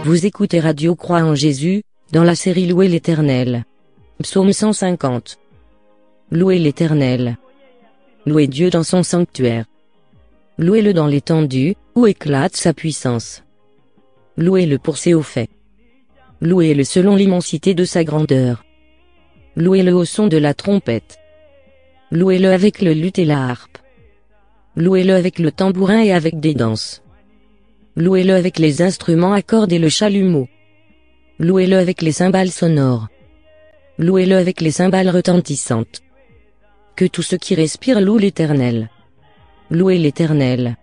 Vous écoutez Radio Croix en Jésus, dans la série Louer l'Éternel. Psaume 150. Louez l'Éternel. Louez Dieu dans son sanctuaire. Louez-le dans l'étendue, où éclate sa puissance. Louez-le pour ses hauts faits. Louez-le selon l'immensité de sa grandeur. Louez-le au son de la trompette. Louez-le avec le luth et la harpe. Louez-le avec le tambourin et avec des danses. Louez-le avec les instruments à cordes et le chalumeau. Louez-le avec les cymbales sonores. Louez-le avec les cymbales retentissantes. Que tout ce qui respire loue l'Éternel. Louez l'Éternel.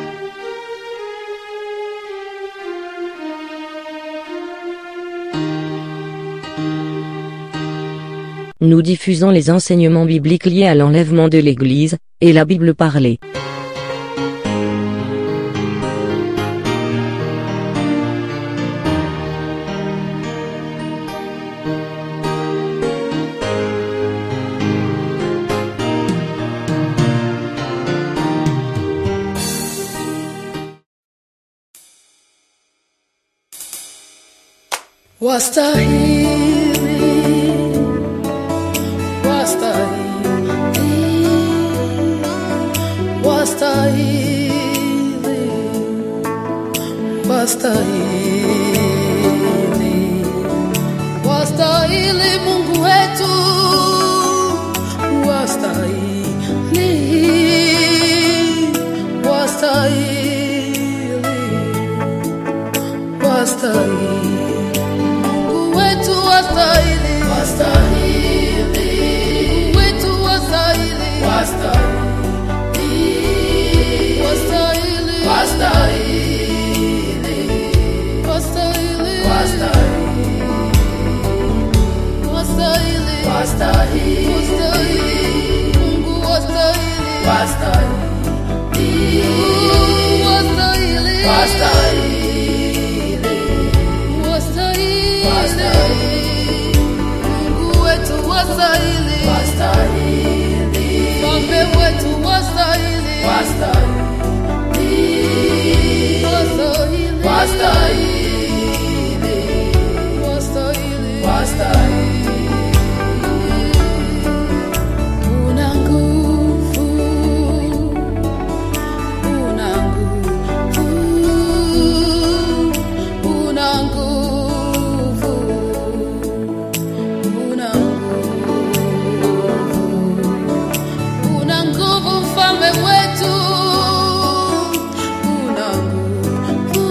Nous diffusons les enseignements bibliques liés à l'enlèvement de l'Église, et la Bible parlée. Wastahili, wastahili, wastahili, wastahili, wastahili Mungu wetu, wastahili, wastahili, wastahili Mungu wetu wastahili, wastahili, Mungu wetu wastahili, wastahili, wastahili, wastahili, wastahili, wastahili, wastahili, Mungu wastahili, wastahili, wastahili, wastahili, Mungu wetu wastahili, Mfalme wetu wastahili, wastahili, wastahili, una nguvu, una nguvu, una nguvu, una nguvu, una nguvu mfalme wetu, una nguvu,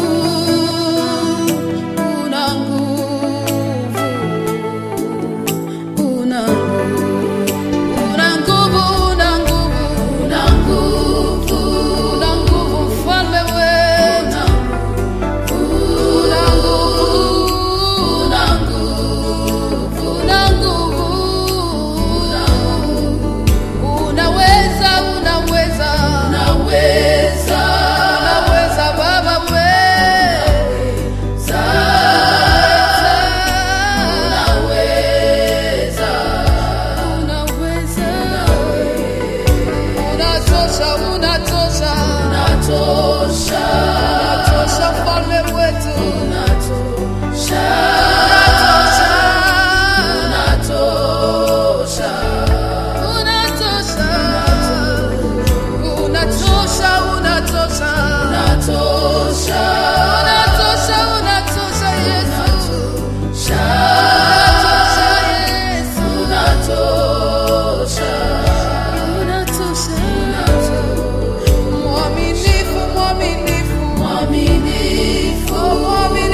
una nguvu, una una nguvu, una nguvu, una nguvu, una nguvu mfalme wetu, una nguvu, una nguvu, una nguvu, una nguvu, unaweza, unaweza, unaweza, unaweza Baba wewe, unaweza, unaweza, unatosha, unatosha, unatosha, unatosha mfalme wetu, unatosha, unatosha, unatosha, unatosha, unatosha, unatosha, unatosha, unatosha, unatosha Yesu. Unatosha Yesu. Unatosha. Mwaminifu, mwaminifu. Oh, mwaminifu.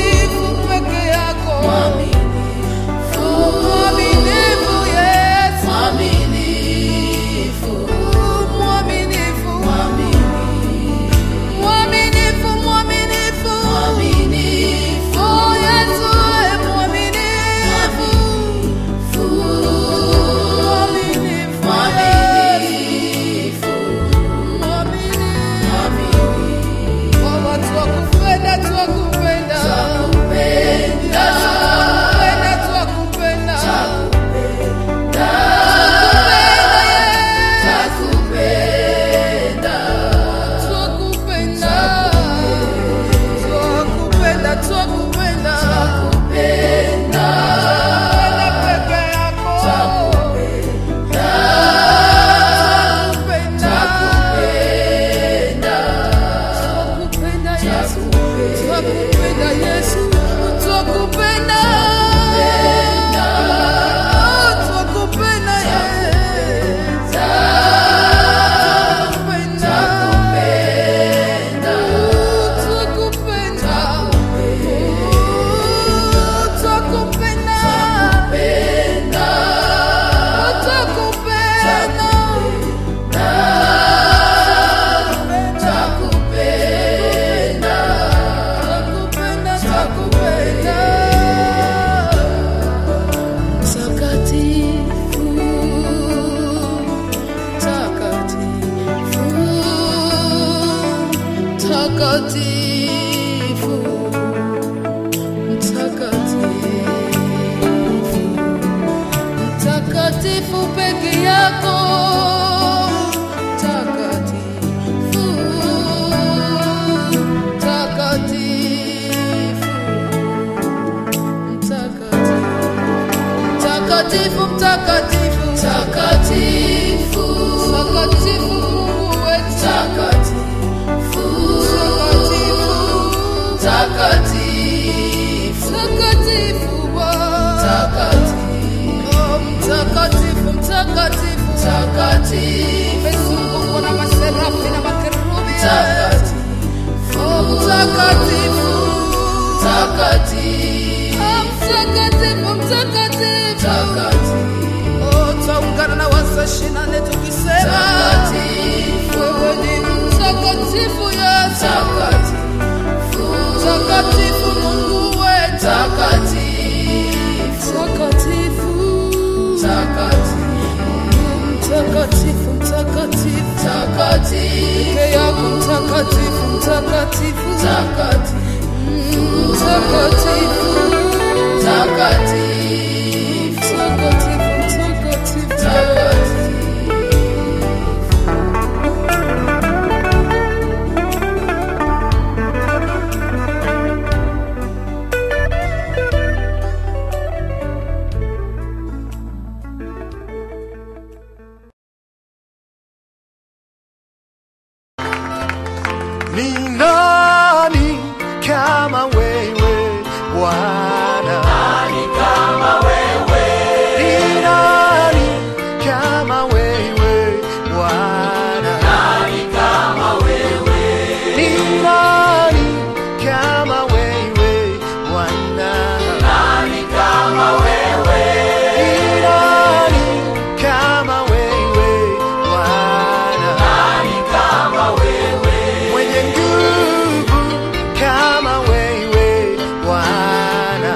mtakatifu, mtakatifu, mtakatifu peke yako, mtakatifu, mtakatifu, mtakatifu, mtakatifu, mtakatifu, mtakatifu, Mungu wetu, mtakatifu, mtakatifu, mtakatifu, Bwana, Oh, mtakatifu, mtakatifu, mtakatifu, umezungukwa na maserafi na makerubi, Oh, mtakatifu, mtakatifu, Oh, mtakatifu, mtakatifu, Oh, taungana na wasashi nane tukisema wewe ni mtakatifu Yesu, mtakatifu Mungu wetu, mtakatifu, mtakatifu, mtakatifu, peke yako mtakatifu, mtakatifu, mtakatifu, mtakatifu, mtakatifu. Ni nani kama wewe Bwana? Ni nani kama wewe Bwana? Ni nani kama wewe Bwana? Ni nani kama wewe Bwana? mwenye nguvu kama wewe Bwana.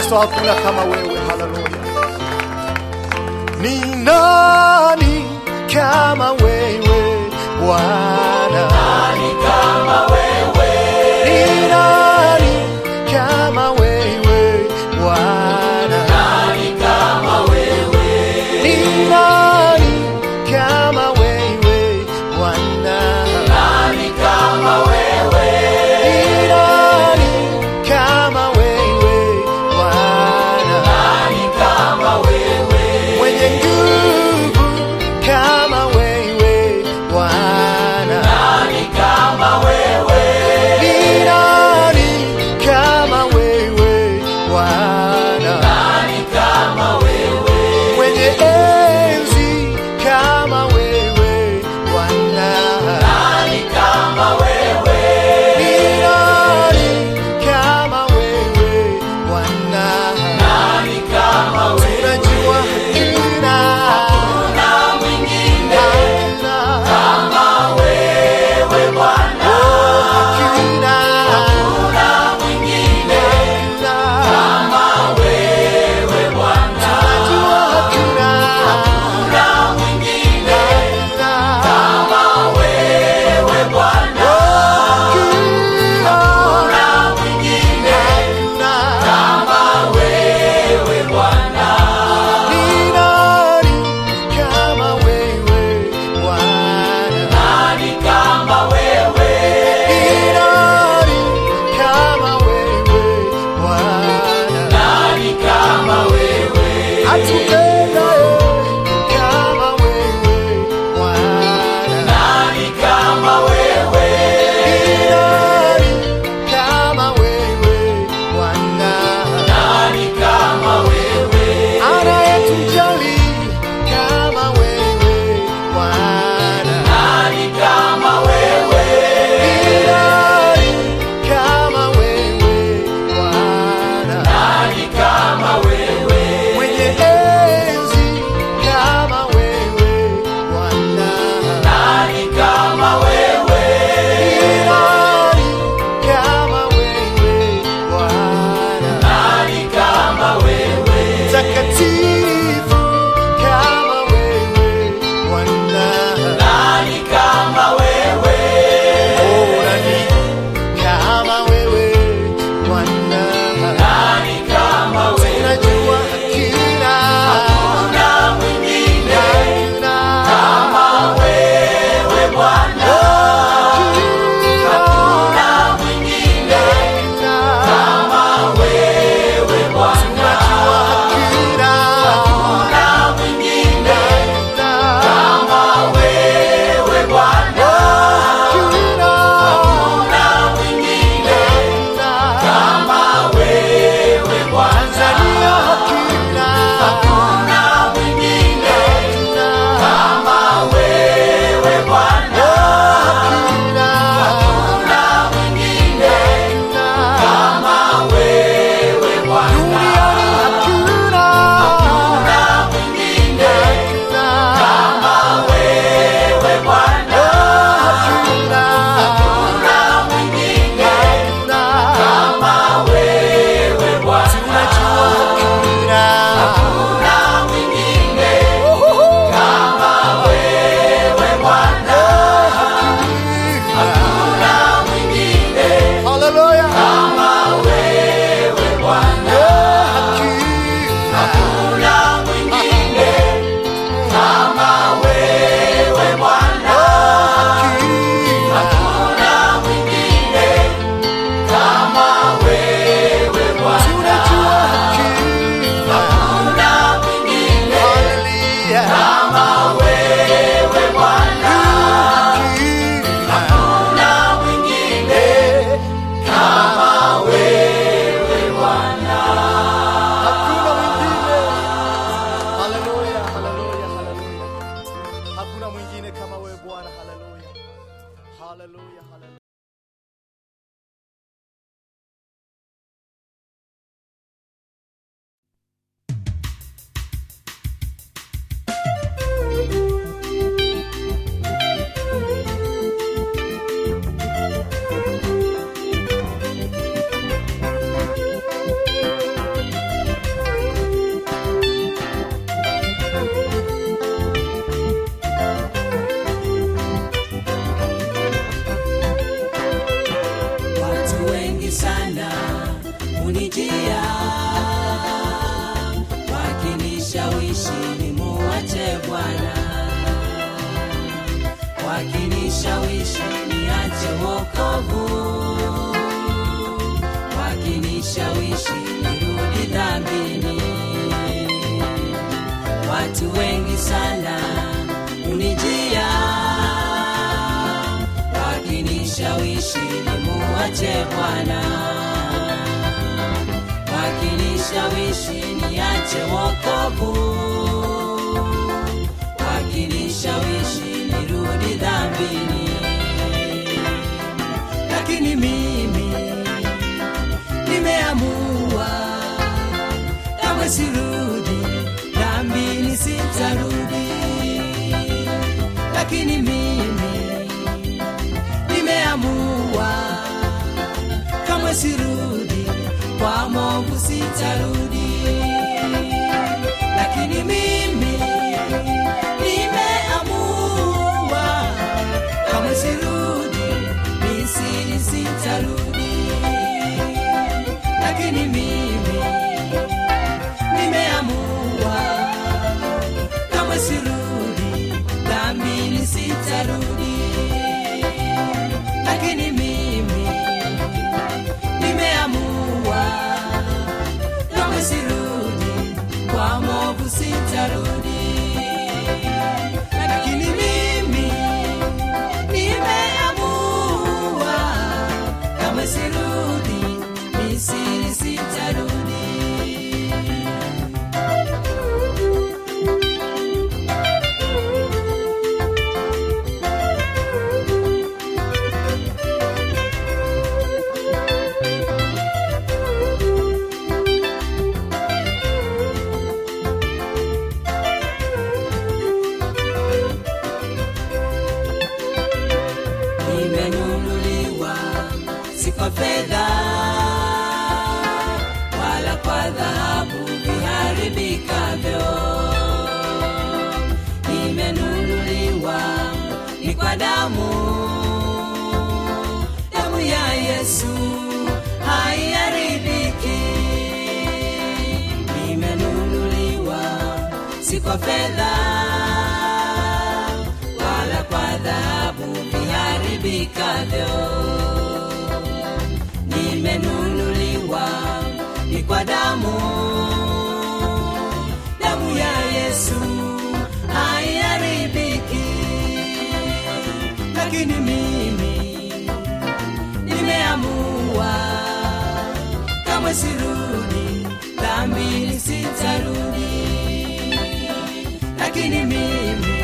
Kristo, hakuna kama wewe. Haleluya! Ni nani kama wewe Bwana? Ni nani kama wewe Bwana? Ni nani kama wewe Bwana? Ni nani kama wewe Bwana? Ni nani kama wewe mwenye nguvu kama wewe Bwana? Ni nani kama wewe Bwana? mwenye enzi kama wewe Bwana? Ni nani kama wewe Bwana? Tunajua hakuna hakuna Oh, hakuna hakuna Tunajua hakuna Anayetujali kama wewe Bwana Nani kama wewe Bwana? Mwenye enzi kama wewe Bwana? Ni nani kama wewe Bwana? Mtakatifu kama wewe Bwana? Oh, nani kama wewe Bwana? Tunajua hakuna Tanzania hakuna hakuna mwingine kama wewe Bwana hakuna hakuna mwingine kama wewe Bwana duniani hakuna hakuna mwingine kama wewe Bwana hakuna hakuna mwingine kama wewe Bwana tunajua hakuna hakuna mwingine kama wewe Bwana hakuna mwingine haleluya kama wewe Bwana hakuna mwingine kama wewe Bwana hakuna mwingine kama wewe Bwana tunajua hakuna mwingine kama wewe Bwana hakuna mwingine kama wewe Bwana hakuna mwingine haleluya haleluya haleluya hakuna mwingine kama wewe Bwana haleluya haleluya haleluya wakinishawishi niache wokovu wakinishawishi nirudi dhambini watu wengi sana unijia wakinishawishi nimuache bwana wakinishawishi niache wokovu wakinishawishi nirudi dhambini lakini mimi nimeamua kamwe sirudi dhambini sitarudi lakini mimi nimeamua kamwe sirudi kwa movu sitarudi lakini mimi nimeamua kamwe sirudi misiri sitarudi lakini mimi nimeamua kamwe sirudi dhambini sitarudi lakini mimi nimeamua kamwe sirudi kwa movu sitarudi lakini mimi nimeamua kamwe sirudi misiri sitarudi nimenunuliwa si kwa fedha wala kwa dhahabu viharibikavyo nimenunuliwa ni kwa damu damu ya yesu haiharibiki nimenunuliwa si kwa fedha wala kwa dhahabu viharibikavyo nimenunuliwa ni kwa damu damu ya yesu haiharibiki lakini mimi nimeamua kamwe sirudi dhambini sitarudi lakini mimi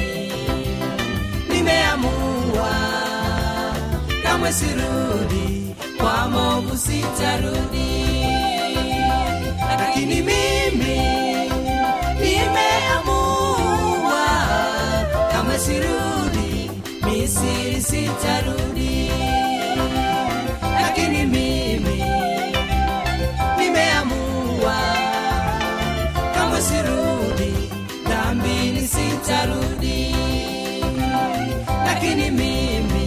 nimeamua kamwe sirudi kwa movu sitarudi lakini mimi nimeamua kamwe sirudi misiri sitarudi lakini mimi nimeamua kamwe sirudi dhambini sitarudi lakini mimi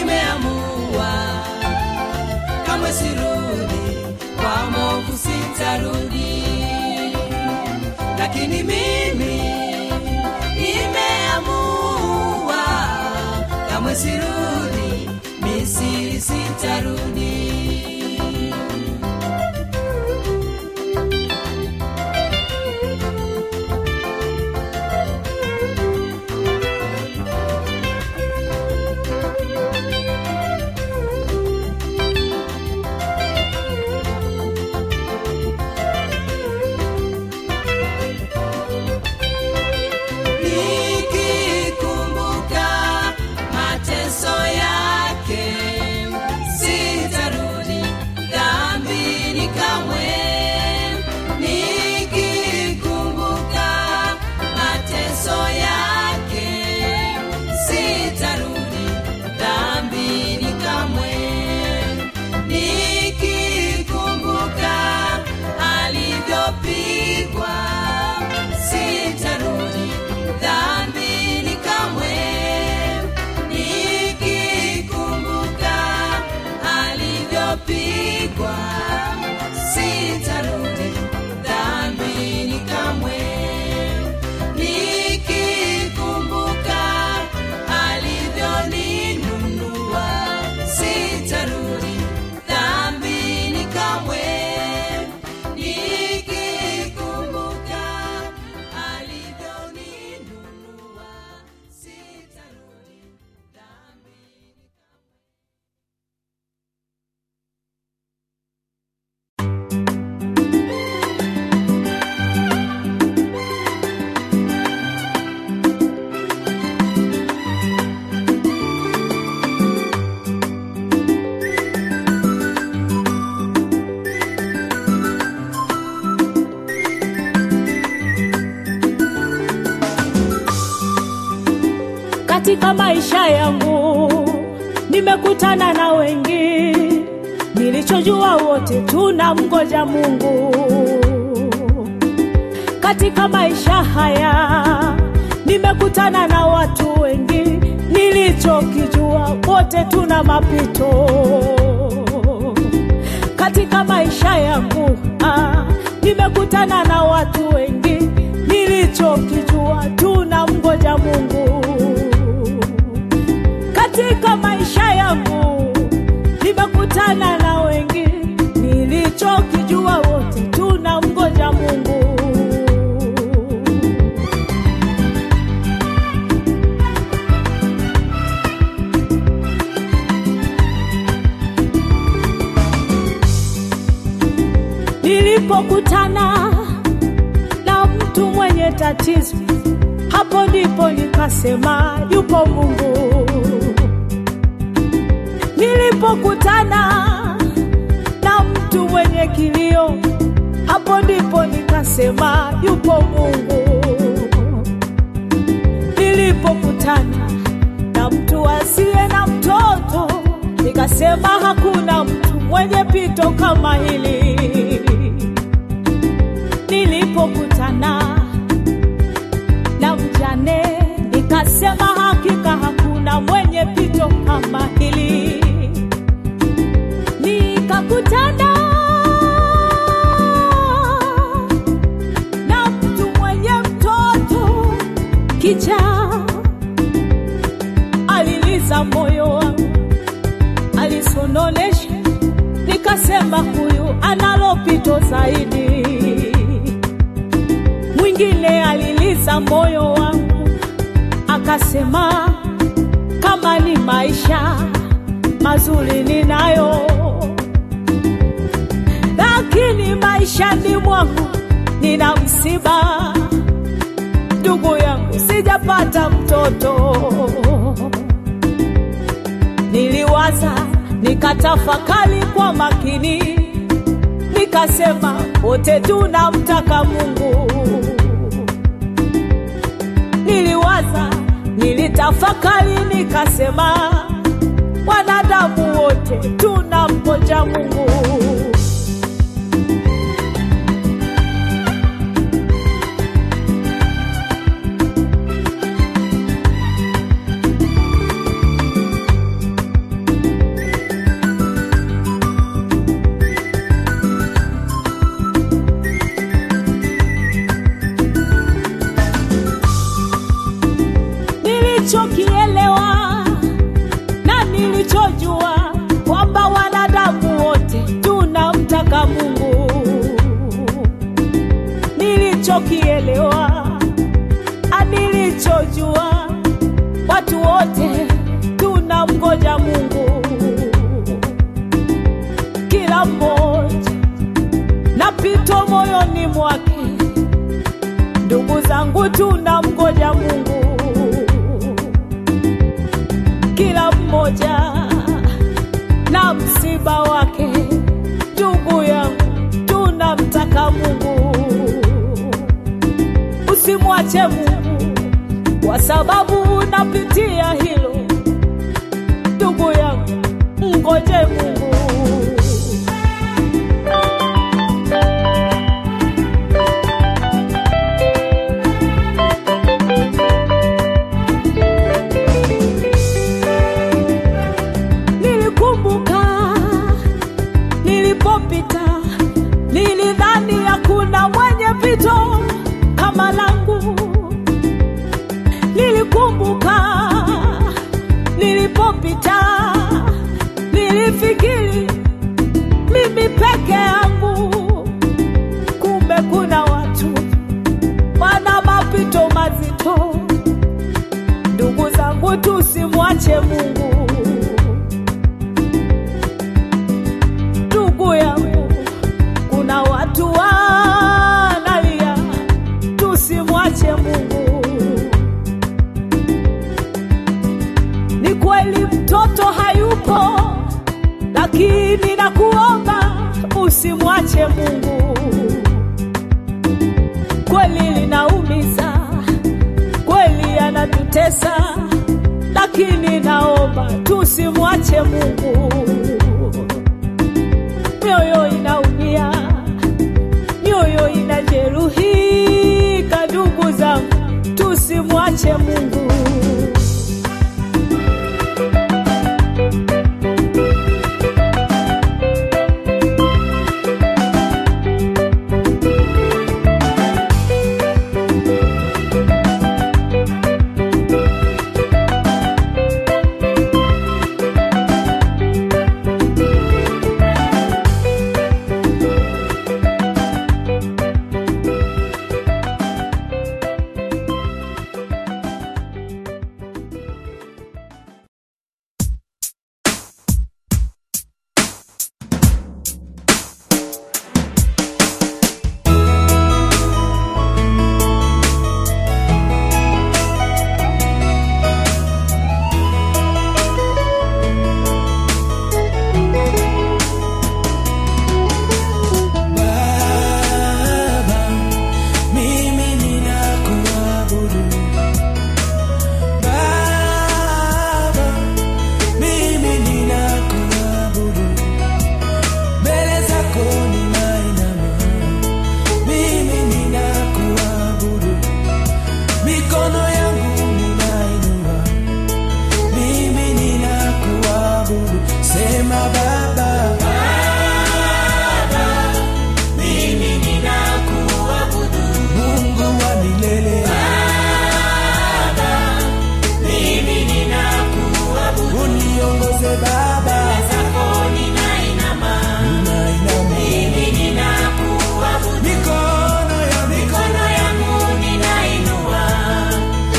nimeamua kamwe sirudi kwa movu sita katika maisha yangu nimekutana na wengi, nilichojua wote tunamngoja Mungu. Katika maisha haya nimekutana na watu wengi, nilichokijua wote tuna mapito. Katika maisha yangu ah, nimekutana na watu wengi, nilichokijua tunamngoja Mungu katika maisha yangu nimekutana na wengi, nilichokijua wote tunamngoja Mungu. Nilipokutana na mtu mwenye tatizo, hapo ndipo nikasema yupo Mungu. Nilipokutana na mtu mwenye kilio, hapo ndipo nikasema yupo Mungu. Nilipokutana na mtu asiye na mtoto, nikasema hakuna mtu mwenye pito kama hili. Nilipokutana na mjane, nikasema hakika hakuna mwenye pito kama hili. Nikakutana na mtu mwenye mtoto kichaa, aliliza moyo wangu, alisononesha, nikasema huyu analo pito zaidi. Mwingine aliliza moyo wangu, akasema kama ni maisha mazuri ninayo, lakini maishani mwangu nina msiba. Ndugu yangu, sijapata mtoto. Niliwaza, nikatafakari kwa makini, nikasema wote tunamtaka Mungu. Niliwaza, nilitafakari, nikasema wanadamu wote tunamngoja Mungu. Nilichokielewa na nilichojua kwamba wanadamu wote tunamtaka Mungu. Nilichokielewa na nilichojua watu wote tunamngoja Mungu. Kila mmoja na pito moyoni mwake, ndugu zangu, tunamngoja Mungu kila mmoja na msiba wake. Ndugu yangu, tunamtaka Mungu. Usimwache Mungu kwa sababu unapitia hilo. Ndugu yangu, mngoje Mungu. Nilikumbuka nilipopita, nilidhani hakuna mwenye pito kama langu. Nilikumbuka nilipopita, nilifikiri mimi peke yangu, kumbe kuna watu wana mapito mazito. Ndugu zangu, tusimwache Mungu. ndugu yangu, kuna watu wanalia, tusimwache Mungu. Ni kweli mtoto hayupo, lakini nakuomba usimwache Mungu. Kweli linaumiza, kweli anatutesa, lakini naomba tusimwache Mungu. Mioyo inaumia, mioyo inajeruhika, ndugu zangu, tusimwache Mungu. Baba, mimi ninakuabudu. Baba, mimi ninakuabudu. Mbele zako ninainama. Mimi ninakuabudu. Mikono yangu ninainua. Mimi ninakuabudu. Sema Baba. Mimi ninakuabudu Mungu wa milele Baba Mimi ninakuabudu Uniongoze Baba Zako ninainama Ninainama Mimi ninakuabudu Mikono ya mikono yangu ninainua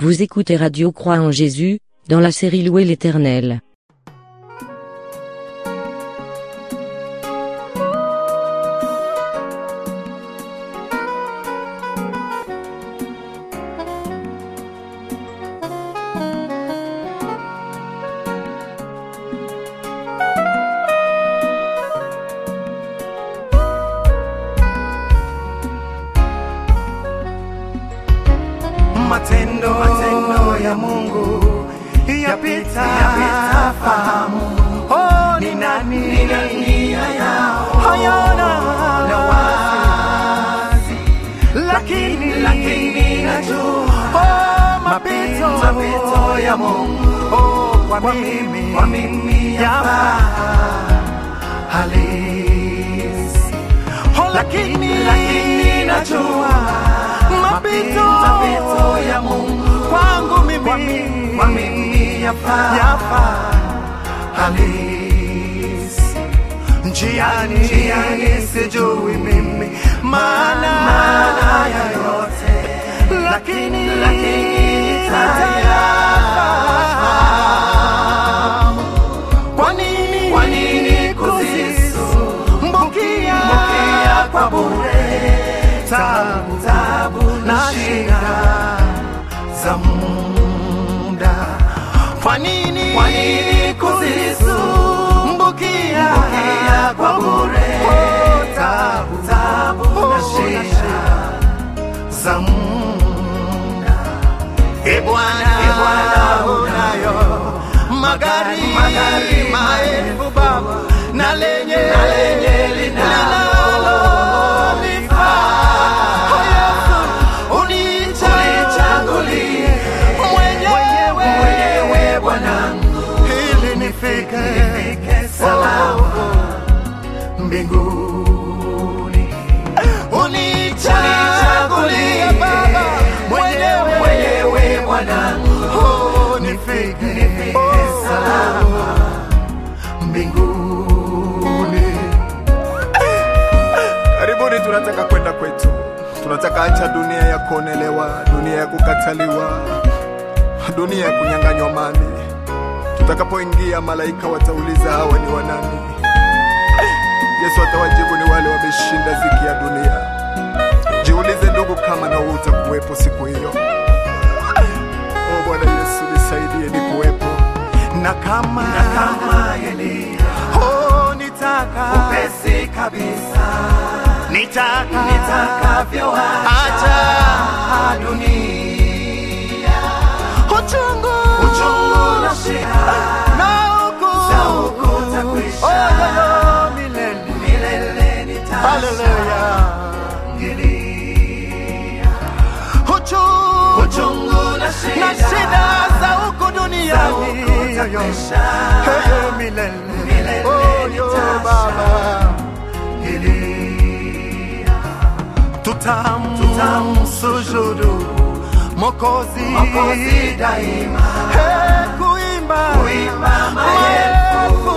Vous écoutez Radio Croix en Jésus, dans la série Louer l'Éternel. matendo, matendo ya Mungu yapita, yapita fahamu. Oh, ni nani, ni nani hayana na wazi, lakini lakini najua oh, mapito, mapito ya Mungu oh, kwa mimi, kwa mimi yapa halisi oh, lakini lakini najua mapito, mapito ya Mungu kwangu mimi, kwa mimi, kwa mimi yafaa, yafaa halisi njiani, njiani sijui mimi maana, maana ya yote, lakini lakini nitayafahamu. Kwa nini, kwa nini kuzisumbukia mbukia kwa bure tabu, tabu na shida za muda. Kwa nini, kwa nini kuzisumbukia mbukia kwa bure tabu, tabu na shida za muda. E Bwana, e Bwana unayo magari, magari maelfu Baba na lenye, na lenye linalolifaa Oh, Yesu, unichagulie mwenyewe, mwenyewe Bwanangu, ili nifike, nifike salama mbinguni unichagulie Baba mwenyewe mwenyewe Bwanangu, oh, nifike nifike salama mbinguni. Karibuni, tunataka kwenda kwetu, tunataka acha dunia ya kuonelewa, dunia ya kukataliwa, dunia ya kunyang'anywa mali. Tutakapoingia, malaika watauliza hawa ni wanani? Yesu atawajibu ni wale wameshinda ziki ya dunia. Jiulize ndugu, kama na wewe utakuwepo siku hiyo. O Bwana Yesu, nisaidie nikuwepo. na kama, na kama Elia oh, nitaka upesi kabisa nitaka nitakavyo acha dunia uchungu uchungu na shida na huku za huku takwisha oh, yo, yo, milele milele nitashangilia uchungu uchungu na shida, na shida za huku duniani Hey, milele oh, yo, baba tutam tutamsujudu mokozi mokozi daima hey, kuimba kuimba maelfu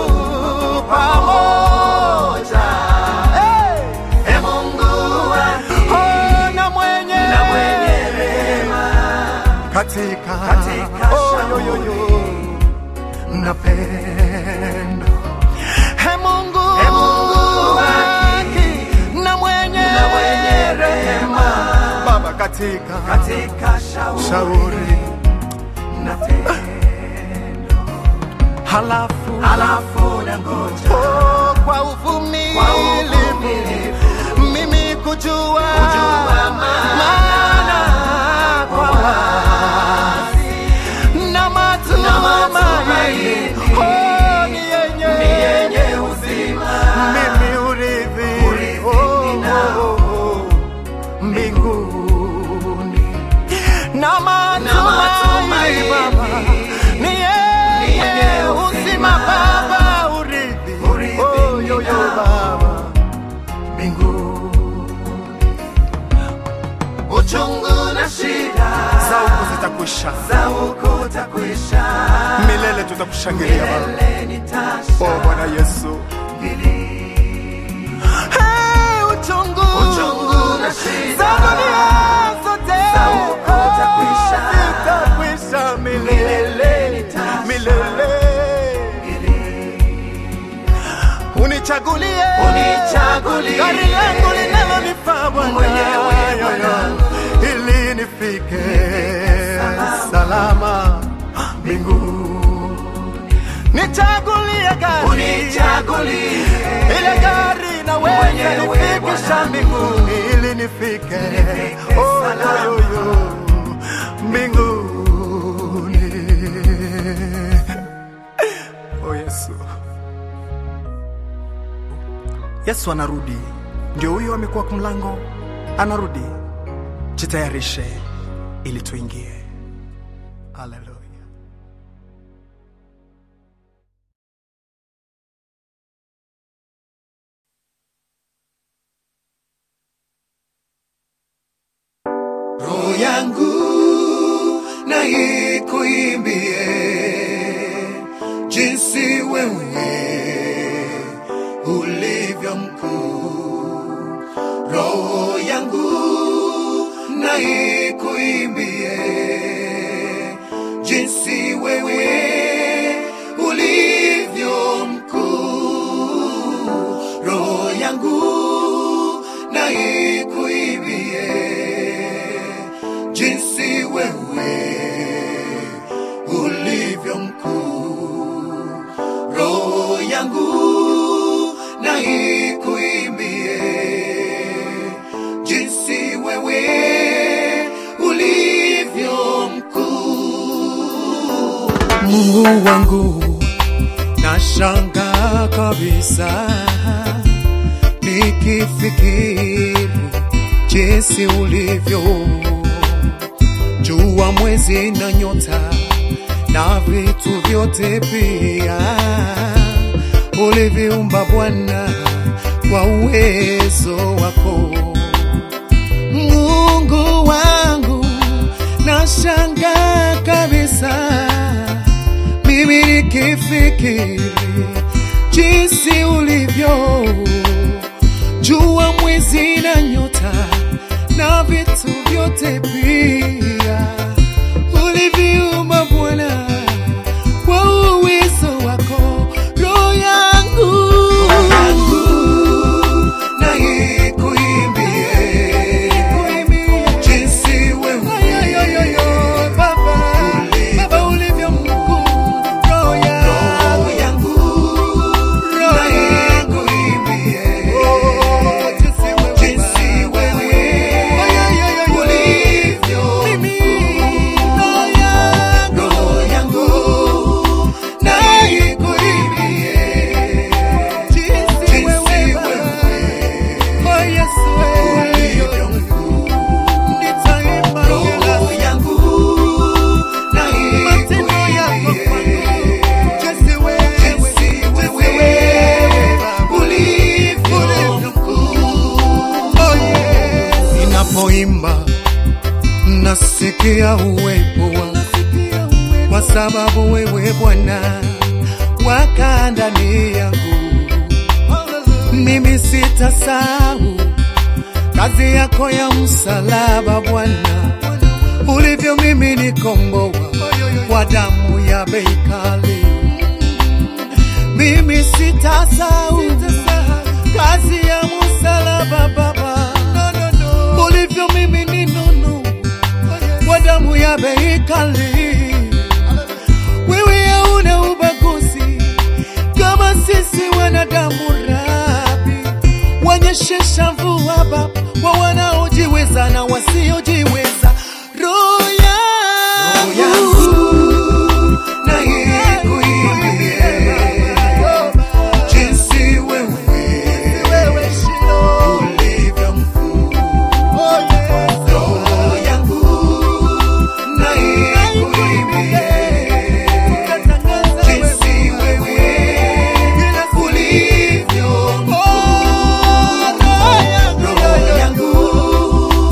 pamoja hey, e Mungu oh, na mwenye na mwenye rehema katika katika oh, yo, yo, yo na pendo. He Mungu, He Mungu haki na mwenye, na mwenye rehema Baba, katika, katika shauri, shauri na tendo halafu, halafu na ngoja oh, kwa uvumilivu mimi kujua, kujua maana kwa wazi na matumaini oh, ni yenye ni yenye uzima mimi urithi oh, oh, oh, mbinguni na matumaini Baba ni yenye uzima Baba urithi oh, yo, yo, Baba mbinguni uchungu na shida Za huku zitakwisha, za huku takwisha milele tutakushangilia Baba. milele nitasha O Bwana Yesu, Hey, uchungu uchungu na shida za dunia zote za huku takwisha unichagulie Unichagulie. gari langu linalonifaa Bwana Mwenyewe, Bwana. ili nifike salama mbinguni. Nichagulie gari Unichagulie. ile gari naweza Mwenyewe, nifikisha Bwana. mbinguni ili nifike Nifike oh, salama. yo, yo, yo, mbinguni. Oh, Yesu. Yesu anarudi, ndio huyo amekuwa kwa mlango, anarudi. Jitayarishe ili tuingie. Haleluya. roho yangu na ikuimbie jinsi wewe ulivyo mkuu. Roho yangu na ikuimbie jinsi wewe ulivyo mkuu. Roho yangu na ikuimbie jinsi wewe ulivyo mkuu. Roho yangu na ikuimbie jinsi wewe ulivyo mkuu. Mungu wangu, nashangaa kabisa nikifikiri jinsi ulivyo jua, mwezi na nyota na vitu vyote pia uliviumba Bwana kwa uwezo wako. Mungu wangu, nashangaa kabisa mimi nikifikiri jinsi ulivyo jua, mwezi na nyota na vitu vyote pia uliviumba Bwana kwa uwezo wako. Roho yangu na ikuimbie jinsi wewe Baba, Baba ulivyo mkuu, roho yangu roho yangu na ikuimbie jinsi wewe ulivyo roho yangu na ikuimbie jinsi wewe ulivyo mkuu roho yangu na ikuimbie jinsi wewe ulivyo mkuu Ninapoimba nasikia uwepo wangu, kwa sababu wewe Bwana wakaa ndani yangu. Mimi sitasahau kazi yako ya msalaba Bwana, ulivyo mimi nikomboa kwa damu ya bei kali. Mimi sitasahau kazi ya msalaba Baba, ulivyo mimi ni nunu kwa damu ya bei kali. Wewe hauna ubaguzi kama sisi wanadamu, Rabi, wanyeshesha mvua Baba kwa wanaojiweza na wasiojiweza. Roho yangu na ikuimbie jinsi wewe ulivyo mkuu. Roho yangu na ikuimbie jinsi wewe ulivyo mkuu. Roho yangu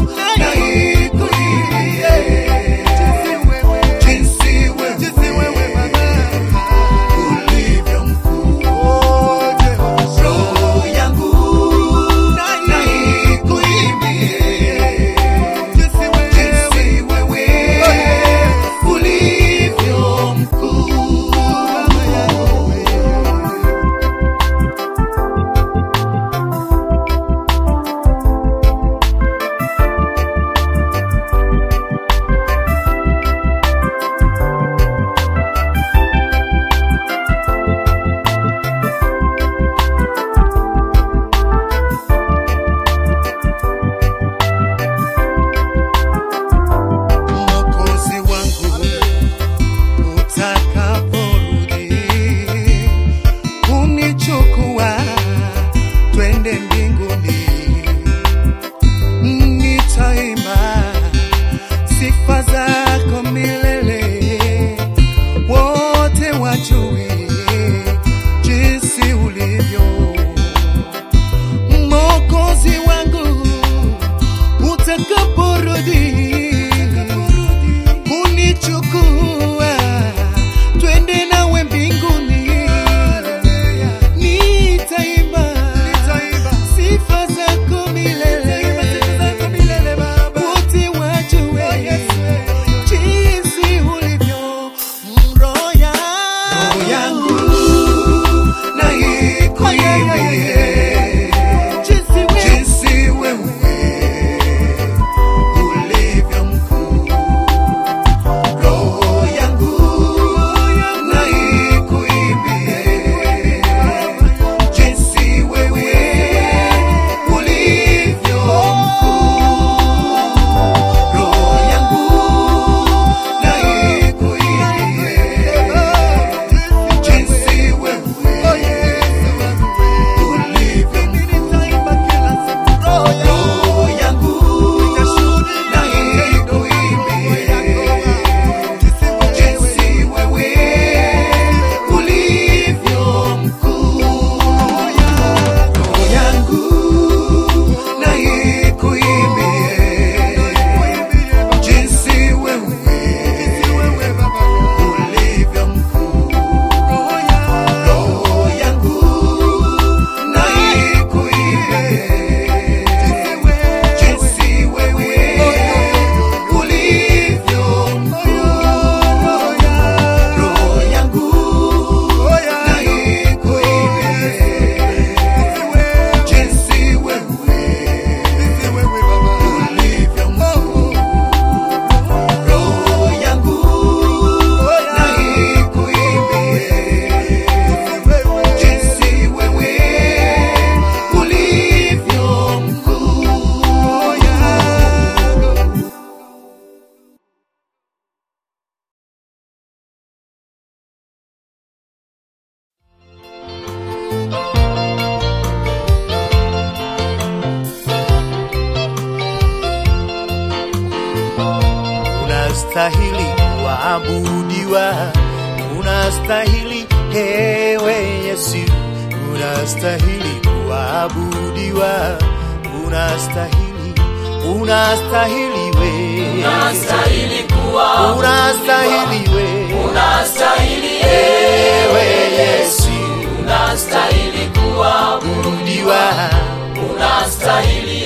unastahili kuabudiwa, unastahili ewe Yesu, unastahili kuabudiwa, unastahili, unastahili we, Unastahili kuwa, unastahili we, unastahili ewe Yesu, unastahili kuwa, abudiwa, unastahili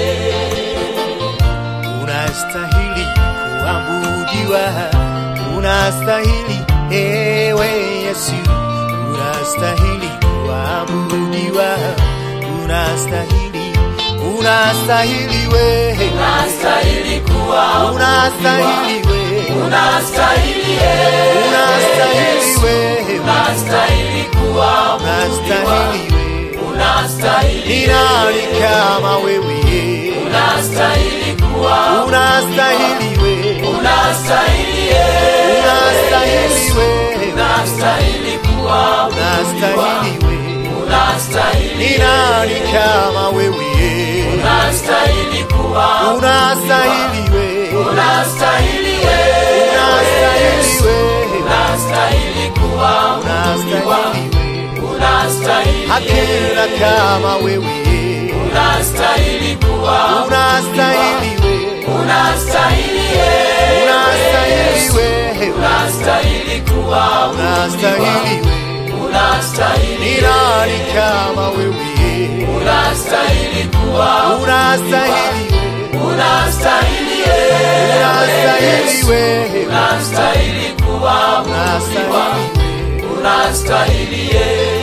unastahili kuabudiwa, unastahili ewe Yesu, unastahili kuabudiwa, unastahili, unastahili we, unastahili kuwa, unastahili we, unastahili unastahili we, unastahili kuwa, unastahili we, unastahili ni nani kama wewe? unastahili kuwa, Unastahili we, unastahili unastahili we, unastahili kuwa, unastahili we, unastahili ni nani kama wewe? unastahili kuwa, Unastahili we, unastahili unastahili we, unastahili kuwa, unastahili we, unastahili hakuna kama wewe. unastahili kuwa, Unastahili we, unastahili unastahili we, unastahili kuwa, unastahili we, unastahili ni nani kama wewe? unastahili kuwa, Unastahili we, unastahili unastahili we, unastahili kuwa, unastahili we. unastahili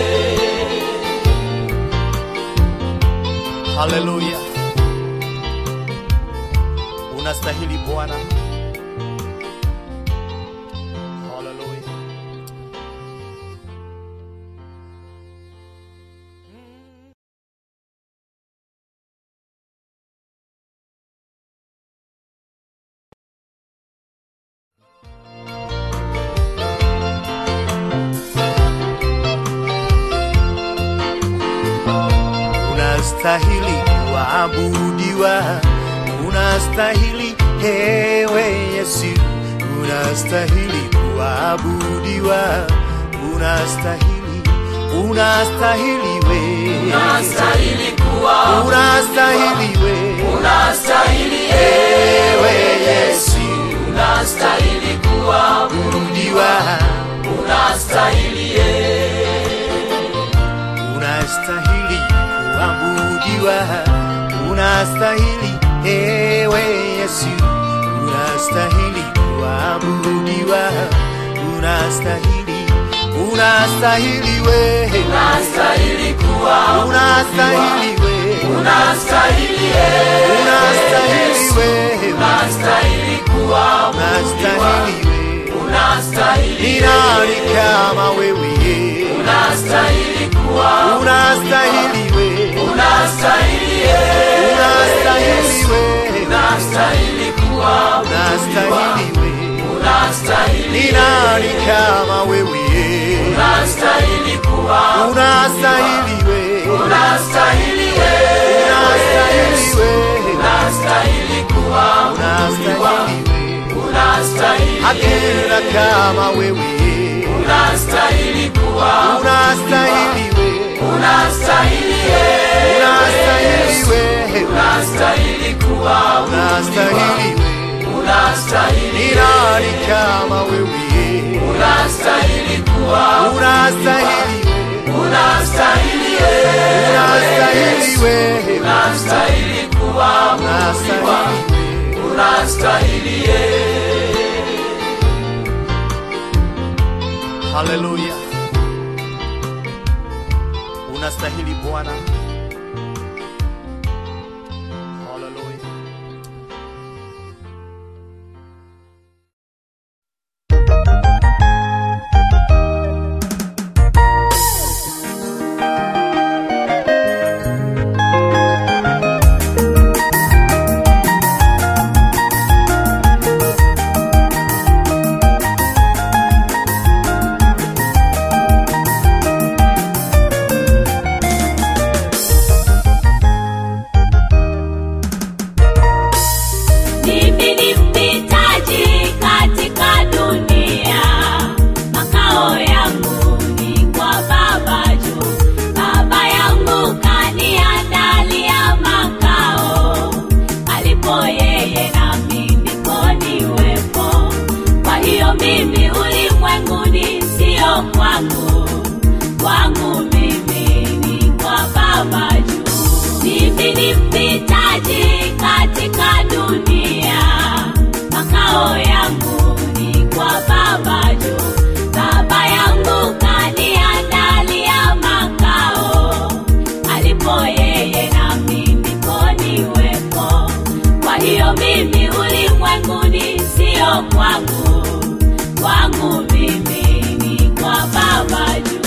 Haleluya, unastahili Bwana. Haleluya. unastahili kuabudiwa, unastahili ewe Yesu, unastahili kuabudiwa, unastahili, unastahili we, unastahili kuwa, unastahili we, unastahili ewe Yesu, unastahili kuwa, abudiwa, unastahili unastahili kuabudiwa, unastahili ewe Yesu, unastahili kuabudiwa, unastahili, unastahili we, unastahili kuwa, unastahili we, unastahili unastahili we, unastahili kuwa, unastahili we, unastahili ni nani kama wewe? unastahili kuwa, Unastahili we, unastahili unastahili we, unastahili kuwa, unastahili we, unastahili ni nani kama wewe? unastahili kuwa, Unastahili we, unastahili unastahili we, unastahili kuwa, unastahili we, unastahili hakuna kama wewe. unastahili kuwa, Unastahili we, unastahili unastahili we, unastahili kuwa, unastahili we, unastahili ni nani kama wewe? unastahili kuwa, Unastahili we, unastahili unastahili we, unastahili kuwa, unastahili we. unastahili Haleluya, unastahili Bwana. Haleluya. hiyo mimi ulimwenguni sio kwangu, kwangu mimi ni kwa Baba juu.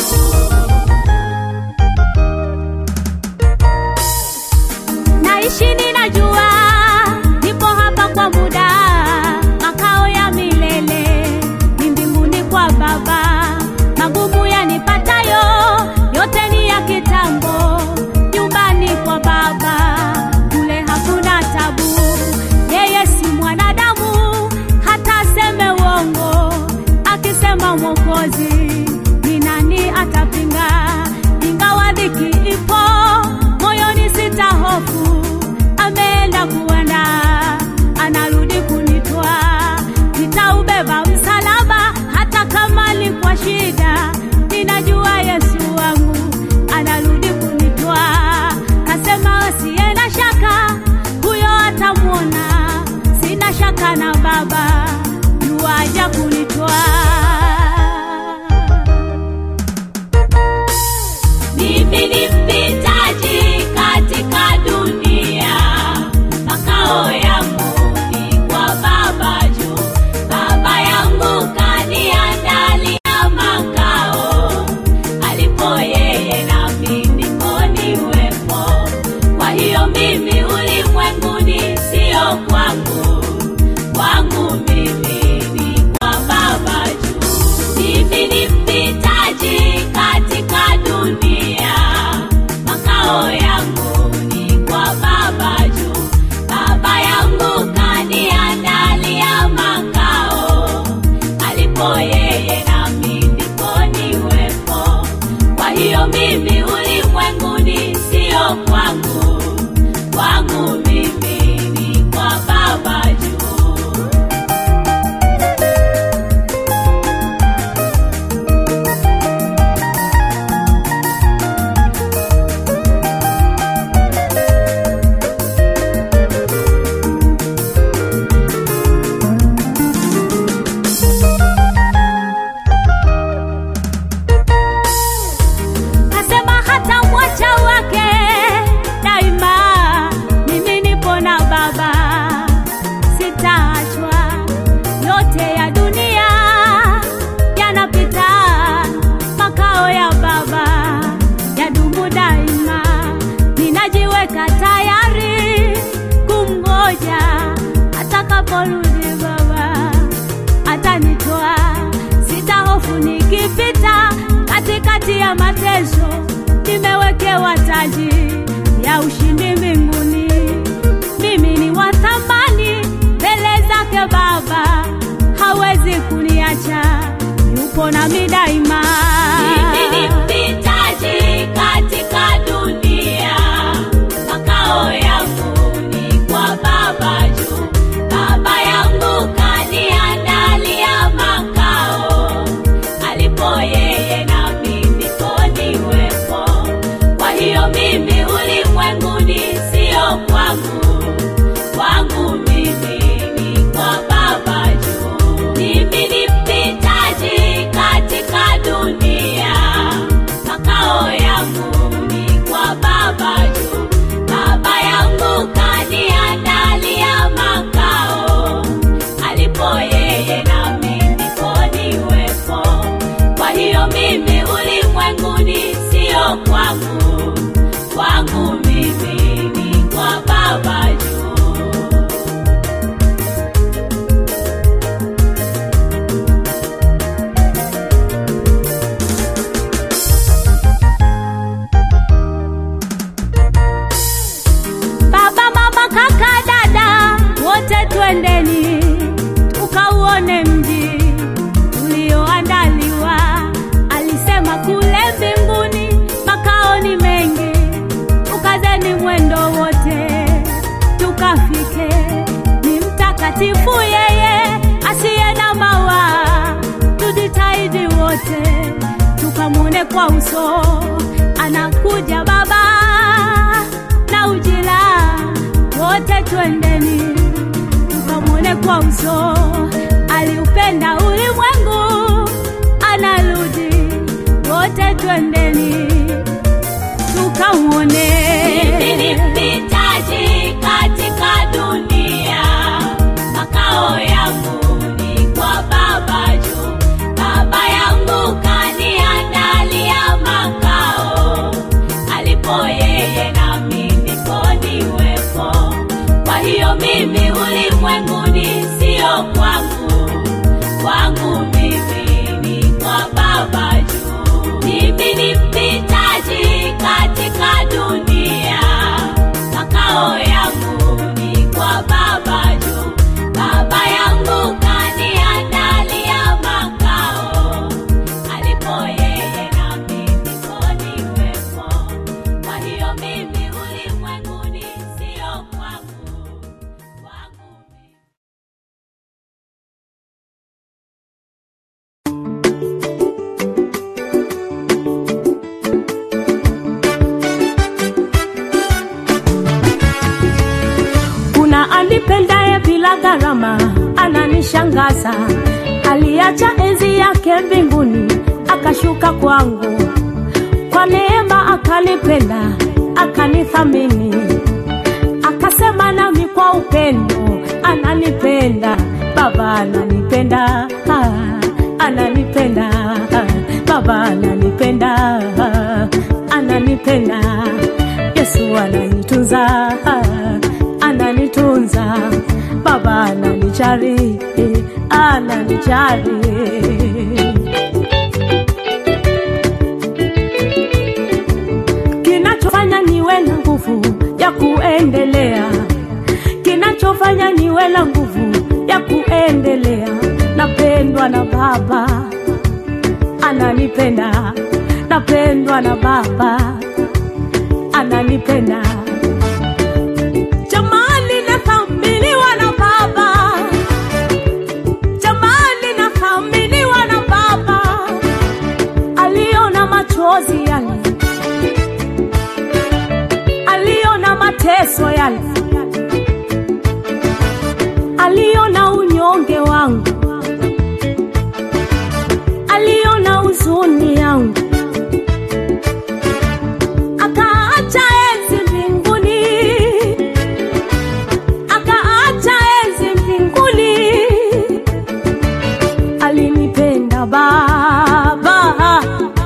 naishi ninajua nipo hapa kwa muda makao ya milele ni mbinguni kwa baba magumu yanipatayo yote ni ya kitambo nyumbani kwa baba kule hakuna tabu yeye si mwanadamu hata aseme uongo akisema mwokozi ni nani atapinga ingawa dhiki ipo moyoni sita hofu ameenda kuenda anarudi kunitwa nitaubeba msalaba hata kama alikuwa shida ninajua yesu wangu anarudi kunitwa kasema asiye na shaka huyo atamwona sina shaka na baba yuaja kunitwa mimi ni mpitaji katika dunia, makao yangu ni kwa Baba juu. Baba yangu kaniandalia makao, alipo yeye nami ndipo niwepo. Kwa hiyo mimi ulimwenguni sio kwangu, kwangu mimi ni kwa Baba juu. Mimi ni mpitaji katika dunia, makao yangu ni kwa Baba juu. Baba yangu kaniandalia makao, alipo yeye nami ndipo niwepo. Kwa hiyo mimi ulimwenguni sio kwangu, kwangu mimi ni kwa Baba juu. kasema hata mwacha wake daima mimi nipo na baba sitaachwa yote ya dunia yanapita makao ya baba yadumu daima ninajiweka tayari kumgoja atakaporudi baba atanitoa sitahofu nikipita katikati ya mateso nimewekewa taji ya ushindi mbinguni mimi ni wa thamani mbele zake baba hawezi kuniacha yupo nami daima mimi ni mpitaji katika dunia makao yangu ni kwa baba juu baba yangu kaniandalia makao alipo yeye nami ndipo niwepo kwa hiyo mimi ulimwenguni sio kwangu kwangu mimi ni kwa baba juu mimi ni mpitaji katika dunia makao yangu ni kwa baba juu baba yangu kaniandalia makao alipo yeye nami ndipo niwepo kwa hiyo mimi ulimwenguni sio kwangu kwangu mimi ni kwa baba juu baba mama kaka dada wote twendeni tukauone mji ulioandaliwa alisema kule mbinguni makao ni mengi tukazeni mwendo wote tukafike ni mtakatifu yeye asiye na mawa tujitahidi wote tukamwone kwa uso anakuja baba na ujira wote twendeni tukamwone kwa uso aliupenda ulimwengu anarudi wote twendeni tukamwone Mimi ni mpitaji katika dunia, kunishangaza, aliacha enzi yake mbinguni akashuka kwangu, kwa neema akanipenda, akanithamini, akasema nami kwa upendo, ananipenda Baba, ananipenda ah, ananipenda ah, Baba, ananipenda ah, ananipenda Yesu ananitunza ah, ananitunza Baba ananijali eh, ananijali kinachofanya niwe na nguvu ya kuendelea, kinachofanya niwe na nguvu ya kuendelea, napendwa na Baba, ananipenda, napendwa na Baba, ananipenda. Jamani, nathaminiwa na Baba, jamani, nathaminiwa na Baba, aliona machozi yale aliona mateso yale, aliona unyonge wangu, aliona huzuni yangu, akaacha enzi mbinguni, akaacha enzi mbinguni, alinipenda Baba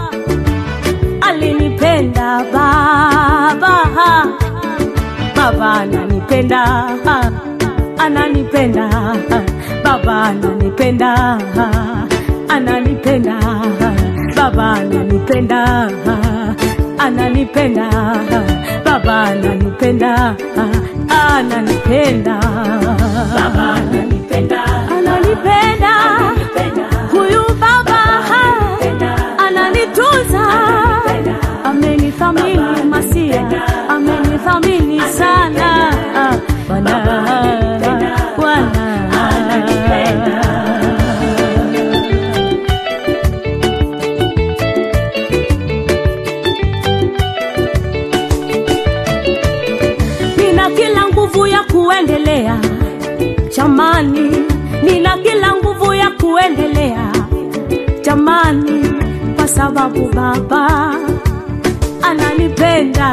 alinipenda baba baba ananipenda ananipenda baba ananipenda ananipenda baba ananipenda ananipenda baba ananipenda ananipenda baba ananipenda ananipenda huyu baba ananitunza amenithamini masia amenithamini sana Bwana Bwana nina kila nguvu ya kuendelea jamani nina kila nguvu ya kuendelea jamani kwa sababu baba ananipenda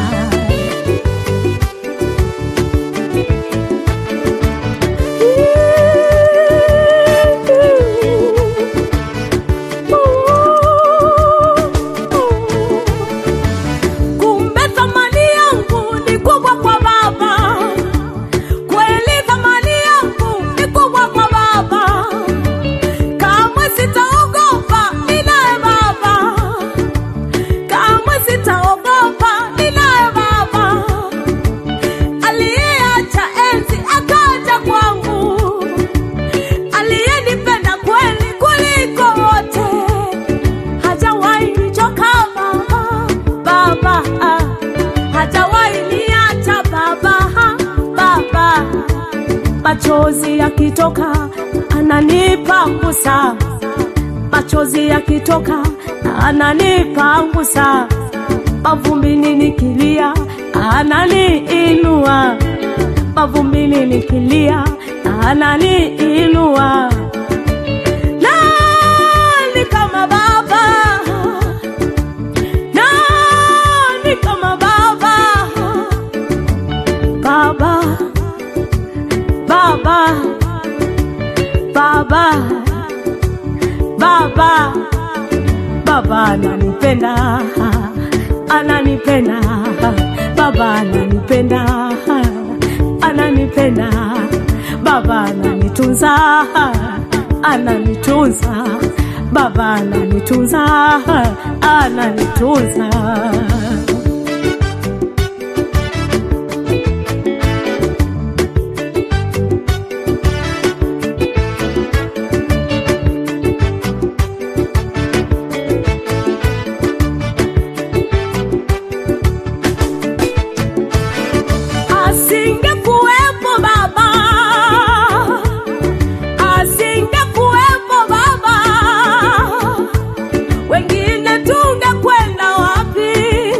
kumbe thamani yangu ni kubwa kwa baba kweli thamani yangu ni kubwa kwa baba kamwe sitaogopa ninaye baba kamwe sitaogopa ninaye baba aliyeacha enzi akaja kwangu aliyenipenda kweli kuliko wote hajawahi nichoka baba baba ah. hajawahi niacha baba ah, baba machozi yakitoka ananipangusa machozi yakitoka ananipangusa mavumbini nikilia ananiinua mavumbini nikilia ananiinua nani kama baba nani kama baba baba baba baba baba baba ananipenda ananipenda baba ananipenda ananipenda baba ananitunza ananitunza baba ananitunza ananitunza asingekuwepo baba asingekuwepo baba wengine tungekwenda wapi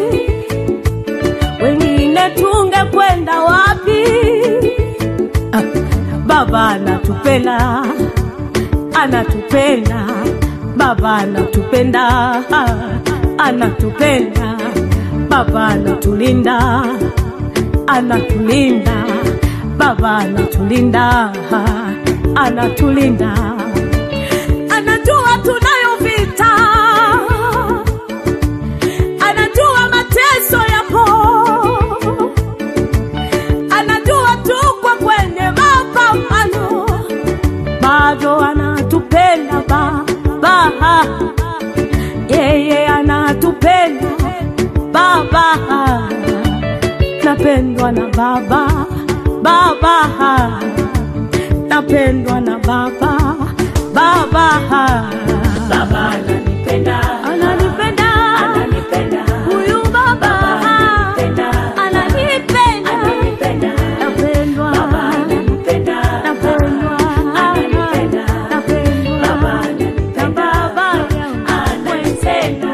baba anatupenda anatupenda baba anatupenda anatupenda baba anatulinda anatulinda baba anatulinda anatulinda anajua tunayo vita anajua mateso yapo anajua tuko kwenye mapambano bado anatupenda baba yeye anatupenda baba napendwa na baba baba napendwa na baba baba baba ananipenda ananipenda ananipenda huyu baba ananipenda ananipenda ananipenda napendwa baba ananipenda napendwa ananipenda napendwa baba ananipenda baba ananipenda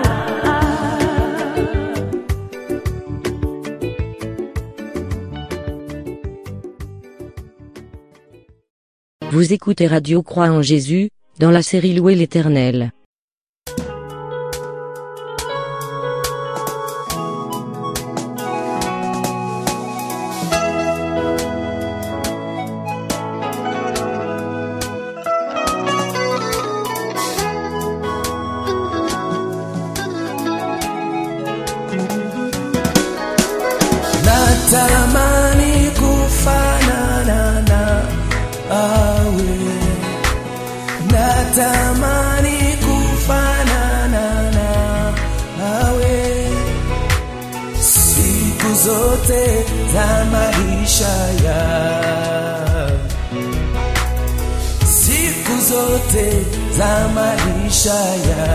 Vous écoutez Radio Croix en Jésus, dans la série Louer l'Éternel. natamani kufanana na awe natamani kufanana na awe siku zote za maisha ya siku zote za maisha ya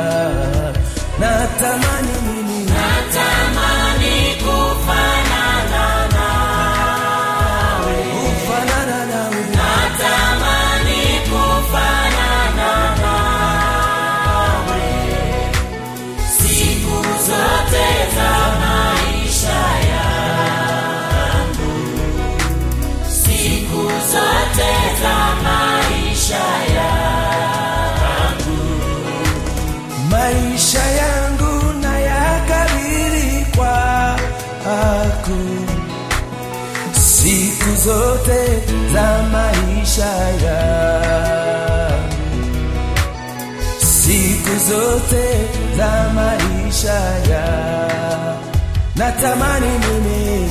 natamani mimi kufanana nawe maisha yangu na yakabili kwako siku zote za maisha yangu siku zote za maisha ya natamani mimi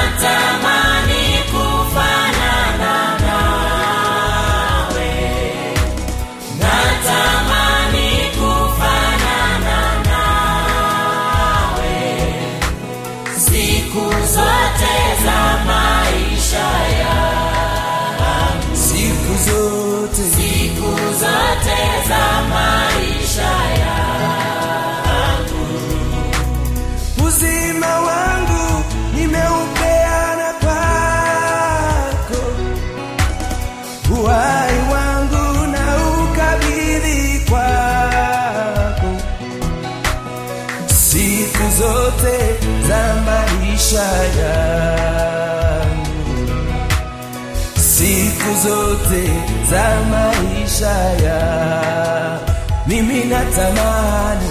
siku zote siku zote za maisha yangu uzima wangu nimeupeana kwako uhai wangu na ukabidhi kwako siku zote za maisha yangu siku zote za maisha ya mimi natamani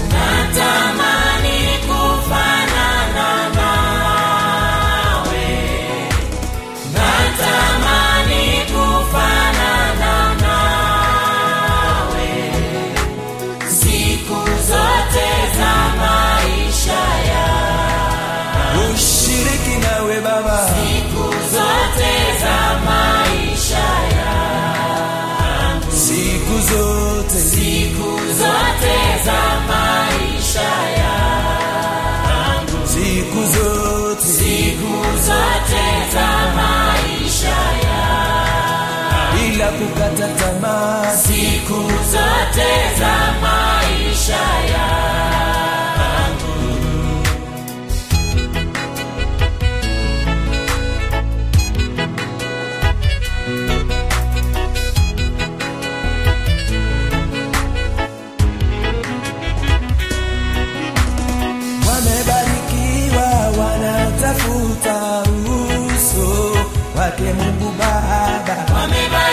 ushiriki nawe baba siku zote siku zote bila kukata tamaa siku zote za maisha yangu wamebarikiwa wanaotafuta uso wake Mungu Baba.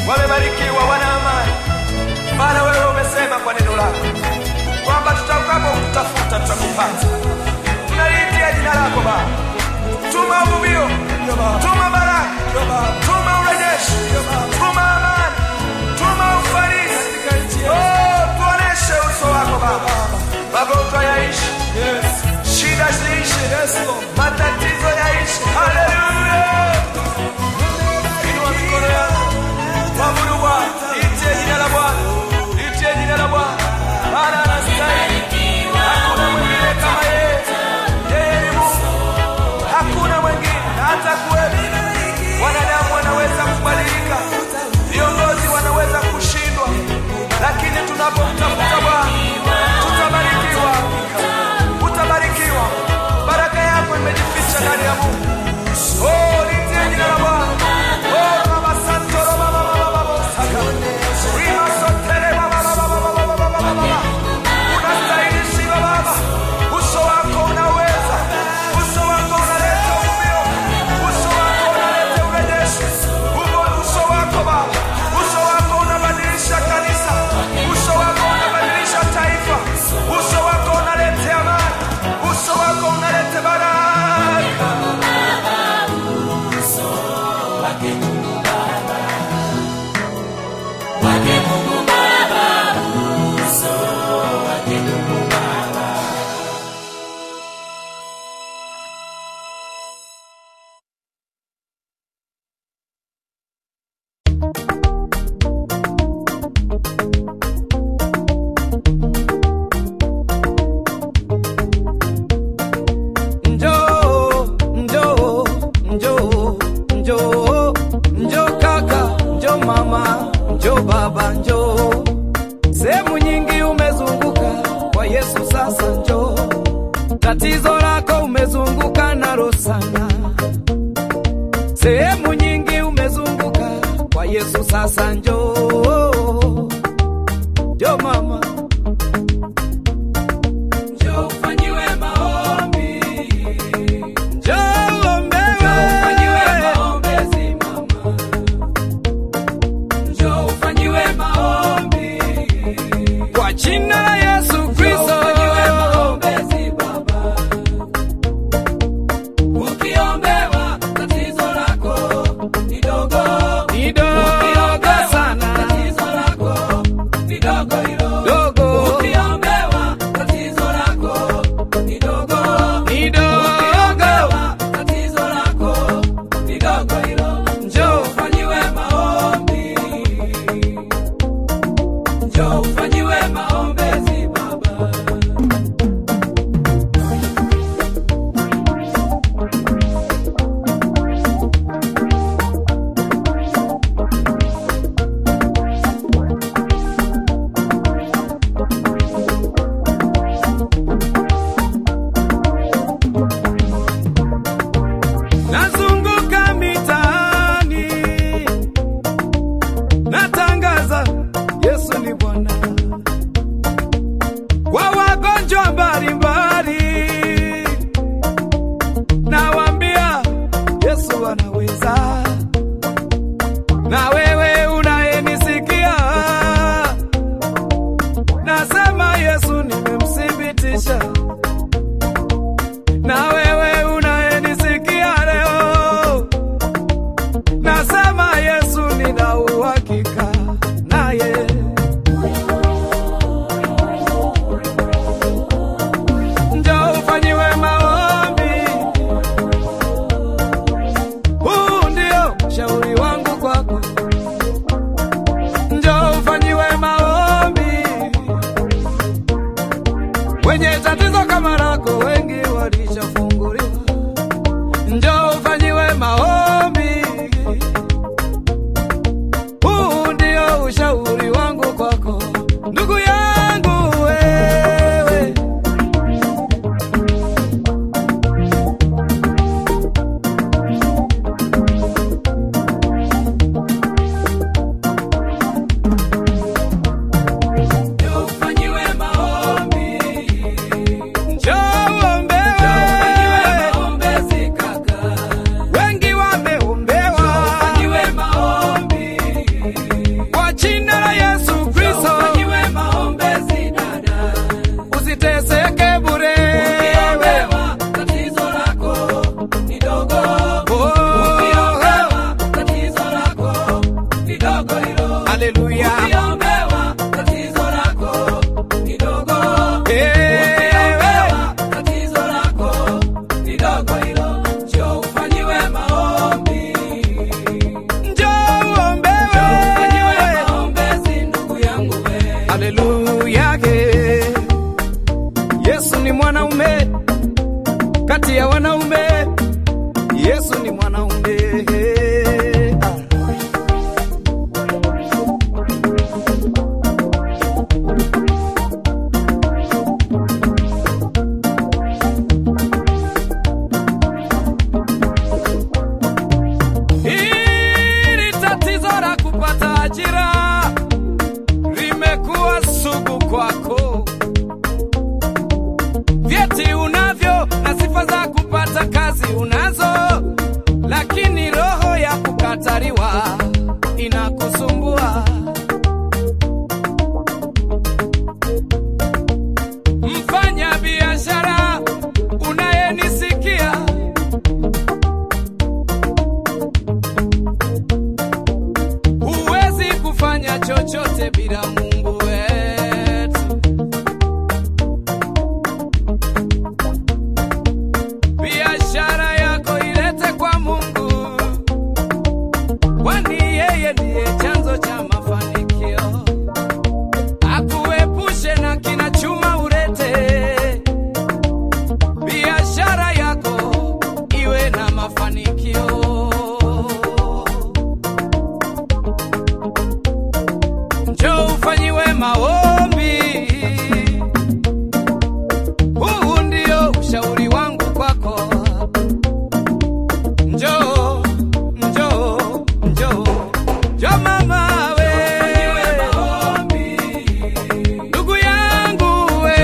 wamebarikiwa, wana amani, maana wewe umesema kwa neno lako kwamba tutakapo kutafuta tutakupata. Tunaliitia jina lako Baba, tuma uvuvio, tuma baraka, tuma urejeshi, tuma amani, tuma ufanisi. Oh, tuoneshe uso wako Baba, magonjwa yaishi, shida ziishi, matatizo yaishi. Haleluya! Inua mikono yako, mwabudu Bwana, liitie jina la Bwana, liitie jina la Bwana, maana anastahili. Hakuna mwingine kama yeye, yeye ni Mungu, hakuna mwingine hata kuwepo. Wanadamu wanaweza kubadilika, viongozi wanaweza kushindwa, lakini tunapomtafuta Bwana tutabarikiwa, utabarikiwa. Baraka yako imejificha ndani ya Mungu. Oh, litie jina la Bwana. Oh, Baba Santo, Baba, Baba, Baba, Baba, Saka. Rima Sotere, Baba, Baba, Baba, Baba, Baba, Baba, Baba. Unastahili sifa Baba, uso wako unaweza, uso wako unaleta uvuvio, uso wako unaleta urejeshi, Umo- uso wako Baba, uso wako unabadilisha kanisa, uso wako unabadilisha taifa, uso wako unaleta amani, uso wako unaleta baraka. Njoo, njoo, njoo, njoo, njoo kaka, njoo mama, njoo baba, njoo. Sehemu nyingi umezunguka kwa Yesu, sasa njoo. Tatizo lako umezunguka nalo sana. Sehemu nyingi umezunguka kwa Yesu, sasa njoo. Njoo mama, njoo ufanyiwe maombi. Njoo ombewe. Kwa jina la Yesu Kristo. Ni dogo sana. Dogo. Ni dogo. Njoo ufanyiwe maombi. Njoo ufanyiwe maombezi baba. Nazunguka mitaani natangaza Yesu ni Bwana kwa wagonjwa mbalimbali, nawaambia Yesu anaweza. Na wewe unayenisikia, nasema Yesu nimemthibitisha. Na wewe unayenisikia leo, nasema Yesu nina uhakika naye. Njoo ufanyiwe maombi, huu ndio shauri wangu kwako. Njoo ufanyiwe maombi, wenye tatizo kama lako wengi walishafunguliwa. Njoo ufanyiwe maombi, huu ndio ushauri wangu kwako, ndugu yangu wewe. Njoo ufanyiwe maombi. Njoo uombewe. kati ya wanaume. Yesu ni mwanaume. Ah. Hili tatizo la kupata ajira limekuwa sugu kwako. Vyeti unavyo na sifa za kupata kazi unazo, lakini roho ya kukataliwa inakusumbua. Mfanya biashara unayenisikia huwezi kufanya chochote bila Mungu wetu. Biashara yako ilete kwa Mungu, kwani yeye ndiye chanzo cha mafanikio. Akuepushe na kina chuma ulete biashara yako iwe na mafanikio. Njoo ufanyiwe maombi. Huu ndio ushauri wangu kwako. Njoo, njoo, njoo, njoo mama we. Ndugu yangu we.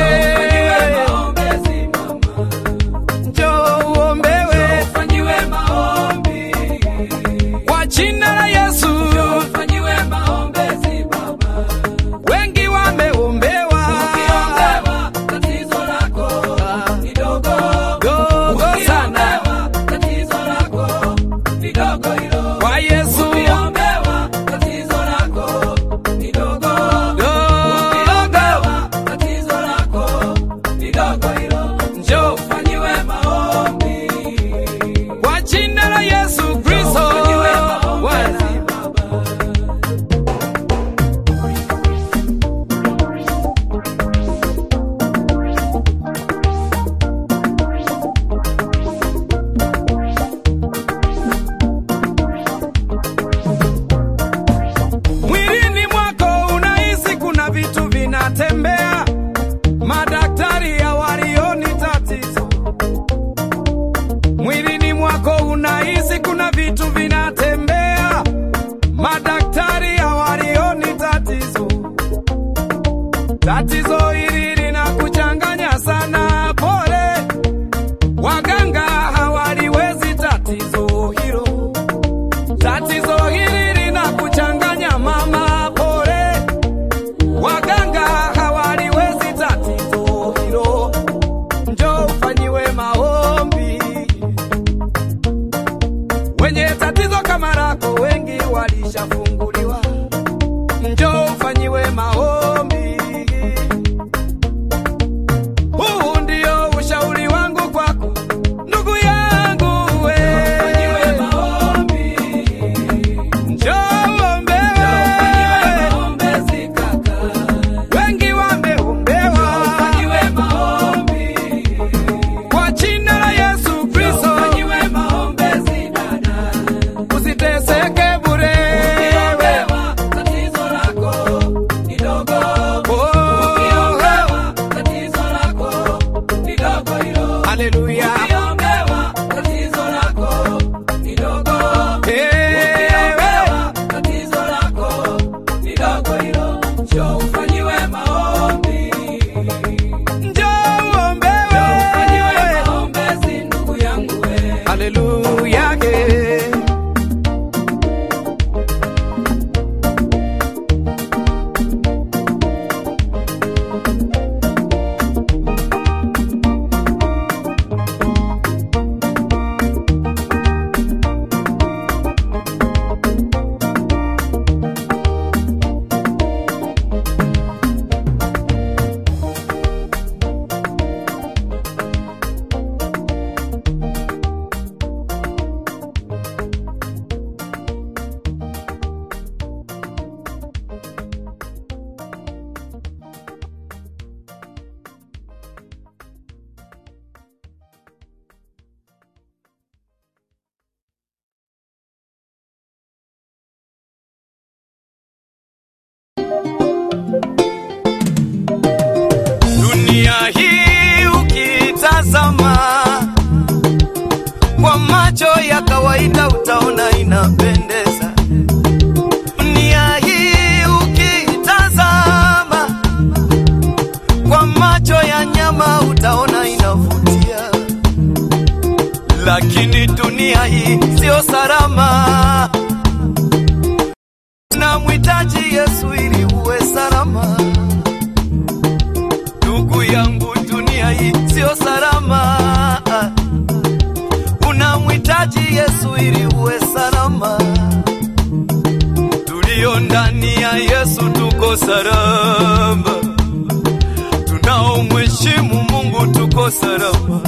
Njoo uombewe. Kwa jina la Yesu. Wengi wameombewa. Dogo sana. Kwa Yesu. Dogo. Njoo kwa jina la Yesu Kristo. Bwana. Mwilini mwako unahisi kuna vitu vinatembea, madaktari hawalioni tatizo. Mwilini mwako unahisi kuna vitu vinatembea, madaktari hawalioni tatizo. Tatizo hili linakuchanganya sana, pole, waganga hawaliwezi tatizo hilo. Tatizo hili linakuchanganya mama, pole, waganga hawaliwezi tatizo hilo. Njoo ufanyiwe maombi. Wenye tatizo kama lako wengi walishafunguliwa. Njoo ufanyiwe maombi. Huu ndio ushauri wangu kwako, ndugu yangu we. Njoo uombewe. Wengi wameombewa. Kwa jina la Yesu Kristo. Usiteseke bure. Oh. Haleluya. Njoo uombewe. Haleluya. dunia hii ukitazama kwa macho ya kawaida utaona inapendeza. Dunia hii ukitazama kwa macho ya nyama utaona inavutia, lakini dunia hii sio salama. Namhitaji Yesu ili uwe salama. Ndugu yangu, dunia hii sio salama. Unamhitaji Yesu ili uwe salama. Tulio ndani ya Yesu tuko salama, tunaomheshimu Mungu tuko salama.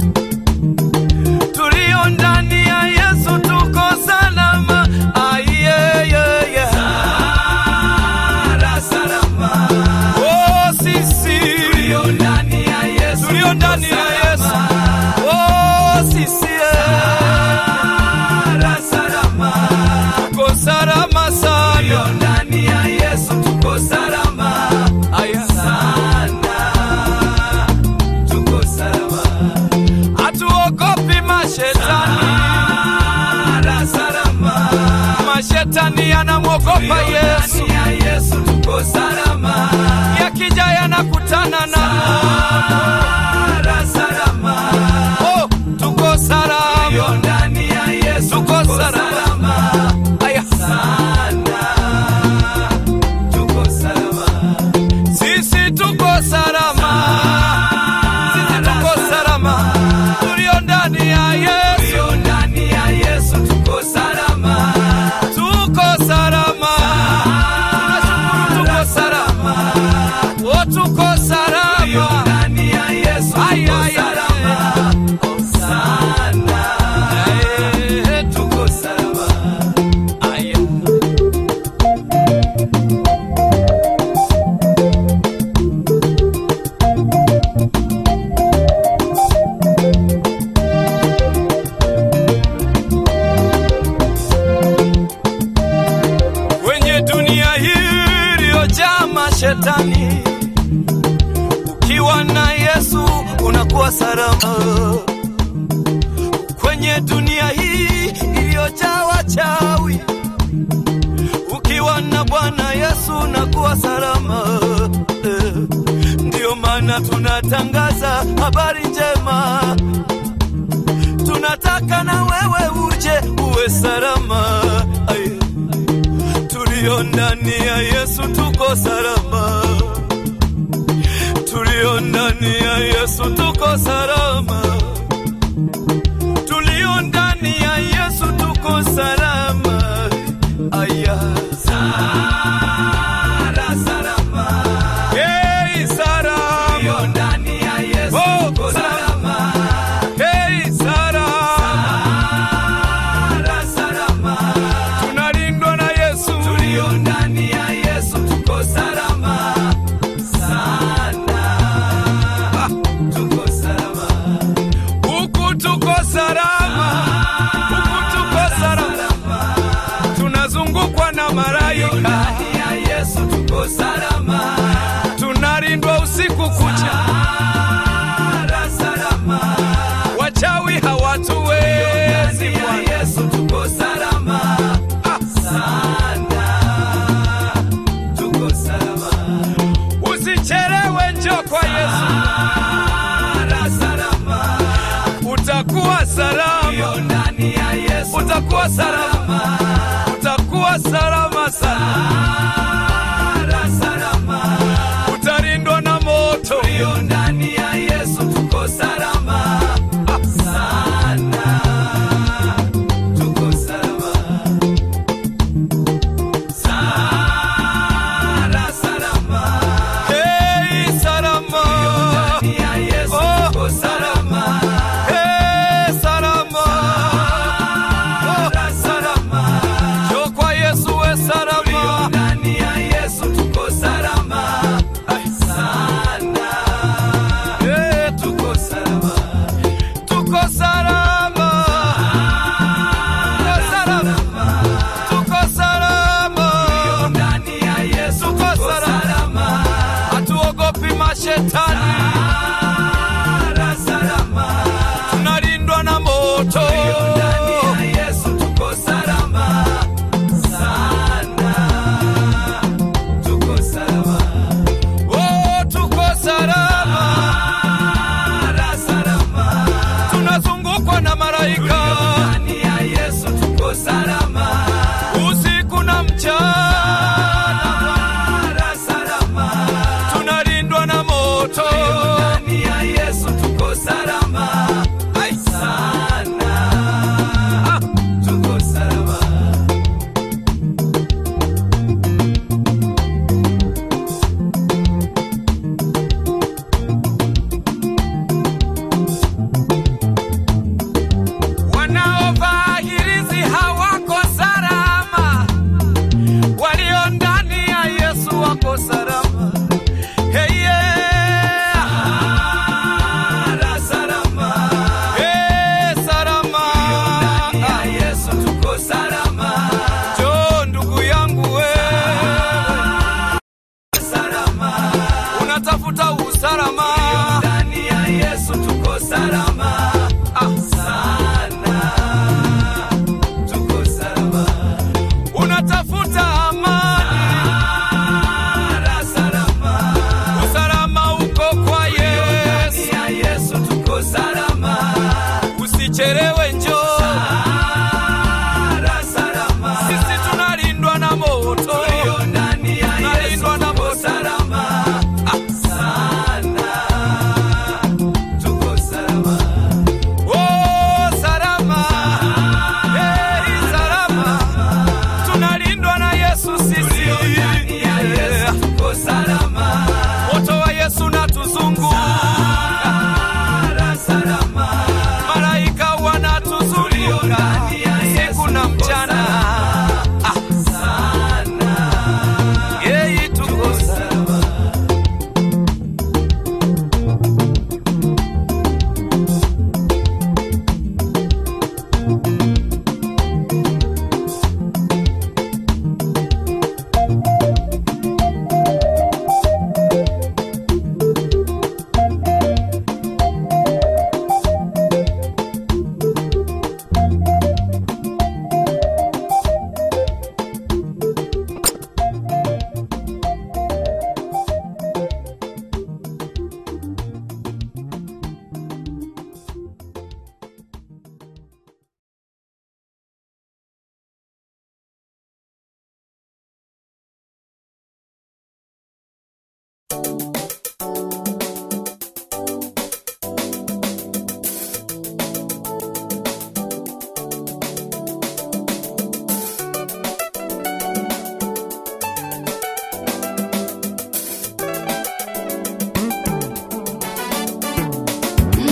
Tulio ndani ya Yesu tuko salama. Ayeyeye. Sala, salama. Oh, sisi tulio ndani ya Yesu, tulio ndani ya Yesu. Oh, sisi Sala, salama. Tuko salama sana. Tulio ndani ya Yesu tuko salama. Aya sana. Tuko salama. Hatuogopi mashetani. Sala, salama. Mashetani yanamwogopa Yesu. ya Yesu tuko salama. Yakija yanakutana na salama. Oh, tuko salama. ndani ya Yesu tuko salama. Aya sana. Tuko salama. Sisi tuko salama. Sisi tuko salama. Tulio ndani ya Yesu. Tulio ndani ya Yesu tuko salama. Tuko salama. Tunashukuru tuko salama. Oh, tuko salama. Tulio ndani ya Yesu tuko salama. Oh, sana. Eh, tuko salama. Aya. kwenye dunia hii iliyojaa mashetani. Ukiwa na Yesu unakuwa salama. Kwenye dunia hii iliyojaa wachawi, ukiwa na Bwana Yesu unakuwa salama. Eh, Ndiyo maana tunatangaza habari njema, tunataka na wewe uje uwe salama. Aye tulio ndani ya Yesu tuko salama, tulio ndani ya Yesu tuko salama, tulio ndani ya Yesu tuko salama. Aya, sala salama, hey salama, tulio ndani ya Yesu oh, tuko salama, hey salama, sala salama tunalindwa na Yesu, tulio ndani ya Yesu tuko salama sana. Ah, tuko salama huku, tuko salama huku, tuko salama, tunazungukwa na malaika. Ndani ya Yesu tuko salama, tunalindwa usiku kucha. Salama, wachawi hawatuwezi. Ndani ya Yesu tuko salama sana, tuko salama. Usichelewe, njoo kwa Yesu. Salama, utakuwa salama. Ndani ya Yesu utakuwa salama, utakuwa salama sana. Salama, utalindwa na moto. Ndani ya Yesu tuko salama sana, tuko salama. Sala, salama. Hey, salama. Oh, salama. Hey, salama. Oh, salama. Njoo kwa Yesu we salama.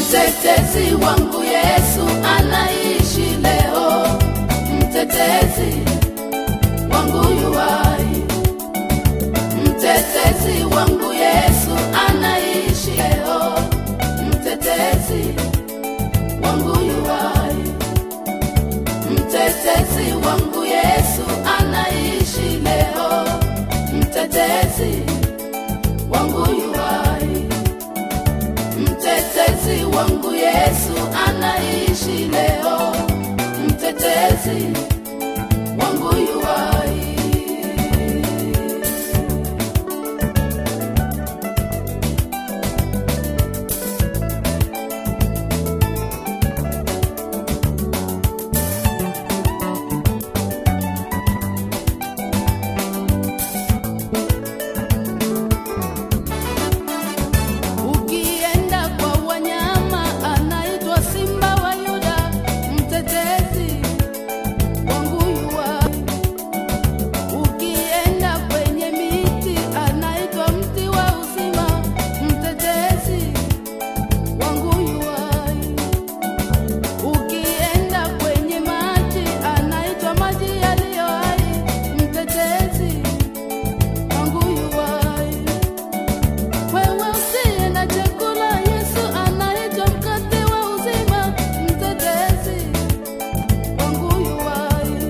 Mtetezi wangu Yesu anaishi leo, mtetezi wangu yuwai. Mtetezi wangu Yesu anaishi leo, mtetezi wangu yuwai. Mtetezi wangu Yesu anaishi leo, mtetezi wangu yuwai. Mtetezi wangu Yesu anaishi leo, mtetezi wangu yuwai. Ukienda kwa wanyama anaitwa simba wa Yuda, mtetezi wangu yuwai. Ukienda kwenye miti anaitwa mti wa uzima, mtetezi wangu yuwai. Ukienda kwenye maji anaitwa maji yaliyo hai, mtetezi wangu yuwai. Wewe usiye na chakula, Yesu anaitwa mkate wa uzima, mtetezi wangu yuwai.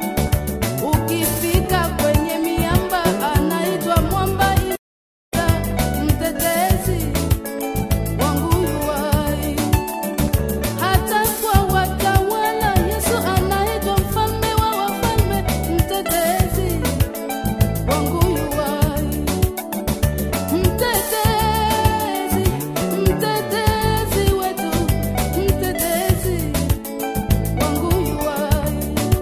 Ukifika kwenye miamba, anaitwa mwamba imara, mtetezi wangu yuwai. Hata kwa watawala, Yesu anaitwa mfalme wa wafalme, mtetezi wangu yuwai. Mtetezi, mtetezi wetu, mtetezi wangu yuwai.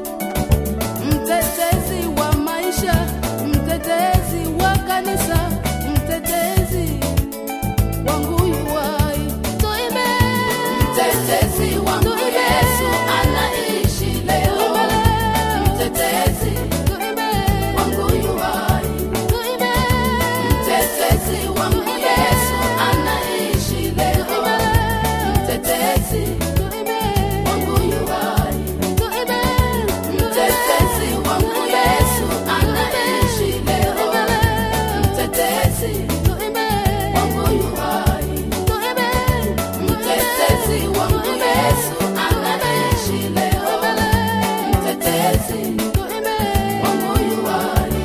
Mtetezi wa maisha, mtetezi wa kanisa, mtetezi wangu yuwai. Tuimbe. Mtetezi wangu Yesu anaishi leo, mtetezi wangu yuwai. Mtetezi wangu Yesu anaishi leo, mtetezi wangu yuwai. Mtetezi wangu Yesu anaishi leo, mtetezi wangu yuwai. Mtetezi wangu Yesu anaishi leo, mtetezi wangu yuwai.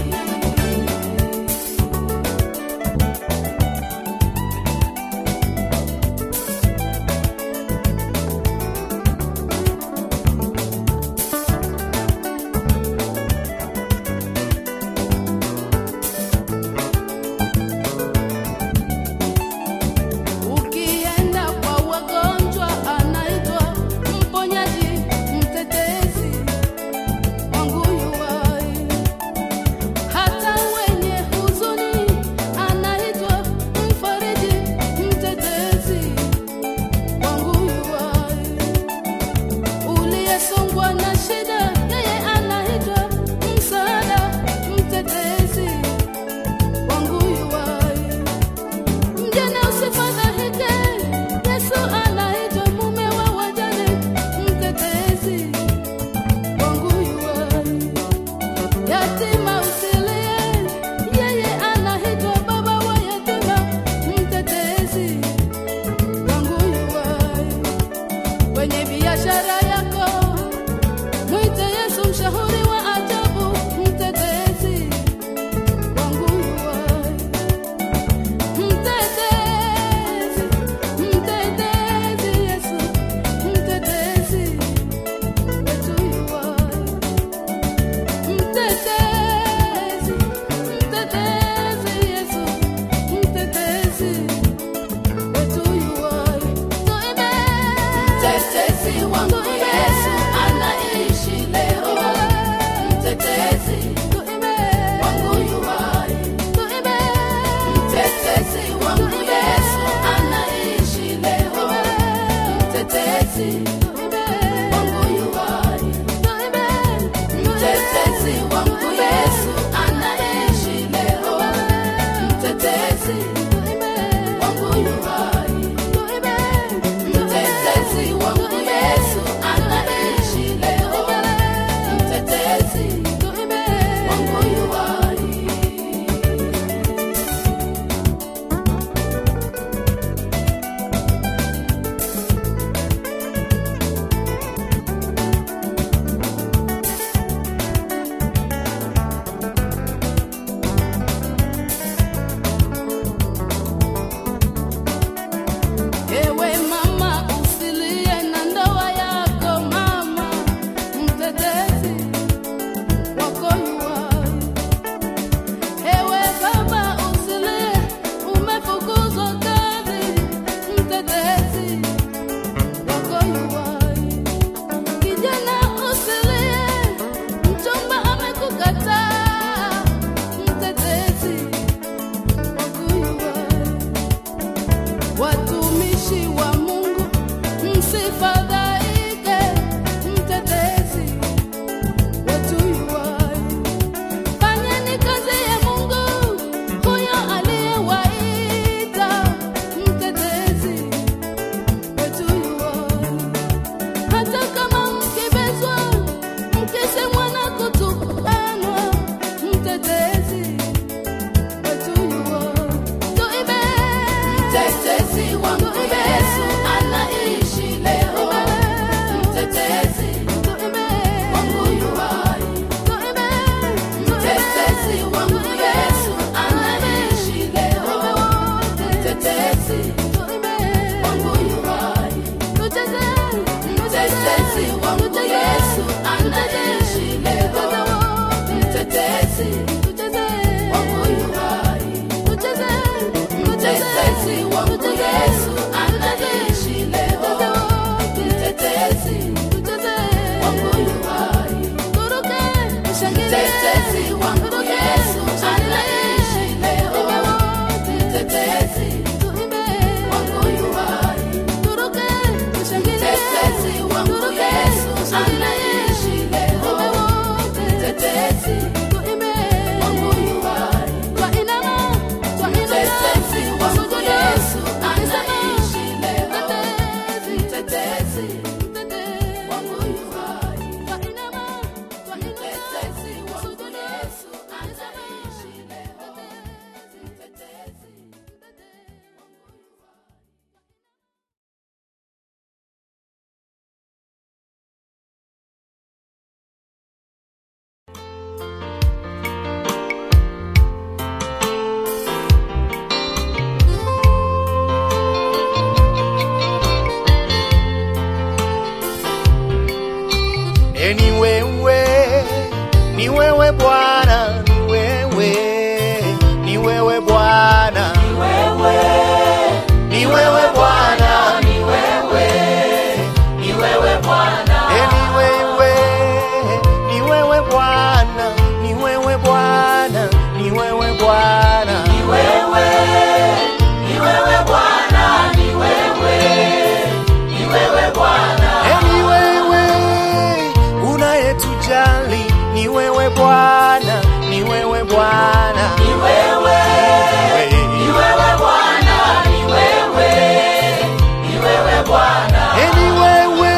Ukienda kwa wagonjwa anaitwa mponyaji, mtetezi wangu yuwai. Hata wenye huzuni anaitwa mfariji, mtetezi wangu yuwai. Uliyesongwa na shida, yeye anaitwa msaada, mtetezi wangu yuwai. Mjane usifadhaike, Yesu anaitwa mume wa wajane, mtetezi wangu yuwai. Yatima usilie, yeye anaitwa baba wa yatima, mtetezi wangu yuwai. Kwenye biashara yako, mwite Yesu mshauri wa ajabu, mtetezi wangu yuwai. Mtetezi, mtetezi Yesu, mtetezi wetu yuwai. Mtetezi, mtetezi Yesu, mtetezi wetu yuwai. Tuimbe. Mtetezi wangu Yesu anaishi leo, mtetezi wangu yuwai. Mtetezi wangu Yesu anaishi leo, mtetezi wangu yuwai. Mtetezi wangu Yesu anaishi leo, mtetezi wangu yuwai. watumishi wa Mungu, msifadhaike, mtetezi wetu yuwai. Fanyeni kazi ya Mungu, huyo aliyewaita, mtetezi wetu yuwai. Hata kama mkibezwa, mkisemwa na kutukanwa, mtetezi wetu yuwai. Tuimbe. Mtetezi wangu Yesu anaishi leo. Mtetezi wangu yu hai. Mtetezi wangu Yesu anaishi leo. Mtetezi wangu yu hai. Mtetezi wangu Yesu anaishi leo. Mtetezi wangu yu hai. Mtetezi wangu Yesu anaishi leo. Mtetezi wangu yu hai. Mtetezi wangu Yesu anaishi leo. Mtetezi wangu yu hai. Mtetezi wangu Yesu anaishi leo. Mtetezi wangu yu hai. Mtetezi wangu Yesu anaishi leo. Mtetezi wangu yu hai. Mtetezi wangu Yesu anaishi leo. Mtetezi E, ni wewe, ni wewe Bwana, ni wewe, ni wewe Bwana, ni wewe, ni wewe Bwana, ni wewe, ni wewe Bwana, e, ni wewe, ni wewe Bwana, ni wewe Bwana, ni wewe Bwana, ni wewe, ni wewe Bwana, ni wewe, ni wewe Bwana, e, ni wewe unayetujali ni wewe Bwana, ni wewe Bwana, ni wewe, ni wewe Bwana, ni wewe, ni wewe Bwana, e, ni wewe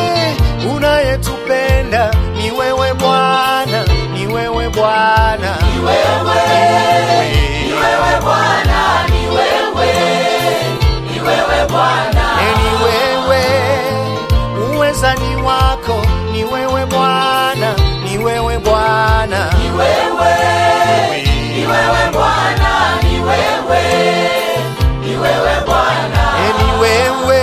unayetupenda ni wewe Bwana, ni wewe Bwana, ni wewe, ni wewe Bwana, ni wewe, ni wewe Bwana, e, ni wewe uwezani wako ni wewe Bwana, ni wewe Bwana, ni wewe, ni wewe Bwana, ni wewe, ni wewe Bwana, e, ni wewe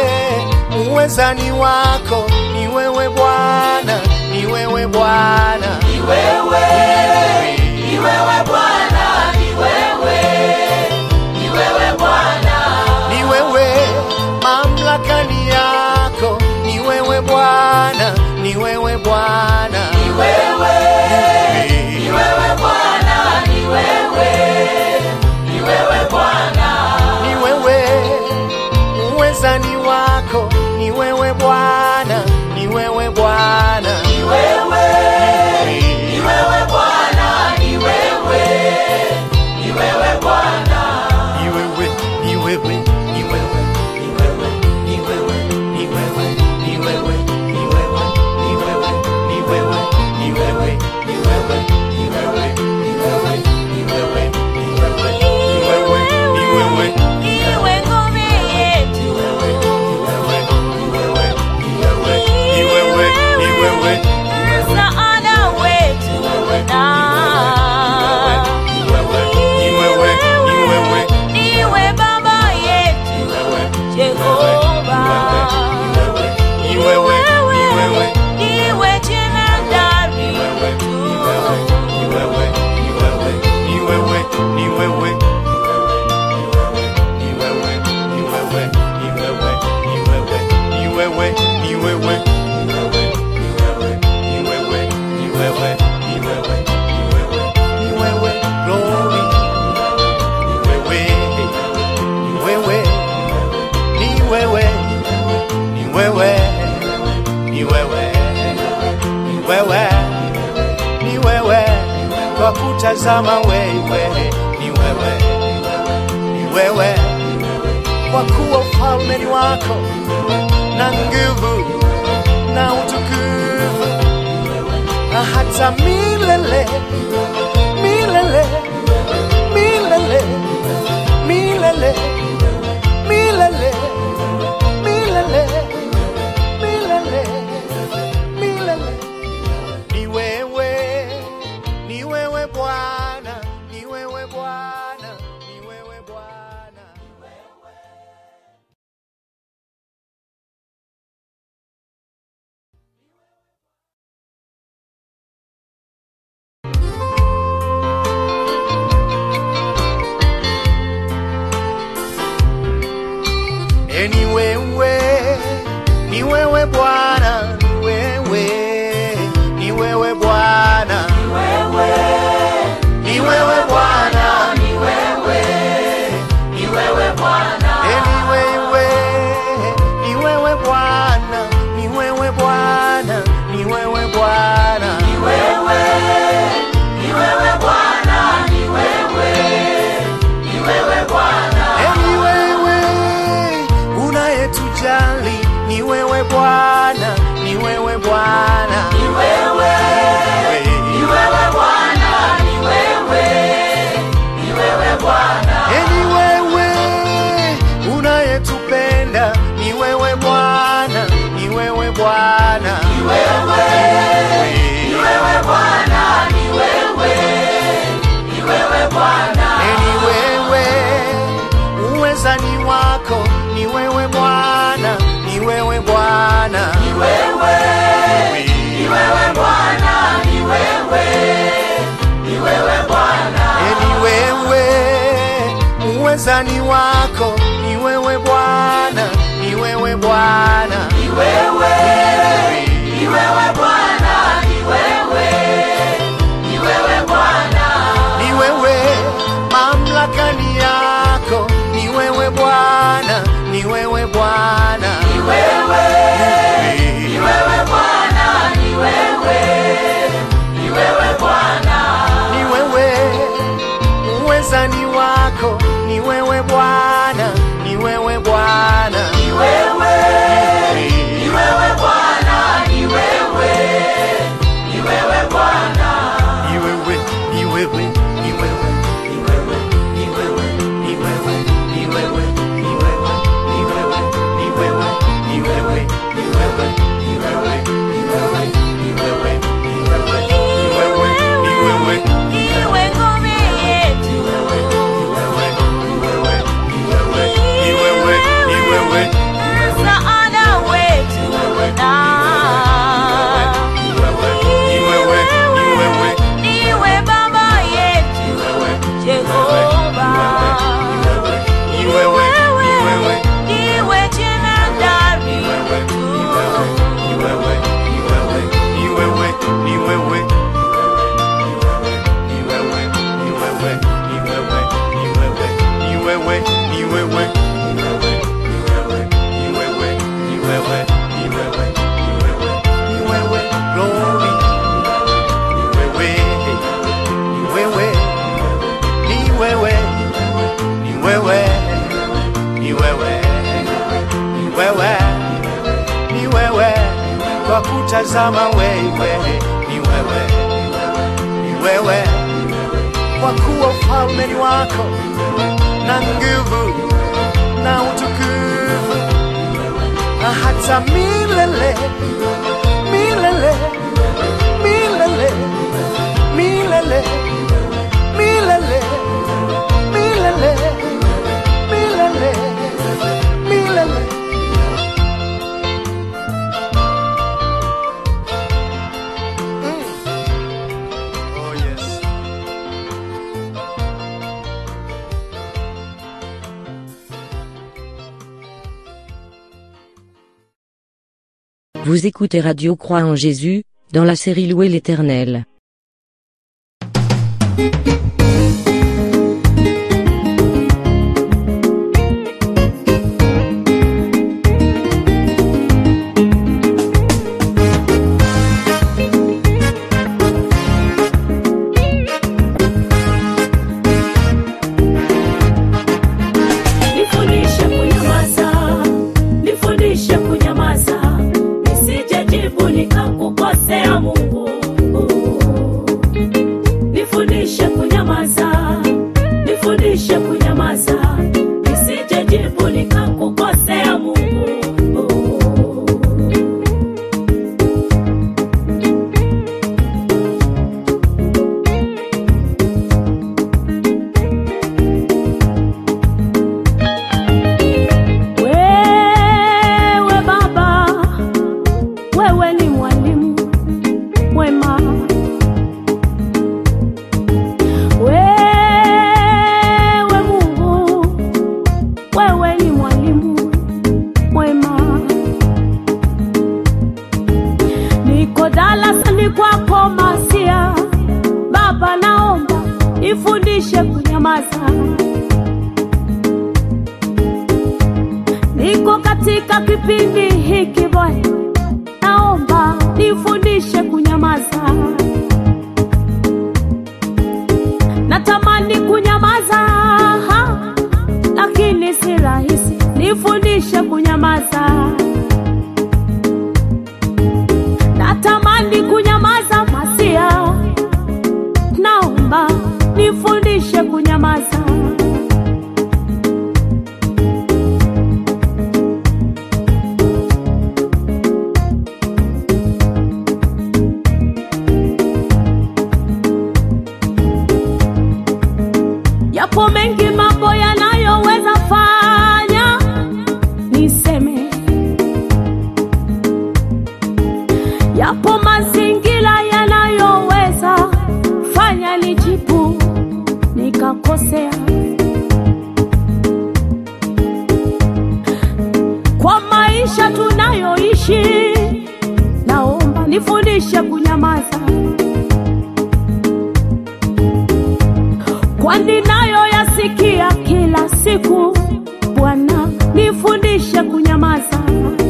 uwezani wako ni wewe Bwana, ni wewe Bwana, ni wewe, ni wewe Bwana, ni wewe, ni wewe Bwana, ni wewe mamlaka ni yako, ni wewe Bwana, ni wewe Bwana, ni wewe, ni wewe Bwana, ni wewe, ni wewe Bwana, ni wewe uwezani wako, ni wewe Bwana, ni wewe Bwana, ni wewe, ni wewe Bwana, ni wewe, ni wewe Bwana, ni wewe, ni wewe, ni wewe, ni wewe, ni wewe, ni wewe, ni wewe, ni wewe, ni wewe, ni wewe, ni wewe, ni wewe, ni wewe, ni wewe, ni wewe, ni wewe, ni wewe, ni wewe, Iwe ngome yetu, ni wewe, ni wewe, ni wewe, ni wewe, ni wewe, ni wewe, ni wewe, ni wewe, kwa kutazama wewe, ni wewe, ni wewe, kwa kuwa ufalme ni wako na nguvu na utukufu na hata milele milele milele milele milele milele milele milele ni wewe ni wewe bwana ni wewe bwana ni wewe bwana E, ni wewe, ni wewe Bwana, ni wewe, ni wewe Bwana, ni wewe, ni wewe Bwana, ni wewe, ni wewe Bwana, e, ni wewe, ni wewe Bwana, ni wewe Bwana, ni wewe Bwana, ni wewe, ni wewe Bwana, ni wewe, ni wewe Bwana, e, ni wewe unayetujali ni wewe Bwana, ni wewe Bwana, ni wewe, ni wewe Bwana, ni wewe, ni wewe Bwana, ni wewe unayetupenda ni wewe Bwana, ni wewe Bwana, ni wewe, ni wewe Bwana, ni wewe, ni wewe Bwana, ni wewe uwezani wako ni wewe Bwana, ni wewe Bwana, ni wewe, ni wewe Bwana, ni wewe, ni wewe Bwana, ni wewe uwezani wako ni wewe Bwana, ni wewe Bwana, ni wewe, ni wewe Bwana, ni wewe, ni wewe Bwana, ni wewe mamlaka ni yako, ni wewe Bwana, ni wewe Bwana, ni wewe, ni wewe Bwana, ni wewe, ni wewe Bwana, ni wewe uwezani wako, ni wewe Bwana, ni wewe Bwana, ni wewe, ni wewe Bwana, ni wewe, ni wewe Bwana, ni wewe, ni wewe, ni wewe, ni wewe, ni wewe, ni wewe, ni wewe, ni wewe, ni wewe, ni wewe, ni wewe, ni wewe, ni wewe, ni wewe, ni wewe, ni wewe, ni wewe, Iwe ngome yetu, ni wewe, ni wewe, msaada wetu na ni wewe, ni wewe, iwe baba yetu Jehova, ni wewe, ni wewe, iwe jemedari wetu. ni wewe, ni wewe, ni wewe, ni wewe, ni wewe, ni wewe, ni wewe, ni wewe, ni wewe, ni wewe, ni wewe, ni wewe, ni wewe, ni wewe, glory, ni wewe, ni wewe, ni wewe, ni wewe, ni wewe, ni wewe, ni wewe, kwa kutazama wewe, ni wewe, ni wewe, kwa kuwa ufalme ni wako na nguvu na utukufu na hata milele milele milele milele milele milele milele milele Mm. Oh yes. Vous écoutez Radio Croix en Jésus, dans la série Louer l'Éternel. katika kipindi hiki Bwana, naomba nifundishe kunyamaza. Natamani kunyamaza, ha, lakini si rahisi. Nifundishe kunyamaza. Natamani kunyamaza, Masia, naomba nifundishe kunyamaza. Yapo mengi mambo yanayoweza fanya niseme, yapo mazingira yanayoweza fanya nijibu nikakosea. Kwa maisha tunayoishi, naomba nifundishe kunyamaza. kwani nayo yasikia kila siku. Bwana nifundishe kunyamaza,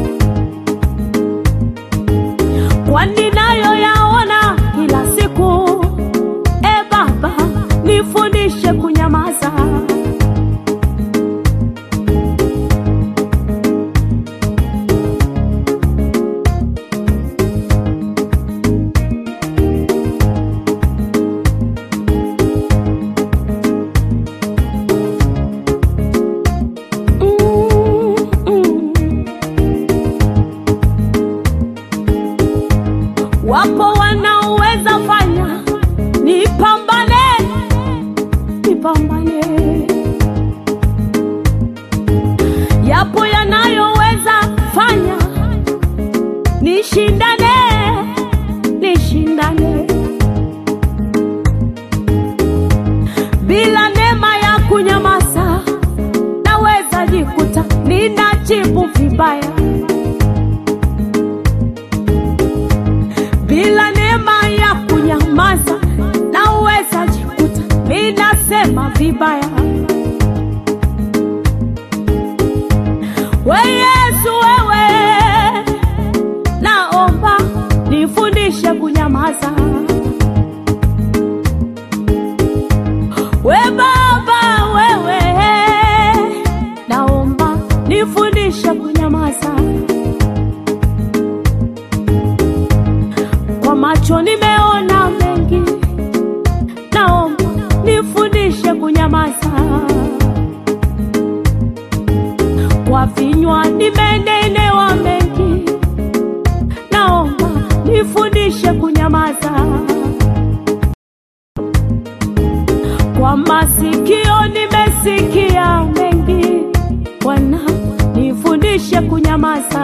kwani nayo yaona kila siku. E Baba, nifundishe kunyamaza. Mm, mm. Wapo wanaoweza fanya nipambane, nipambane. Yapo yanayoweza fanya nishindane, nishindane. Bila neema ya kunyamaza, naweza jikuta ninajibu vibaya. Bila neema ya kunyamaza, naweza jikuta ninasema vibaya. We Yesu, wewe naomba nifundishe kunyamaza. We Baba, wewe naomba nifundishe kunyamaza. Kwa macho nimeona mengi, naomba nifundishe kunyamaza. Kwa vinywa nimenenewa mengi, naomba nifundishe kunyamaza. Kwa masikio nimesikia mengi, Bwana nifundishe kunyamaza.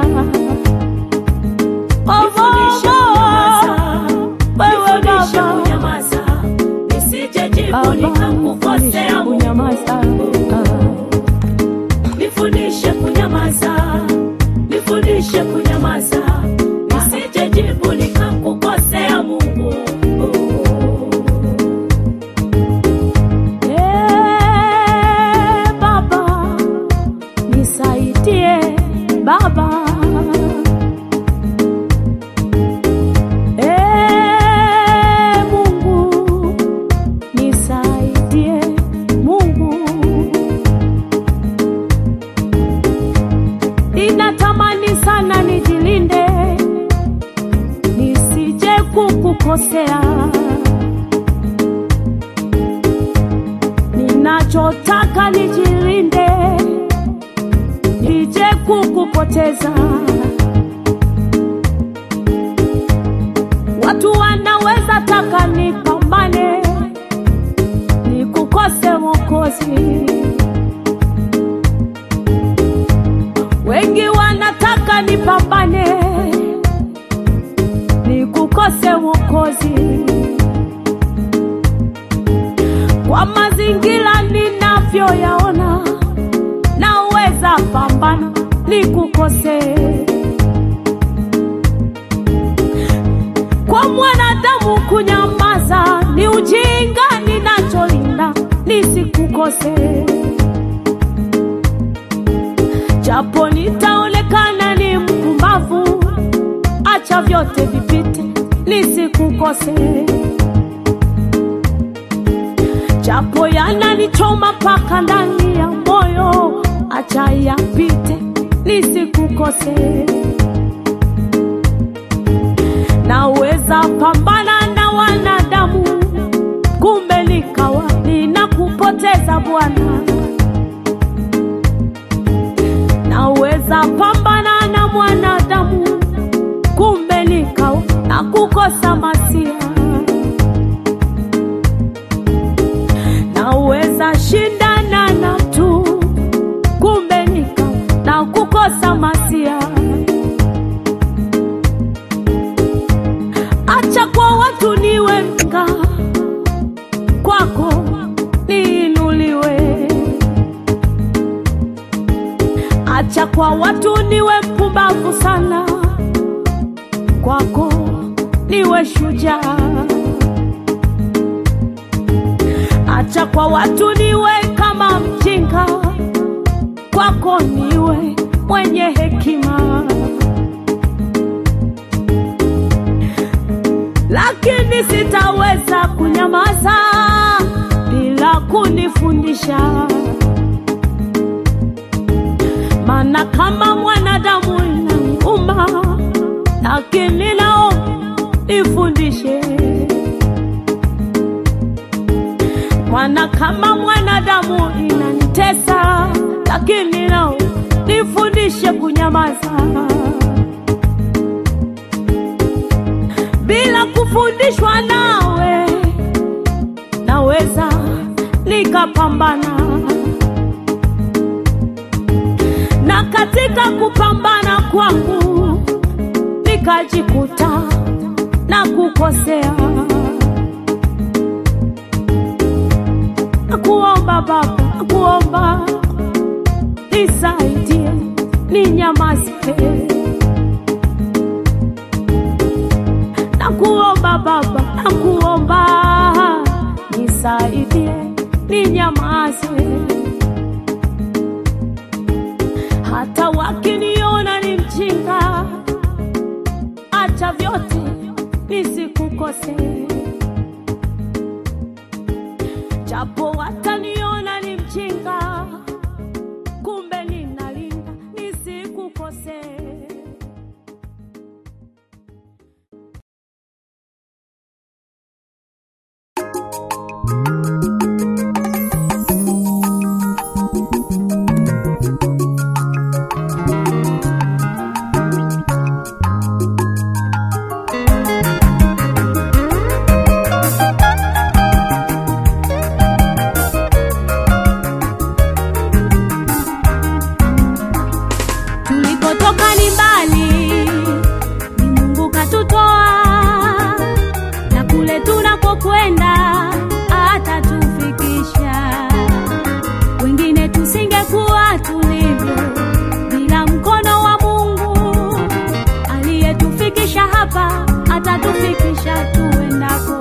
Oh, oh, oh, wewe Baba, Baba, nifundishe kunyamaza. Nifundishe kunyamaza, nifundishe kunyamaza, nisije jibu nikakukosea Mungu. Eh, Baba, nisaidie Baba. Eh, Mungu, nisaidie Mungu. Ninatamani sana nijilinde nisije kukukosea. Ninachotaka nijilinde nije kukupoteza. Watu wanaweza taka nipambane nikukose Mwokozi. Wengi wanataka nipambane nikukose Mwokozi. Kwa mazingira ninavyoyaona, naweza pambana nikukose. Kwa mwanadamu kunyamaza ni ujinga, ninacholinda nisikukose, japo nitaonekana nisikukose, japo yananichoma mpaka ndani ya moyo, acha yapite nisikukose. Naweza pambana na wanadamu, kumbe nikawa ninakupoteza Bwana. Naweza pambana na mwanadamu, kumbe nikawa na kukosa masia. Naweza shindana na mtu, kumbe nikawa na kukosa masia. Acha kwa watu niwe mka, kwako niinuliwe. Acha kwa watu niwe mpumbavu sana, kwako niwe shujaa. Acha kwa watu niwe kama mjinga, kwako niwe mwenye hekima. lakini sitaweza kunyamaza bila kunifundisha, maana kama mwanadamu inaniuma, lakini nao nifundishe, maana kama mwanadamu inanitesa, lakini nao nifundishe kunyamaza. bila kufundishwa nawe, naweza nikapambana, na katika kupambana kwangu nikajikuta na kukosea. Nakuomba Baba, nakuomba nisaidie, ninyamaze nakuomba Baba, nakuomba nisaidie, ninyamaze. Hata wakiniona ni mjinga, acha vyote nisikukose, japo wataniona ni mjinga, kumbe ninalinda nisikukose. Tulipotoka ni mbali, ni Mungu katutoa, na kule tunakokwenda atatufikisha. Wengine tusingekuwa tulivyo bila mkono wa Mungu aliyetufikisha hapa, atatufikisha tuendako.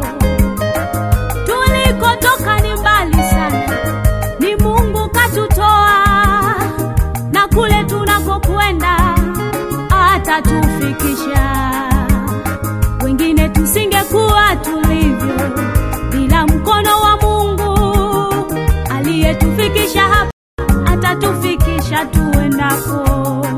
Tulikotoka ni mbali sana, ni Mungu katutoa na kule tunakokwenda atatufikisha. Wengine tusingekuwa tulivyo bila mkono wa Mungu aliyetufikisha hapa, atatufikisha tuendako.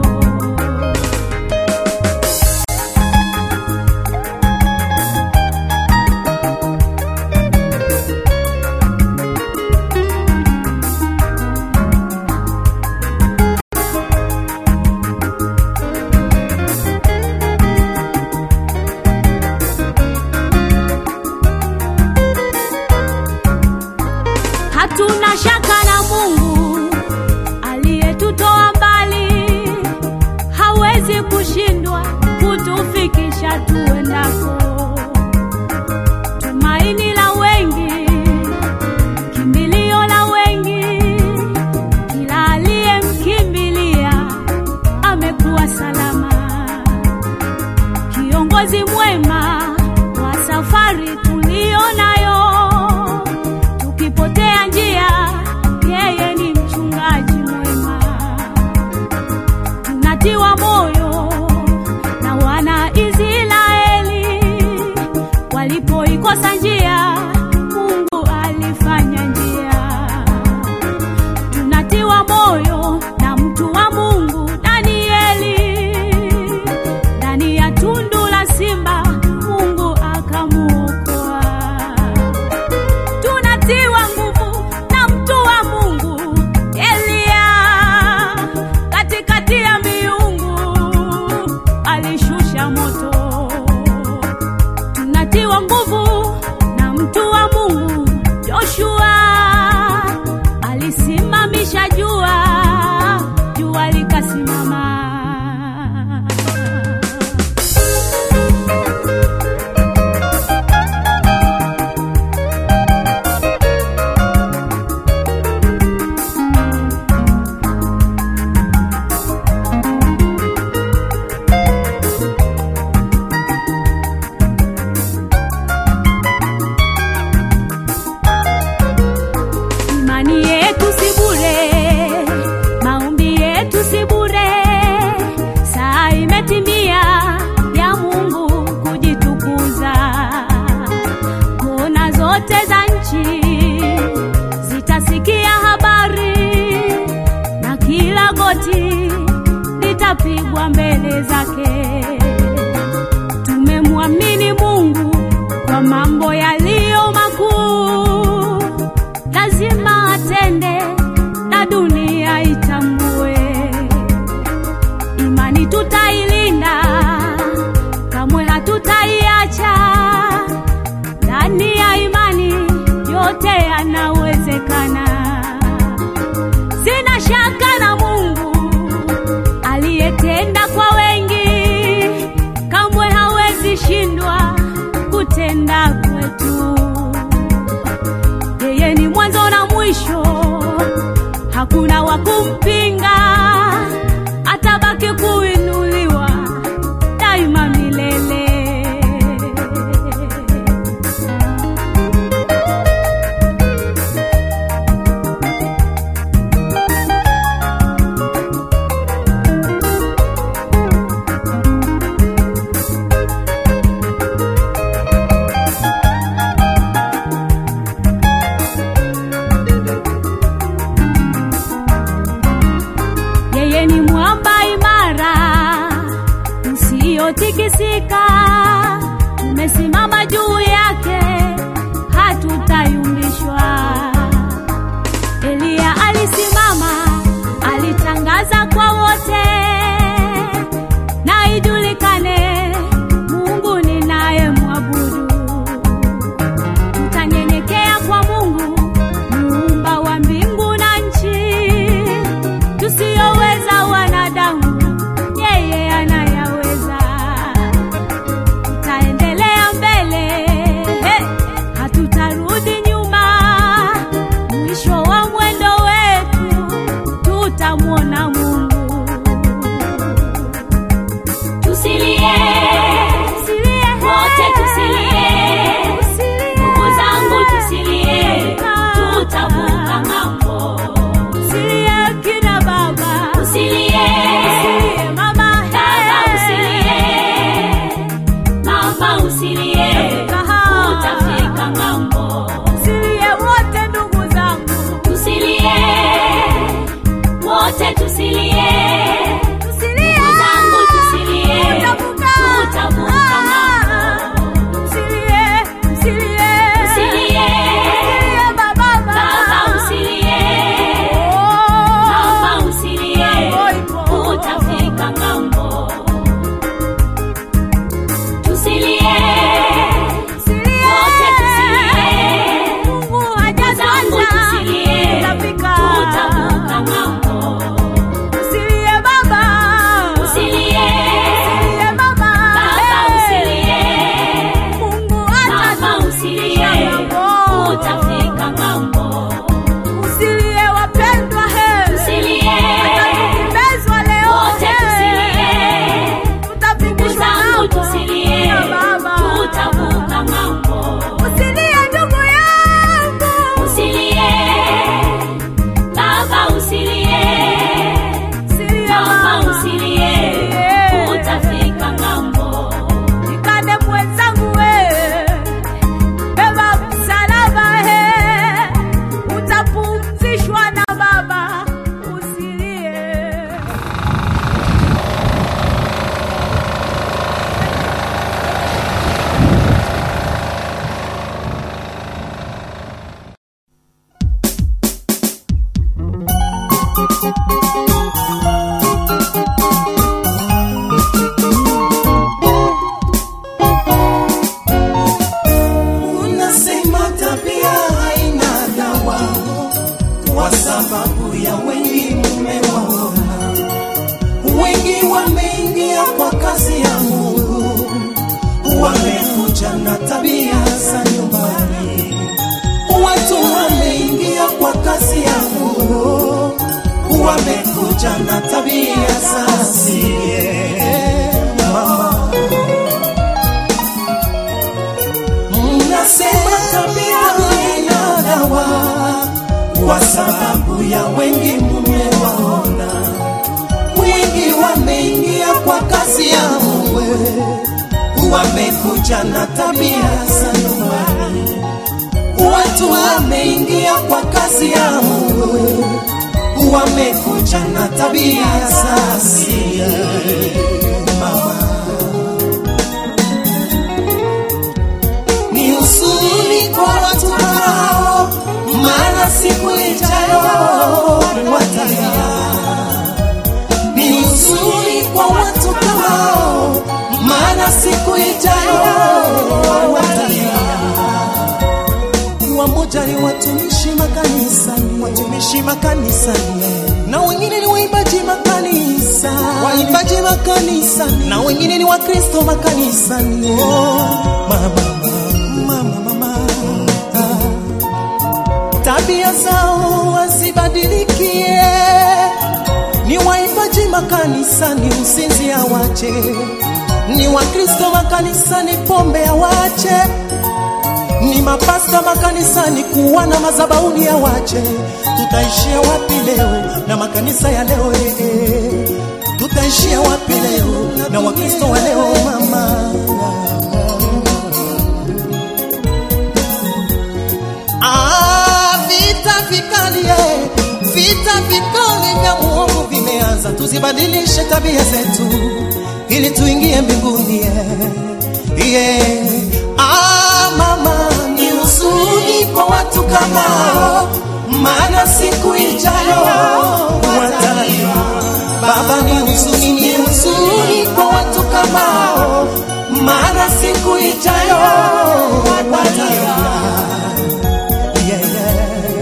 Hatuna shaka na Mungu aliyetutoa mbali, hawezi kushindwa kutufikisha tuendako. Tumaini la wengi, kimbilio la wengi, kila aliyemkimbilia amekuwa salama. Kiongozi mwema wa safari tuliyo nayo tukipotea njia, yeye ni mchungaji mwema. Tunatiwa moyo na wana Israeli tutapigwa mbele zake. Tumemwamini Mungu kwa mambo yaliyo makuu, lazima atende na dunia itambue. Imani tutailinda, kamwe hatutaiacha. Ndani ya imani yote yanawezekana. Sina shaka na Mungu aliyetenda kwa wengi, kamwe hawezi shindwa kutenda kwetu. Yeye ni mwanzo na mwisho, hakuna wa kumpinga, atabaki kuinuliwa daima milele. Yeye ni mwamba imara usiotikisika, umesimama juu yake, hatutayumbishwa. Eliya alisimama, alitangaza kwa wote, na ijulikane Mungu ninayemwabudu. Tutanyenyekea kwa Mungu muumba wa mbingu na nchi, tusiyoweza wanadamu, yeye anayaweza. Tutaendelea mbele, he, hatutarudi nyuma. Mwisho wa mwendo wetu tutamwona Mungu. Tusilie, wote tusilie, ndugu zangu tusilie, tutavuka ng'ambo. Usilie kina baba, Usilie, usilie mama, dada he. usilie, mama usilie, utafika ng'ambo. Usilie wote ndugu zangu, Tusilie, wote tusilie, usilie ndugu zangu tusilie, Utavuka. tutavuka ng'ambo. Usilie, usilie, Usilie, usilie baba, baba usilie, Oh, mama usilie, Ng'ambo ipo. utafika ng'ambo. Tusilie, usilie. wote tusilie, Mungu ndugu zangu hajatuacha. tusilie, Tutafika. tutavuka ng'ambo. Usilie baba, Usilie, usilie mama, baba eh. usilie, Mungu mama atatufikisha usilie, ng'ambo. utafika ng'ambo. Usilie wapendwa, he. Tusilie, Tutakimezwa leo, wote he. tusilie, ndugu Tutafikishwa zangu ng'ambo. tusilie, Ya baba. tutavuka ng'ambo. Usilie ndugu yangu, Usilie, baba usilie, usilie mama mama. usilie, utafika ng'ambo. Nikande mwenzangu we, beba msalaba he, utapumzishwa na Baba. Usilie. Unasema tabia haina dawa kwa sababu ya wengi mumewaona, wengi wameingia kwa kazi ya Mungu, wamekuja na tabia za nyumbani. Watu wameingia kwa kazi ya Mungu, wamekuja na tabia za sie mama Mnasema tabia haina dawa kwa sababu ya wengi mumewaona, wengi wameingia kwa kazi ya Mungu, wamekuja na tabia za nyumbani. Watu wameingia kwa kazi ya Mungu, wamekuja na tabia za asili. maana siku ijayo watalia. Wamoja ni watumishi makanisani, watumishi makanisani, na wengine ni waimbaji makanisa, waimbaji makanisani, na wengine ni Wakristo makanisani. Oh, mama, mama, mama, ah. tabia zao wasibadilikie ni waimbaji makanisani, usinzi awache, ni Wakristo makanisani, pombe awache, ni mapasta makanisani, kuwa na mazabauni awache. Tutaishia wapi leo na makanisa ya leo eh, eh. Tutaishia wapi leo na Wakristo wa leo mama? Ah, vita vikali eh, vita vikali vya muovu vimeanza, tuzibadilishe tabia zetu ili tuingie mbinguni eh. yeah. Ah, mama, ni huzuni kwa watu kama hao, maana siku ijayo watalia. Baba, ni huzuni, ni huzuni kwa watu kama hao, maana siku ijayo watalia. Yeah, yeah.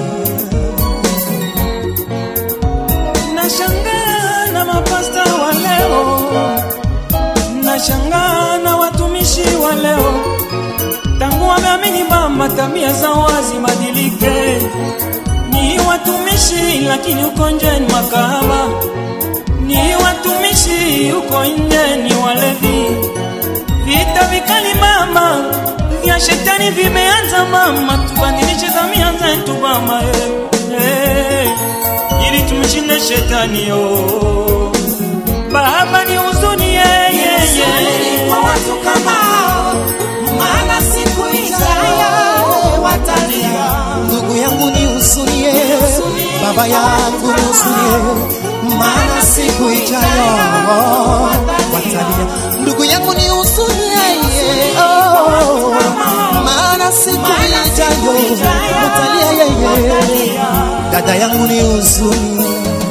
Nashangaa na mapasta wa leo, nashangaa na watumishi wa leo, tangu wameamini mama, tabia za wazi badilike. Ni watumishi lakini uko nje ni makahaba, ni watumishi uko nje ni walevi. Vita vikali mama vya shetani vimeanza mama, tubadilishe tabia zetu mama eh, eh, ili tumshinde shetani oh. Baba ni huzuni yeah, yeah, yeah. kwa watu kama hao, maana siku ijayo watalia. Ndugu yangu ni husunie, baba yangu ni husunie, maana siku ijayo watalia. Ndugu yangu ni husunie, oh, maana siku ijayo watalia yeye. Dada yangu ni husunie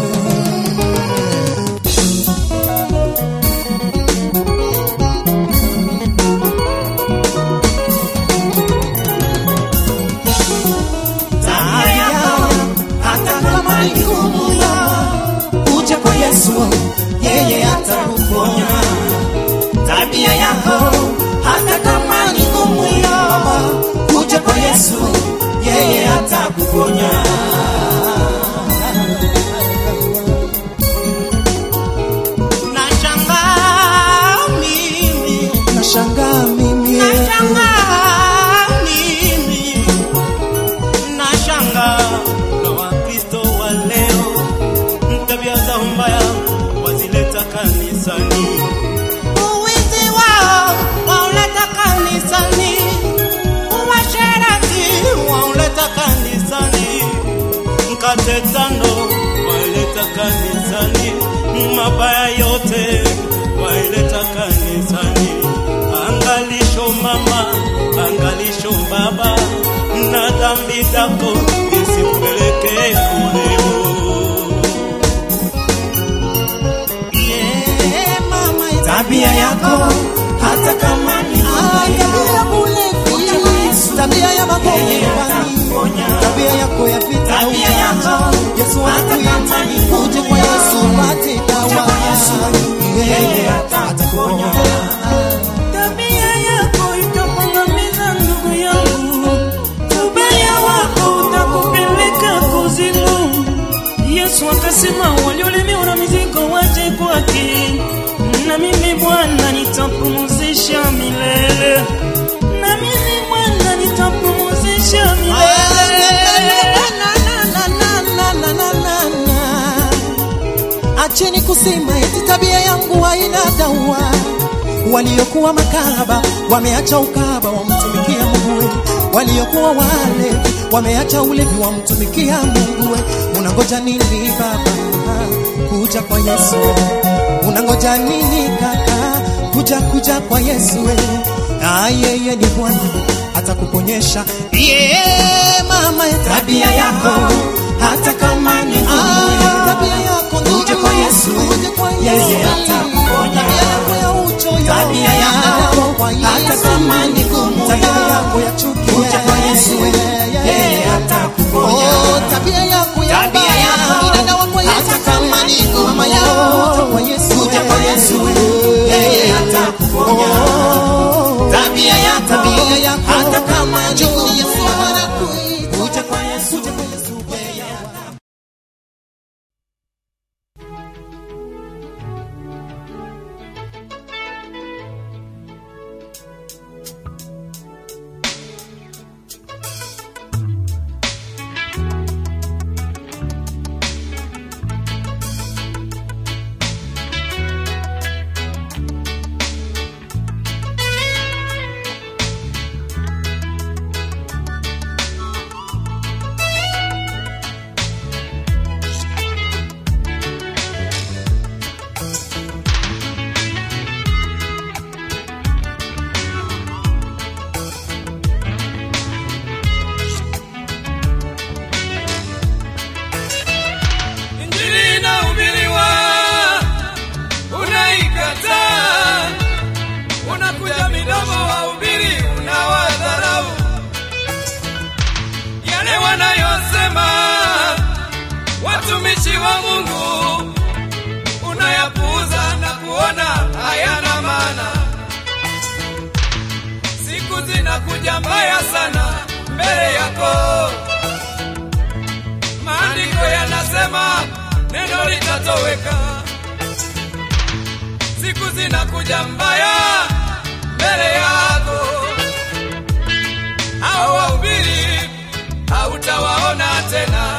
tabia hata kama ni ngumu uje kwa Yesu yeye atakuponya tabia yako hata kama ni ngumu uje kwa Yesu yeye atakuponya nashangaa mimi nashangaa mimi nashangaa mimi nashanga na wakristo wa leo tabia za mbaya wazileta kanisani uwizi wao wauleta kanisani uasherati wauleta kanisani mkate tano waileta kanisani mabaya yote waileta kanisani angalisho mama angalisho baba na dhambi zako isipeleke kuleo Yeah, mama, tabia yako hata kama ni tabia ya magonjwa tabia yako ya vita tabia yako Yesu anakuita uje kwa Yesu upate dawa yeye atakuponya Tabia yako itakuangamiza ndugu yangu, ubaya wako utakupeleka kuzimu. Yesu akasema waliolemewa na mizigo waje kwake, na mimi Bwana nitapumzisha milele, na mimi Bwana nitapumzisha Acheni kusema eti tabia yangu haina dawa. Waliokuwa makahaba wameacha ukahaba, wamtumikia Mungu. we. Waliokuwa walevi wameacha ulevi, wamtumikia Mungu. we. Unangoja nini baba kuja kwa Yesu? Unangoja nini kaka kuja kuja kwa Yesu? we. Ah, yeye ni Bwana atakuponyesha. Yeah, mama, tabia yako hata kama ni ngumu, tabia yako uje kwa Yesu, yeye atakuponya. Tabia yako ya uchoyo, tabia yako neno litatoweka. Siku zinakuja mbaya mbele yako, hao wahubiri hautawaona tena,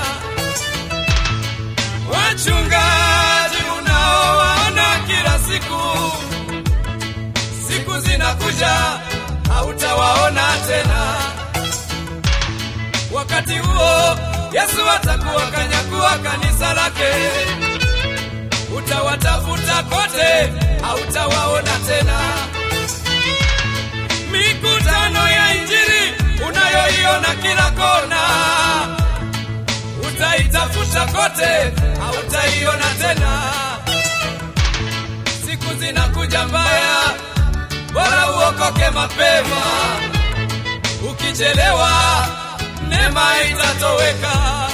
wachungaji unaowaona kila siku, siku zinakuja hautawaona tena. Wakati huo Yesu atakuwa kanyakua kanisa lake, utawatafuta kote, hautawaona tena. Mikutano ya Injili unayoiona kila kona, utaitafuta kote, hautaiona tena. Siku zinakuja mbaya, bora uokoke mapema. Ukichelewa neema itatoweka.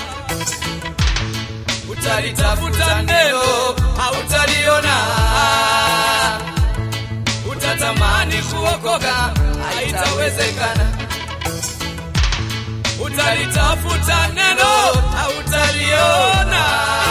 Utalitafuta neno hautaliona, utatamani kuokoka, haitawezekana. Utalitafuta neno hautaliona,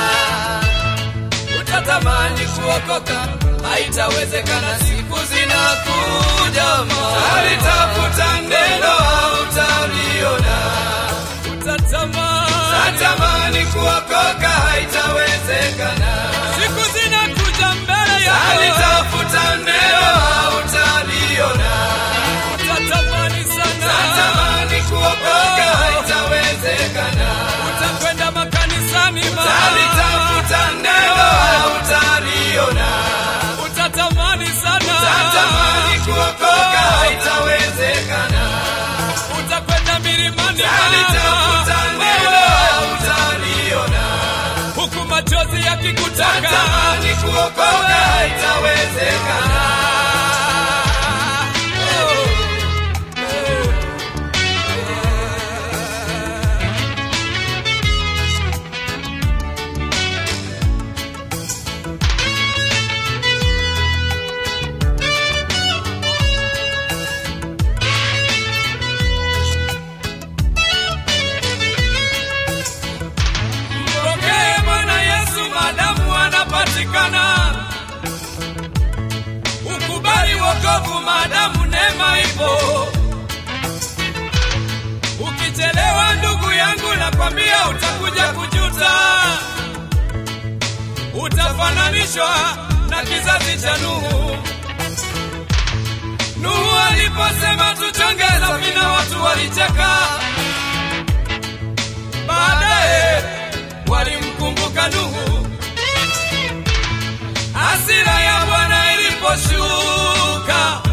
utatamani kuokoka, haitawezekana. Siku zinakuja, utalitafuta neno hautaliona, utatamani utatamani kuokoka, haitawezekana. Siku zinakuja mbele yako, utalitafuta neno hautaliona, utatamani sana, utatamani kuokoka, haitawezekana. Utakwenda makanisani, utalitafuta neno hautaliona, utatamani sana, utatamani kuokoka, haitawezekana. Utakwenda milimani, utalitafuta neno hautaliona, huku machozi yakikutaka, utatamani kuokoka, haitawezekana. Oh. Mpokee Bwana Yesu madamu anapatikana. Ukubali wokovu madamu neema ipo. Ukichelewa ndugu yangu, nakwambia utakuja kujuta. Utafananishwa na kizazi cha Nuhu. Nuhu aliposema tuchonge safina, watu walicheka. Baadaye walimkumbuka Nuhu. Hasira ya Bwana iliposhuka,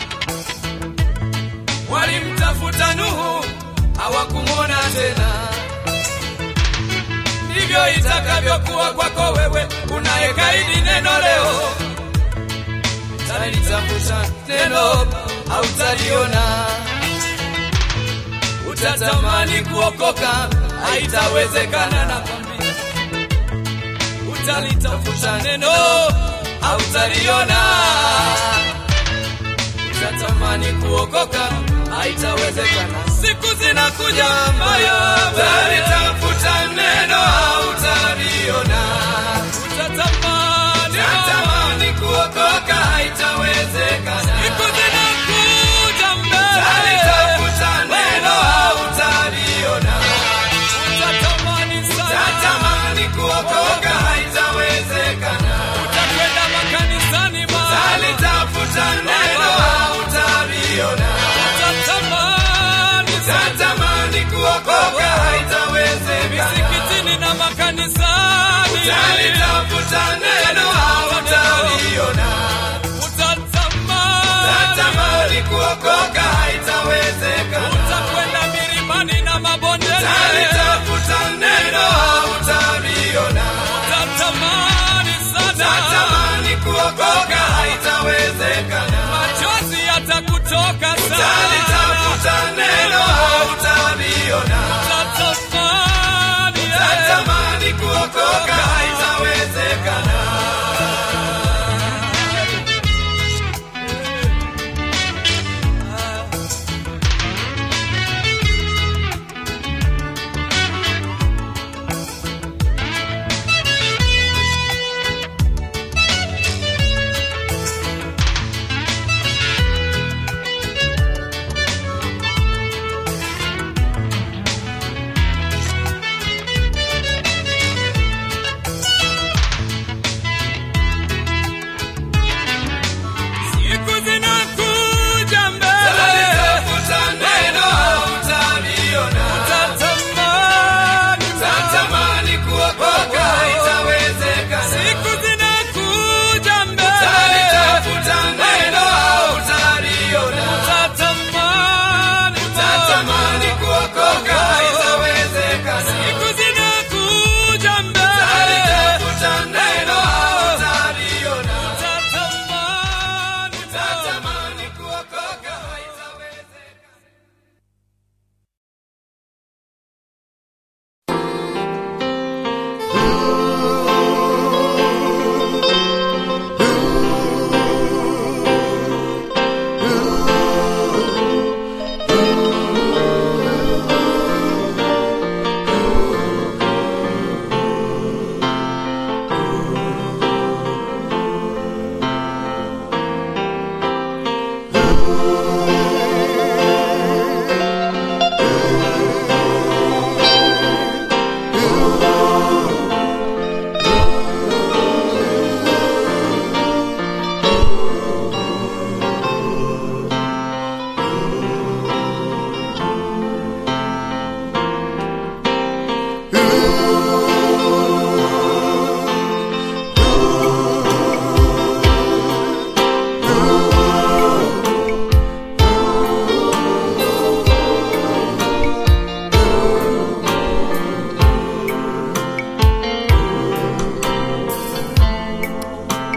walimtafuta Nuhu, hawakumwona tena. Ndivyo itakavyokuwa kwako wewe unayekaidi neno leo. Utalitafuta neno, hautaliona. Utatamani kuokoka, haitawezekana nakwambia. Utalitafuta neno, hautaliona. Utatamani kuokoka, haitawezekana. Siku zinakuja mbaya, utalitafuta neno, hautaliona. Utatamani, utatamani kuokoka, haitawezekana. Siku zinakuja mbaya, utalitafuta neno, hautaliona. Utatamani sana, utatamani kuokoka, haitawezekana. Utakwenda makanisani, utalitafuta neno, hautaliona. Utatamani, utatamani kuokoka, haitawezekana. Misikitini na makanisani, utalitafuta neno, hautaliona. Utatamani, utatamani kuokoka, haitawezekana. Utakwenda milimani na mabondeni, utalitafuta neno, hautaliona. Utatamani sana, utatamani kuokoka, haitawezekana. Machozi yatakutoka sana, utalitafuta neno, hautaliona. Utatamani, utatamani kuokoka, haitawezekana.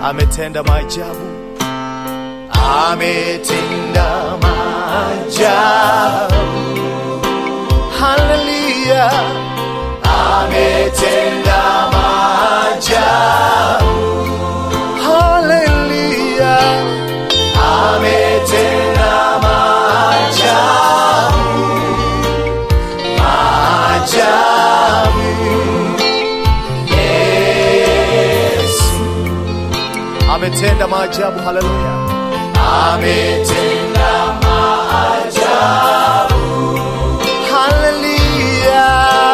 ametenda maajabu, ametenda maajabu. Haleluya, ametenda maajabu. Haleluya, ametenda maajabu, maajabu. Yesu ametenda maajabu. Haleluya, ametenda maajabu. Haleluya,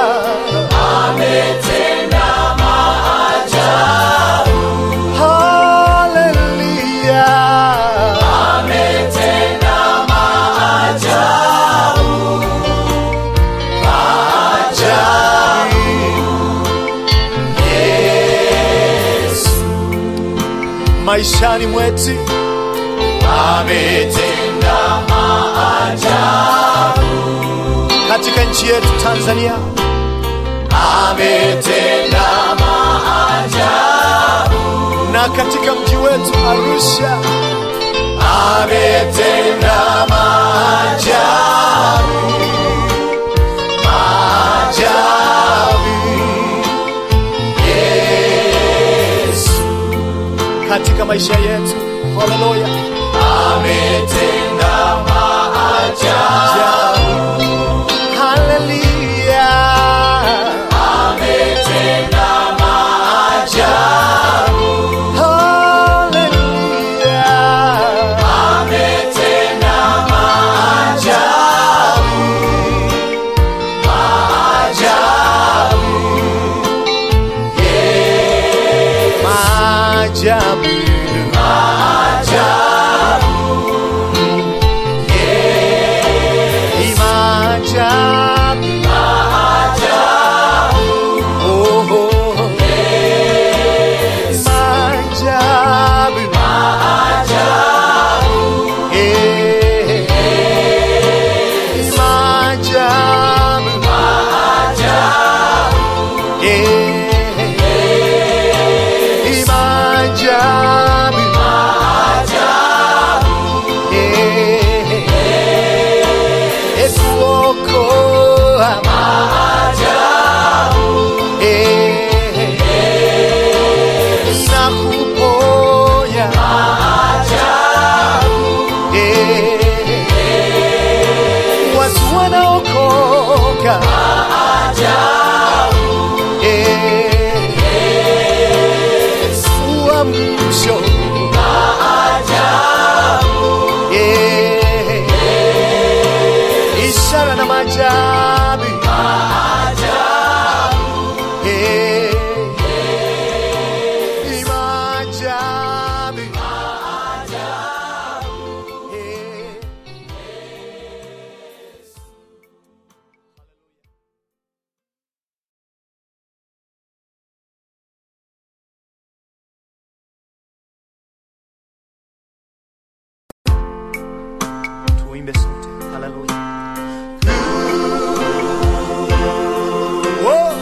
ametenda maajabu. Haleluya, ametenda maajabu. Maajabu. Yesu maishani mwetu ametenda maajabu katika nchi yetu Tanzania, ametenda maajabu na katika mji wetu Arusha, ametenda maajabu, maajabu. Yesu katika maisha yetu, haleluya, ametenda maajabu. Haleluya, ametenda maajabu. Haleluya, ametenda maajabu. Maajabu, yes. Maajabu, maajabu, yes. Maajabu, maajabu, oh, oh. Yes. Maajabu, maajabu, yes. Maajabu, maajabu, yes. Maajabu, maajabu, yes. Kuokoa maajabu, yes. Na kuponya maajabu, yes. Watu wanaokoka maajabu, yes. Uamsho maajabu, yes. Ishara na maajabu maajabu, yes. Maajabu maajabu, yes. tuimbe sote haleluya Whoa.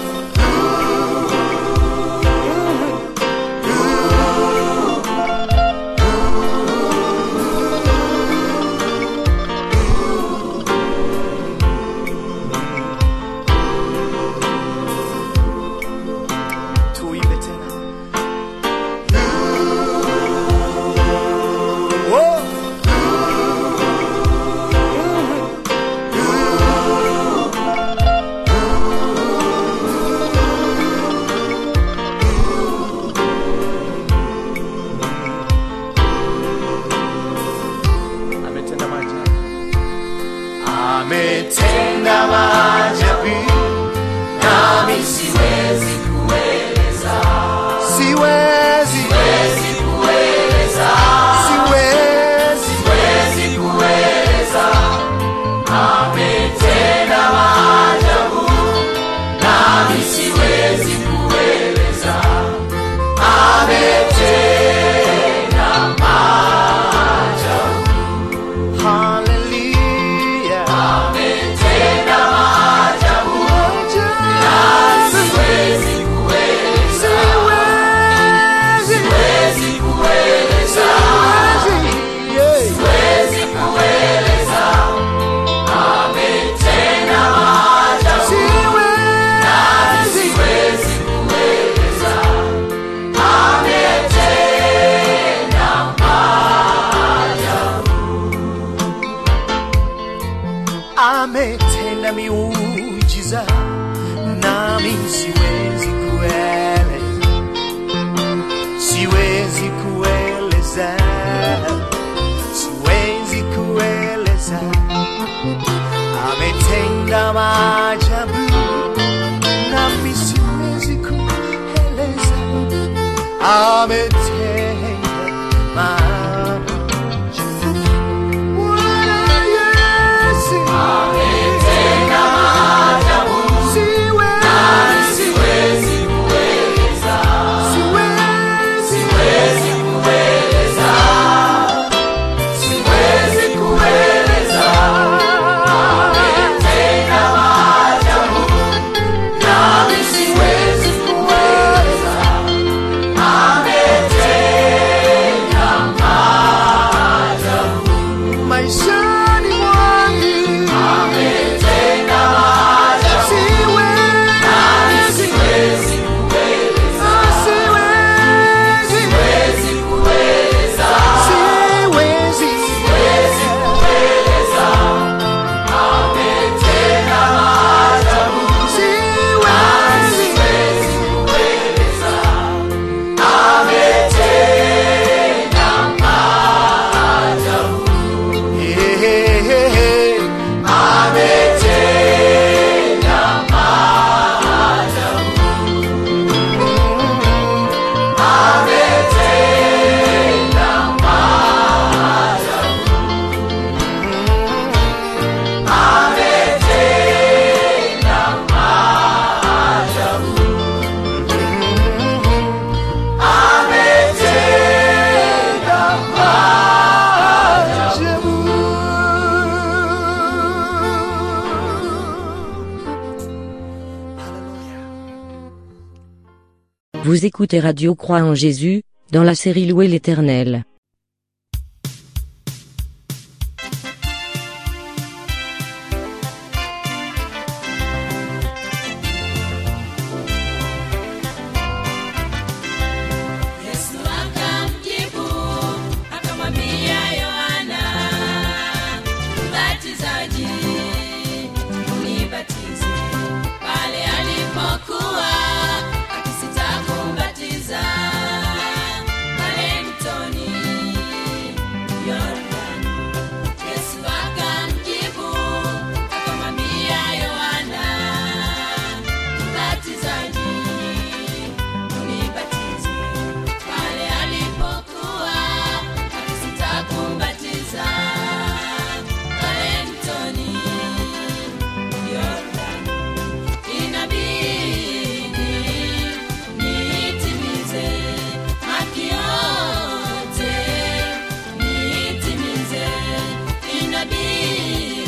tuimbe tena Whoa. ametenda maajabu ametenda maajabu nami siwezi kueleza siwezi siwezi kueleza siwezi siwezi kueleza ametenda maajabu nami siwezi kueleza ametenda maajabu Hallelujah. Ametenda maajabu. ametenda miujiza nami siwezi kueleza siwezi kueleza siwezi kueleza ametenda maajabu nami siwezi kueleza ametenda maajabu Bwana Yesu ametenda maajabu siwezi siwezi kueleza siwezi siwezi kueleza siwezi kueleza ametenda maajabu nami siwezi kueleza ametenda maajabu maishani mwangu ametenda maajabu siwezi siwezi kueleza siwezi siwezi kueleza siwezi siwezi kueleza ametenda maajabu siwezi siwezi kueleza ametenda maajabu Hehehe, ametenda maajabu ametenda maajabu ametenda maajabu ametenda Vous écoutez Radio Croix en Jésus, dans la série Louer l'Éternel. Yesu akamjibu akamwambia Yohana mbatizaji, unibatize. Pale alipokuwa akisita kumbatiza pale mtoni Yordani, Yesu akamjibu akamwambia Yohana mbatizaji unibatize pale alipokuwa akisita kumbatiza pale mtoni Yordani. Inabidi niitimize haki yote, niitimize. Inabidi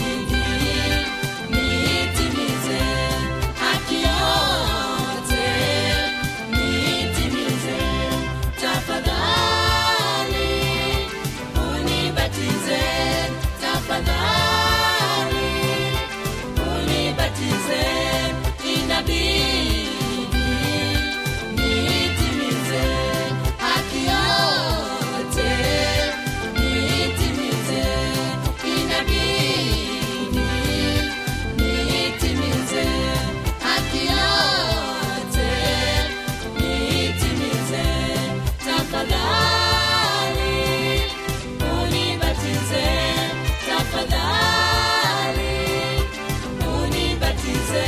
niitimize haki yote, niitimize. Tafadhali unibatize, tafadhali unibatize. Inabidi niitimize haki yote, niitimize. Inabidi niitimize haki yote, niitimize. Tafadhali unibatize, tafadhali unibatize.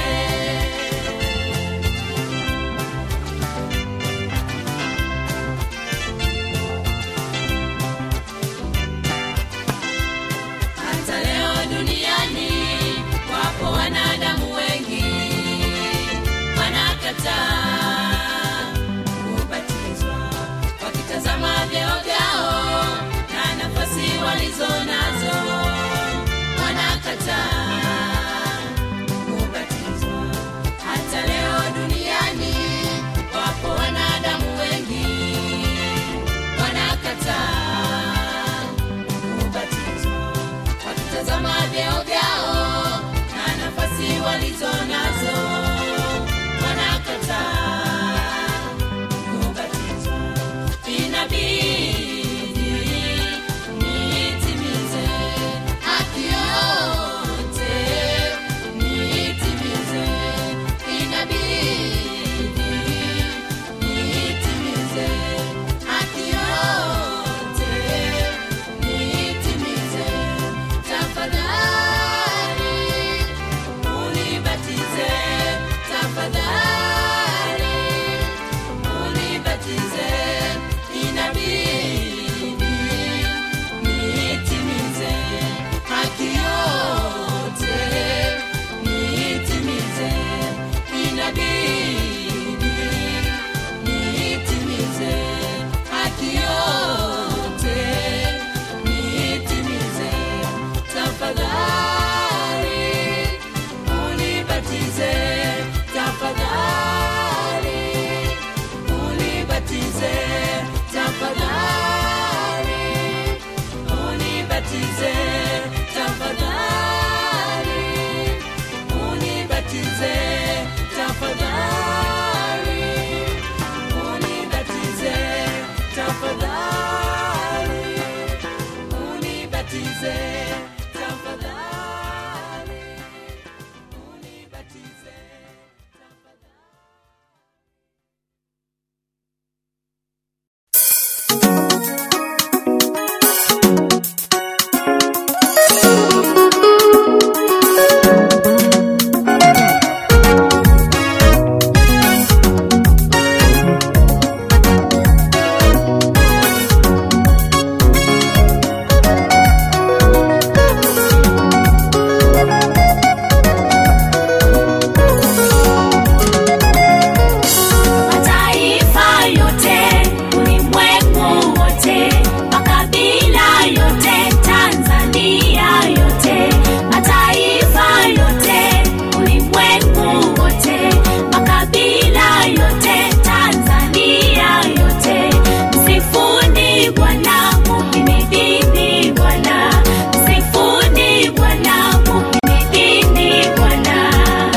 Hata leo duniani wapo wanadamu wengi wanakataa kubatizwa, wakitazama vyeo vyao na nafasi walizo nazo, wanakataa kubatizwa. Hata leo duniani wapo wanadamu wengi wanakataa kubatizwa wakitazama vyeo vyao na nafasi walizo nazo wanakataa kubatizwa inabidi niitimize haki yote yote Tanzania yote mataifa yote ulimwengu wote makabila yote Tanzania yote msifuni Bwana muhimidini Bwana msifuni Bwana muhimidini Bwana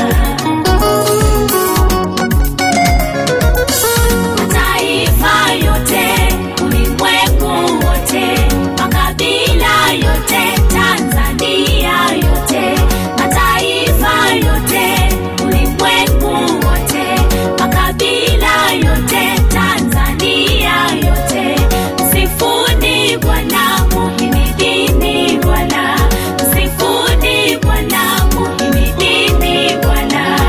mataifa yote ulimwengu wote makabila yote Tanzania yote mataifa yote ulimwengu wote makabila yote Tanzania yote msifuni Bwana muhimidini Bwana msifuni Bwana muhimidini Bwana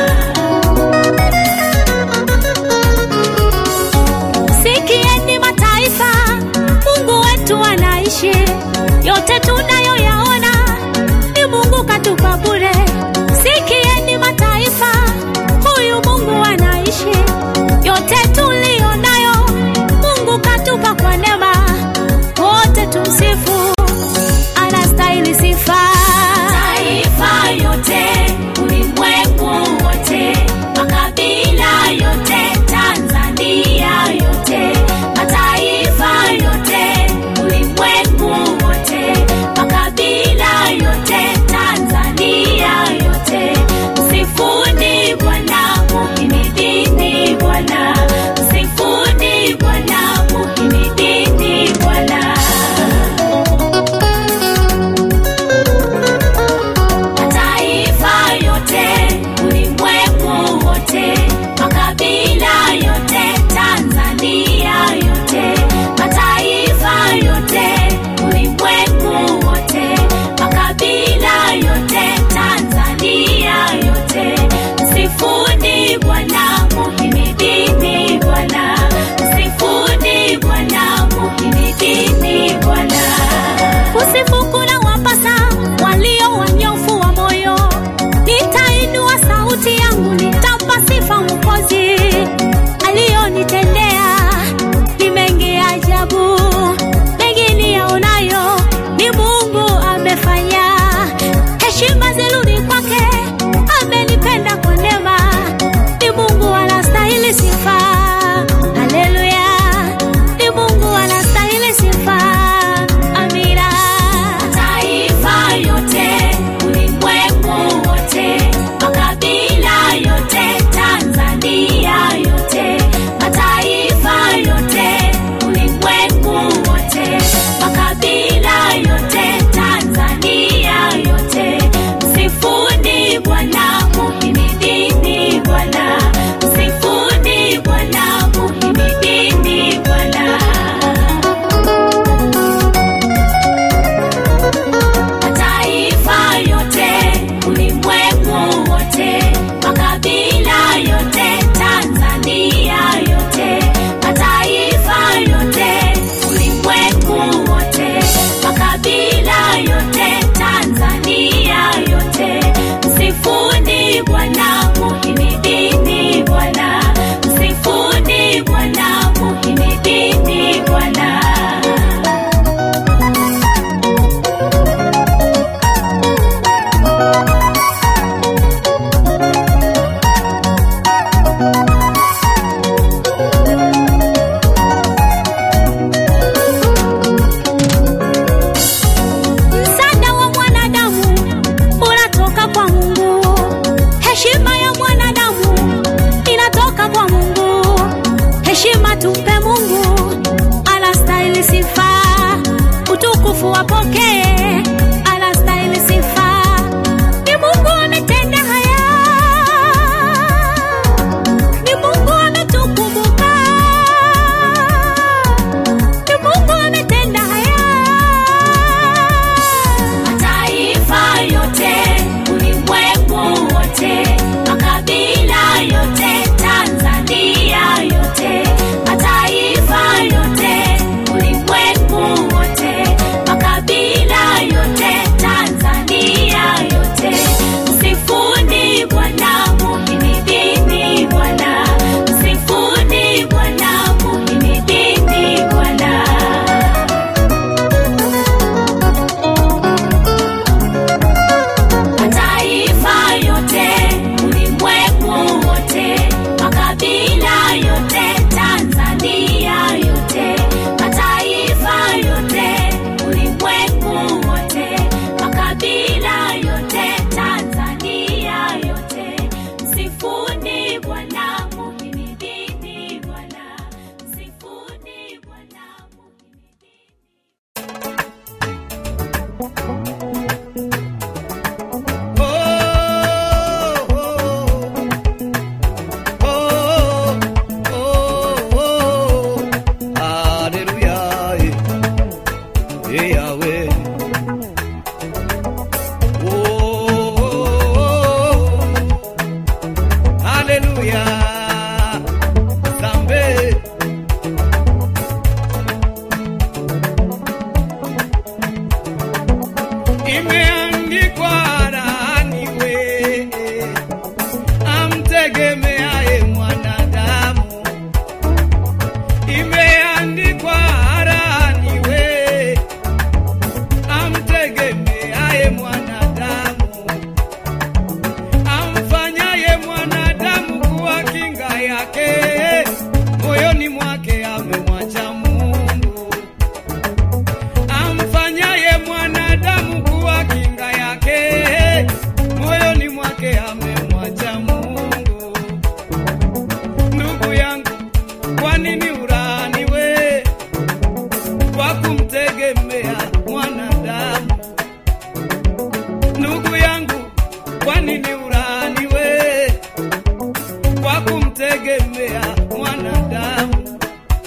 Sikieni mataifa, Mungu wetu anaishi. Yote tunayoyaona ni Mungu katupa bure. Sikieni mataifa, huyu Mungu anaishi. Yote tuliyonayo Mungu katupa kwa neema. Wote tumsifu, anastahili sifa. Mataifa yote, ulimwengu wote, makabila yote, Tanzania yote, mataifa yote, ulimwengu wote, makabila yote, Tanzania yote, msifuni Bwana, muhimidini Bwana, msifuni Bwana, muhimidini Bwana. mataifa yote ulimwengu wote makabila yote Tanzania yote mataifa yote ulimwengu wote makabila yote Tanzania yote msifuni Bwana muhimidini Bwana msifuni Bwana muhimidini Bwana kusifu kuna wapasa walio wanyofu wa moyo. Nitainua sauti yangu, nitampa sifa Mwokozi. Aliyonitendea ni mengi ya ajabu, mengi niyaonayo ni Mungu amefanya. Heshima zirudi kwake, amenipenda kwa neema, ni Mungu anastahili sifa. Haleluya, ni Mungu anastahili sifa. Amina. Mataifa yote, ulimwengu wote, makabila yote, Tanzania yote, mataifa yote, ulimwengu wote, makabila yote, Tanzania yote, msifuni Bwana, muhimidini Bwana, msifuni Bwana, muhimidini Bwana. mataifa yote ulimwengu wote makabila yote Tanzania yote mataifa yote ulimwengu wote makabila yote Tanzania yote msifuni Bwana muhimidini Bwana msifuni Bwana muhimidini Bwana Msaada wa mwanadamu unatoka kwa Mungu. Heshima ya mwanadamu inatoka kwa Mungu. Heshima tumpe Mungu, anastahili sifa. Utukufu wapokee, anastahili sifa. Ni Mungu ametenda haya, ni Mungu ametukumbuka, ni Mungu ametenda haya mataifa yote ulimwengu wote makabila yote Tanzania yote mataifa yote ulimwengu wote makabila Yawe. Oh, oh, oh. Haleluya. Zambe. Imeandikwa laani we amtegemeaye mwanadamu imeandikwa laani we amtegemeaye mwanadamu amfanyaye mwanadamu kuwa kinga yake moyoni mwake amemwacha Mungu amfanyaye mwanadamu kuwa kinga yake moyoni mwake amemwacha Mungu ndugu yangu kwa nini ulaaniwe kwa kumtegemea mwanadamu ndugu yangu kwa nini ulaaniwe kwa kumtegemea mwanadamu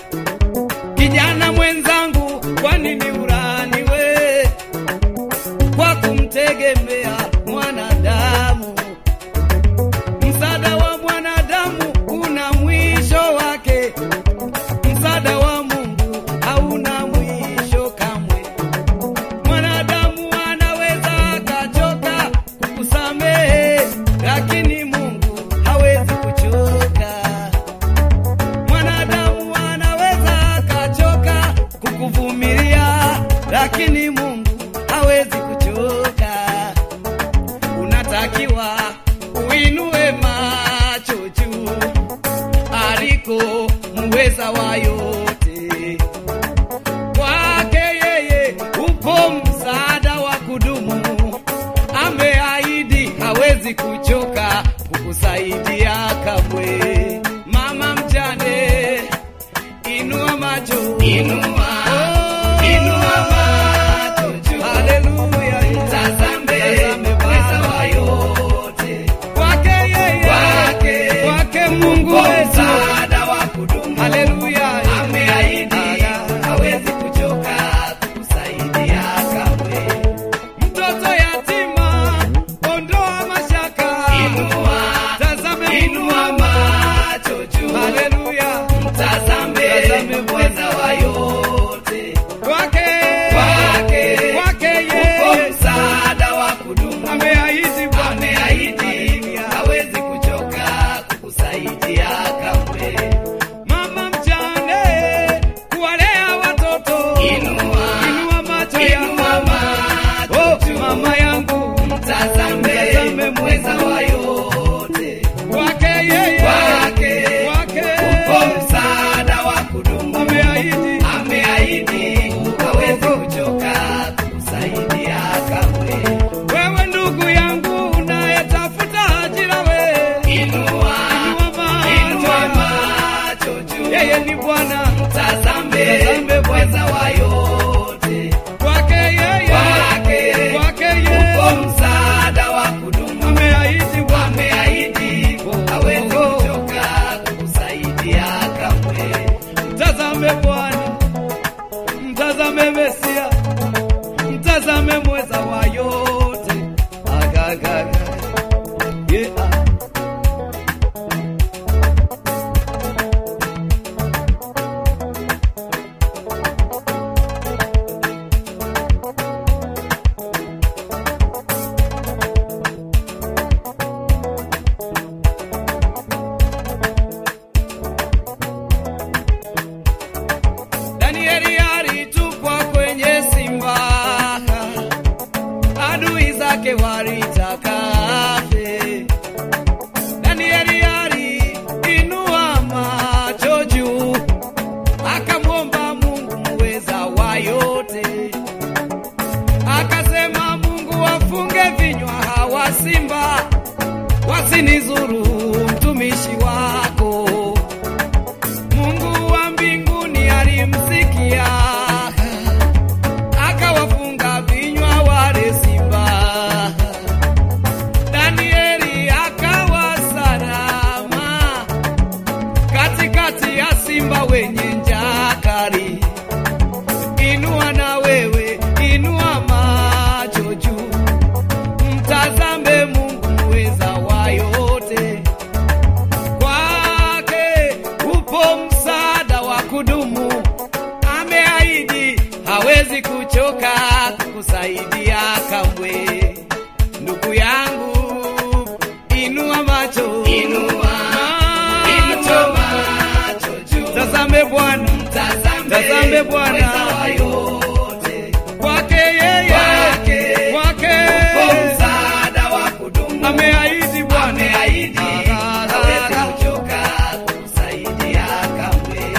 kijana mwenzangu kwa nini ulaaniwe kwa kumtegemea mwanadamu msaada wa mwanadamu una mwisho wake msaada wa mungu hauna mwisho kamwe mwanadamu anaweza akachoka kusamehe lakini mungu hawezi kuchoka mwanadamu anaweza akachoka kukuvumilia lakini mungu hawezi kuchoka unatakiwa uinue macho juu aliko muweza wa yote kwake yeye upo msaada wa kudumu ameahidi hawezi kuchoka kukusaidia kamwe mama mjane inua macho inua inua macho juu haleluya tazame mweza wa yote kwake yeye kwake kwake Mungu msaada wa kudumu haleluya ameahidi hawezi kuchoka kukusaidia kamwe mtoto yatima ondoa mashaka inua tazame inua macho juu haleluya mtazame mtazame mweza wa yote kwake kwake kwake yeye msaada wa kudumu ameahidi ameahidi hawezi kuchoka kukusaidia kamwe mama mjane kuwalea watoto inua inua macho inua macho oh, mama yangu mtazame mtazame mweza wa yote kwake yeye kwake kwake upo msaada wa kudumu ameahidi ameahidi hawezi kuchoka kukusaidia kamwe wewe ndugu yangu unayetafuta ajira we inua inua macho juu yeye ni bwana mtazame mtazame mweza wa yote kwake yeye kwake kwake yeye upo msaada wa kudumu ameahidi ameahidi hawezi kuchoka kukusaidia kamwe mtazame bwana mtazame mesia mtazame mweza wa yote agagaga yeah. Danieli alitupwa kwenye simba, adui zake walitaka afe. Danieli aliinua macho juu, akamwomba Mungu muweza wa yote, akasema Mungu wafunge vinywa hawa simba, wasinizuru mtumishi wako. Mungu wa mbinguni alimsikia akawafunga vinywa wale simba. Danieli akawa salama katikati ya simba wenye njaa kali. Inua na wewe tazame Bwana kwake yeye kwake msaada wa kudumu ameahidi Bwana ameahidi hawezi kuchoka kusaidia kamwe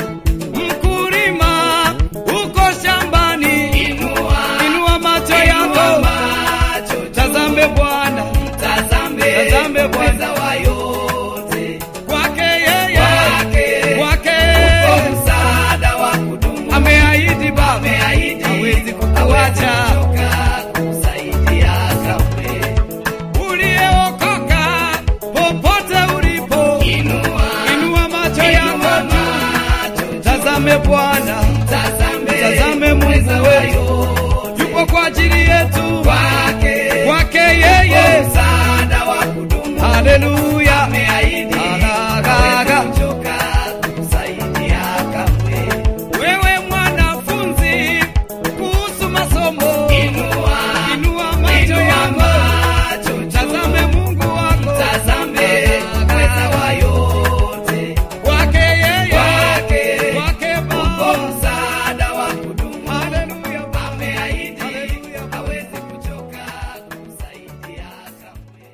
mkulima uko shambani inua inua macho inua yako macho tazame Bwana tazame Tazame Bwana. mweza wa yote kwake yeye Kwake. kwake Uko msaada wa kudumu ameahidi Baba ameahidi hawezi kukuacha kuchoka kusaidia kamwe uliyeokoka popote ulipo inua inua macho inua yako macho tazame Bwana tazame tazame mweza Mungu wa wetu yote yupo kwa ajili yetu kwake kwake yeye msaada wa kudumu haleluya ameahidi Agaga. hawezi kuchoka kusaidia kamwe wewe mwanafunzi kuhusu masomo inua inua macho inua yako macho tazame Mungu wako tazame mweza wa yote kwake yeye Kwake. kwake uko Baba msaada wa kudumu haleluya ameahidi Haleluya. hawezi kuchoka kusaidia kamwe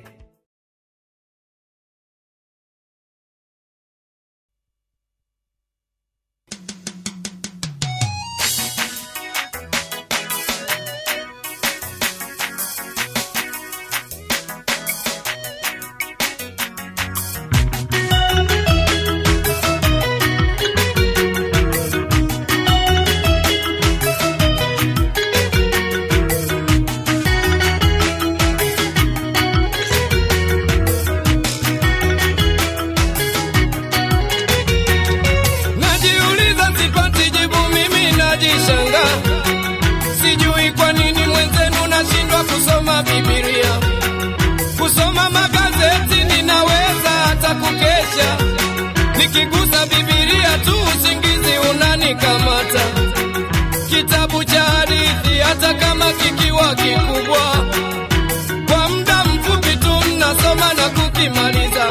Najiuliza sipati jibu, mimi najishanga, sijui kwa nini mwenzenu nashindwa kusoma Biblia. Kusoma magazeti ninaweza hata kukesha, nikigusa Biblia tu usingizi unanikamata. Kitabu cha hadithi hata kama kikiwa kikubwa, kwa muda mfupi tu nasoma na kukimaliza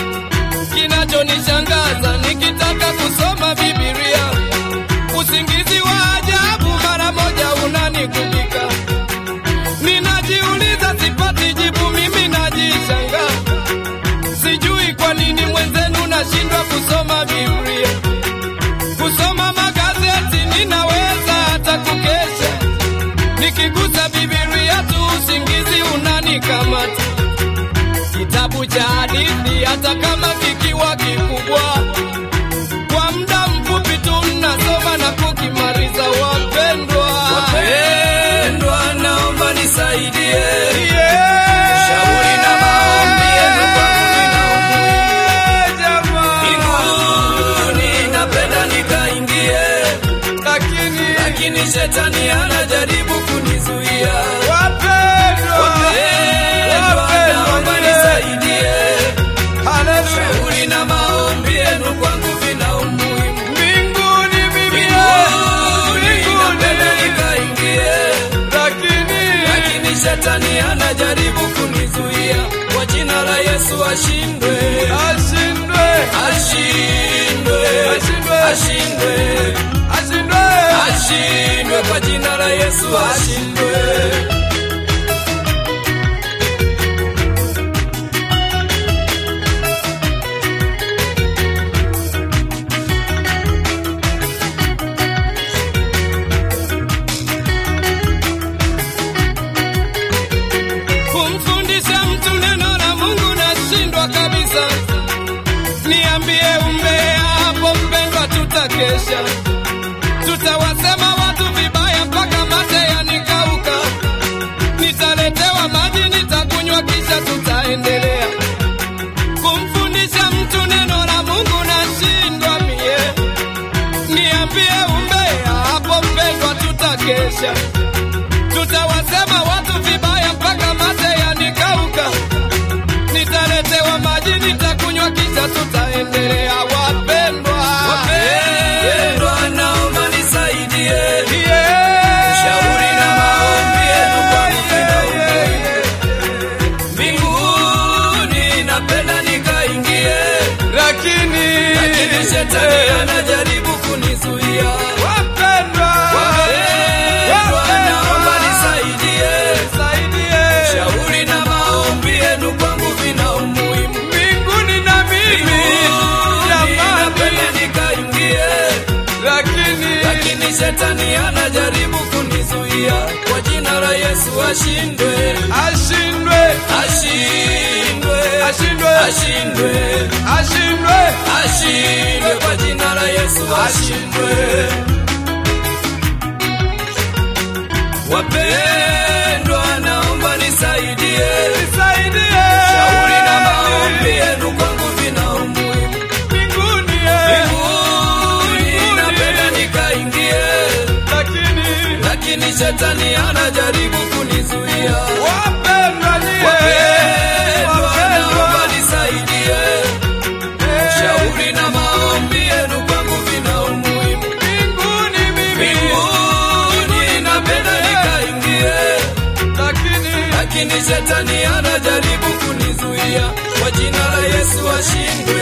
kinachonishangaza nikitaka kusoma Biblia, usingizi wa ajabu mara moja unanikubika. Ninajiuliza, sipati jibu, mimi najishanga, sijui kwa nini mwenzenu nashindwa kusoma Biblia. Kusoma magazeti ninaweza hata kukesha, nikigusa Biblia tu usingizi unanikamata kitabu cha hadithi hata kama kikiwa kikubwa, kwa muda mfupi tu mnasoma na kukimaliza. Wapendwa, wapendwa naomba nisaidie shauri na maombi yenu kwangu vina umuhimu mbinguni napenda nikaingie lakini lakini shetani anajaribu kunizuia wapendwa, wapendwa naomba nisaidie haleluya, shauri na maombi yenu kwangu vina umuhimu mbinguni mimi mbinguni napenda nikaingie lakini lakini shetani anajaribu kunizuia kwa jina la Yesu ashindwe ashindwe, ashindwe Ashindwe. ashindwe ashindwe, ashindwe kwa jina la Yesu ashindwe kumfundisha mtu neno la Mungu nashindwa kabisa. Niambie umbea hapo mpendwa, tutakesha, tutawasema watu vibaya mpaka mate yanikauka. Nitaletewa maji nitakunywa, kisha tutaendelea kumfundisha mtu neno la Mungu nashindwa mie. Niambie umbea hapo mpendwa, tutakesha tutawasema watu vibaya mpaka mate yanikauka. Nitaletewa maji nitakunywa, kisha tutaendelea. Wapendwa, wapendwa naomba nisaidie Yeah. shauri na maombi yenu kwangu vina umuhimu mbinguni napenda nikaingie lakini lakini shetani anajaribu kunizuia shetani anajaribu kunizuia kwa jina la yesu ashindwe ashindwe ashindwe ashindwe ashindwe ashindwe ashindwe kwa jina la yesu ashindwe wapendwa naomba nisaidie nisaidie shauri na maombi yenu kwangu vina umuhimu mbinguni mbinguni napenda nikaingie lakini lakini shetani anajaribu kunizuia wapendwa nyie wapendwa naomba nisaidie shauri na maombi yenu kwangu vina umuhimu mbinguni mimi mbinguni napenda nikaingie lakini lakini shetani anajaribu kunizuia kwa jina la yesu ashindwe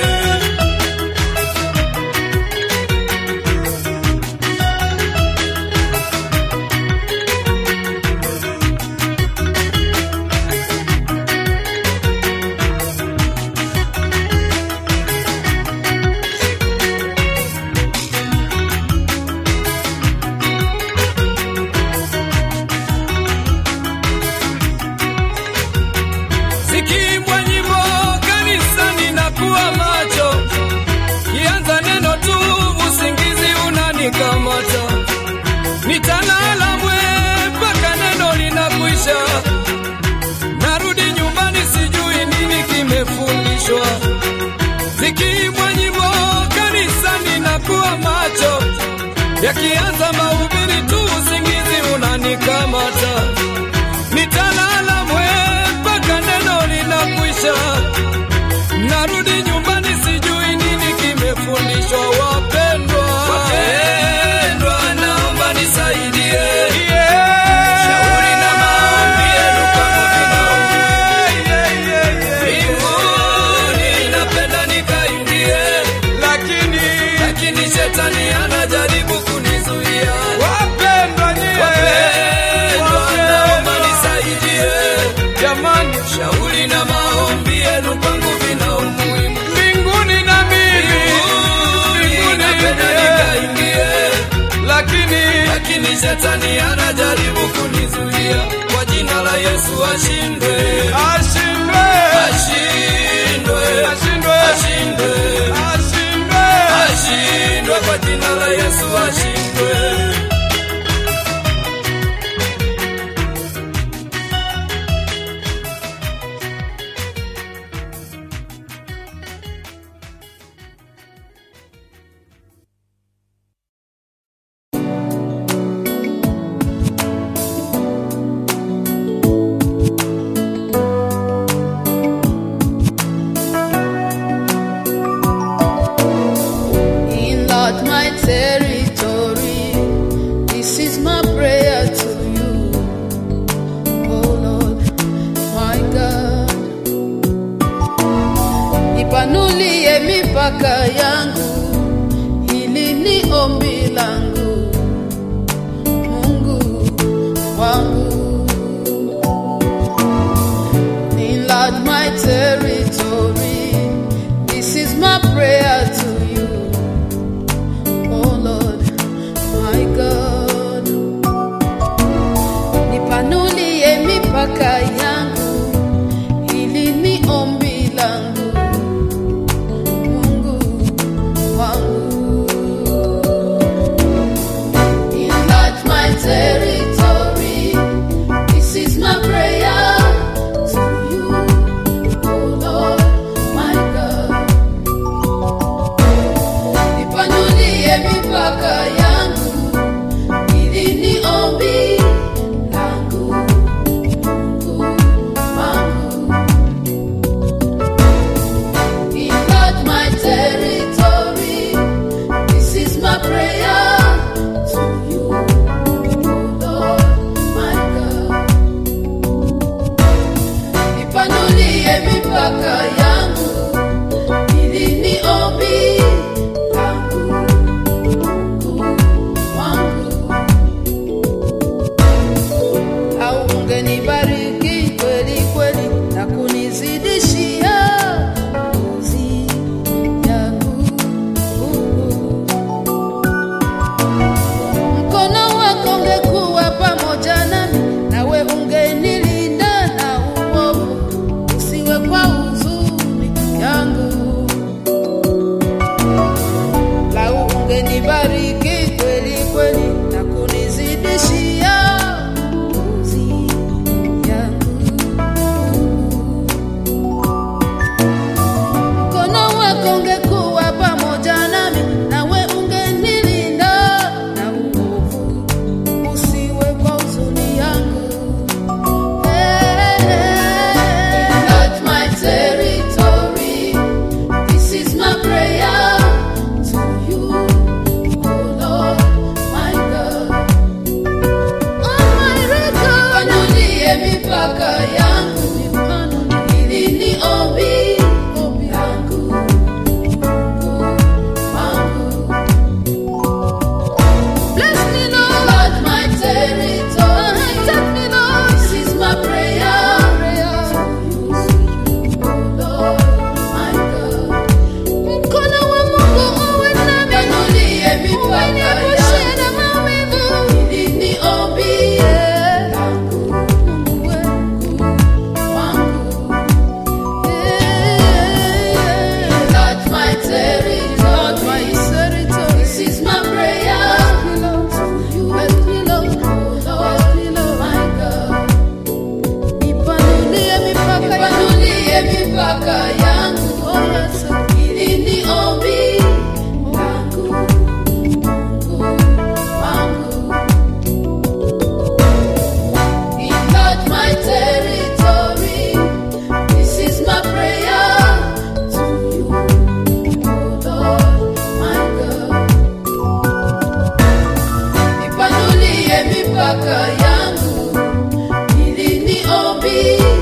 zikiimbwa nyimbo kanisani na kuwa macho kianza neno tu usingizi unanikamata nitalala mwe mpaka neno linakwisha narudi nyumbani sijui nini kimefundishwa zikiimbwa nyimbo kanisani na kuwa macho yakianza mahubiri tu usingizi unanikamata nitalala mwe mpaka neno linakwisha narudi nyumbani sijui nini kimefundishwa wapendwa wapendwa naomba nisaidie shauri na maombi yenu kwangu mbinguni napenda nikaingie lakini lakini shetani anajaribu kunizuia wapendwa nyie wapendwa naomba nisaidie jamani shauri na maombi yenu kwangu vina umuhimu mbinguni na mimi mbinguni napenda nikaingie lakini lakini shetani anajaribu kunizuia kwa jina la yesu ashindwe ashindwe ashindwe ashindwe ashindwe ashindwe ashindwe kwa jina la yesu ashindwe Enlarge my territory. This is my prayer to you, oh Lord, my God. Ipanulie mipaka yangu, hili ni ombi langu, Mungu wangu. Enlarge my territory. This is my prayer to you. Oh Lord, my God. Nipanulie mipaka yangu, hili ni ombi langu, Mungu wangu. Enlarge my territory. This is my prayer to you, oh Lord, my God. Nipanulie mipaka yangu, hili ni ombi langu, Mungu wangu. Enlarge my territory, this is my prayer to you, oh Lord, my God. Nipanulie mipaka yangu, hili ni ombi langu, Mungu wangu. Au ungenibariki kweli kweli na kunizidishia nguzi yangu. Mkono mipaka yangu ili ni ombi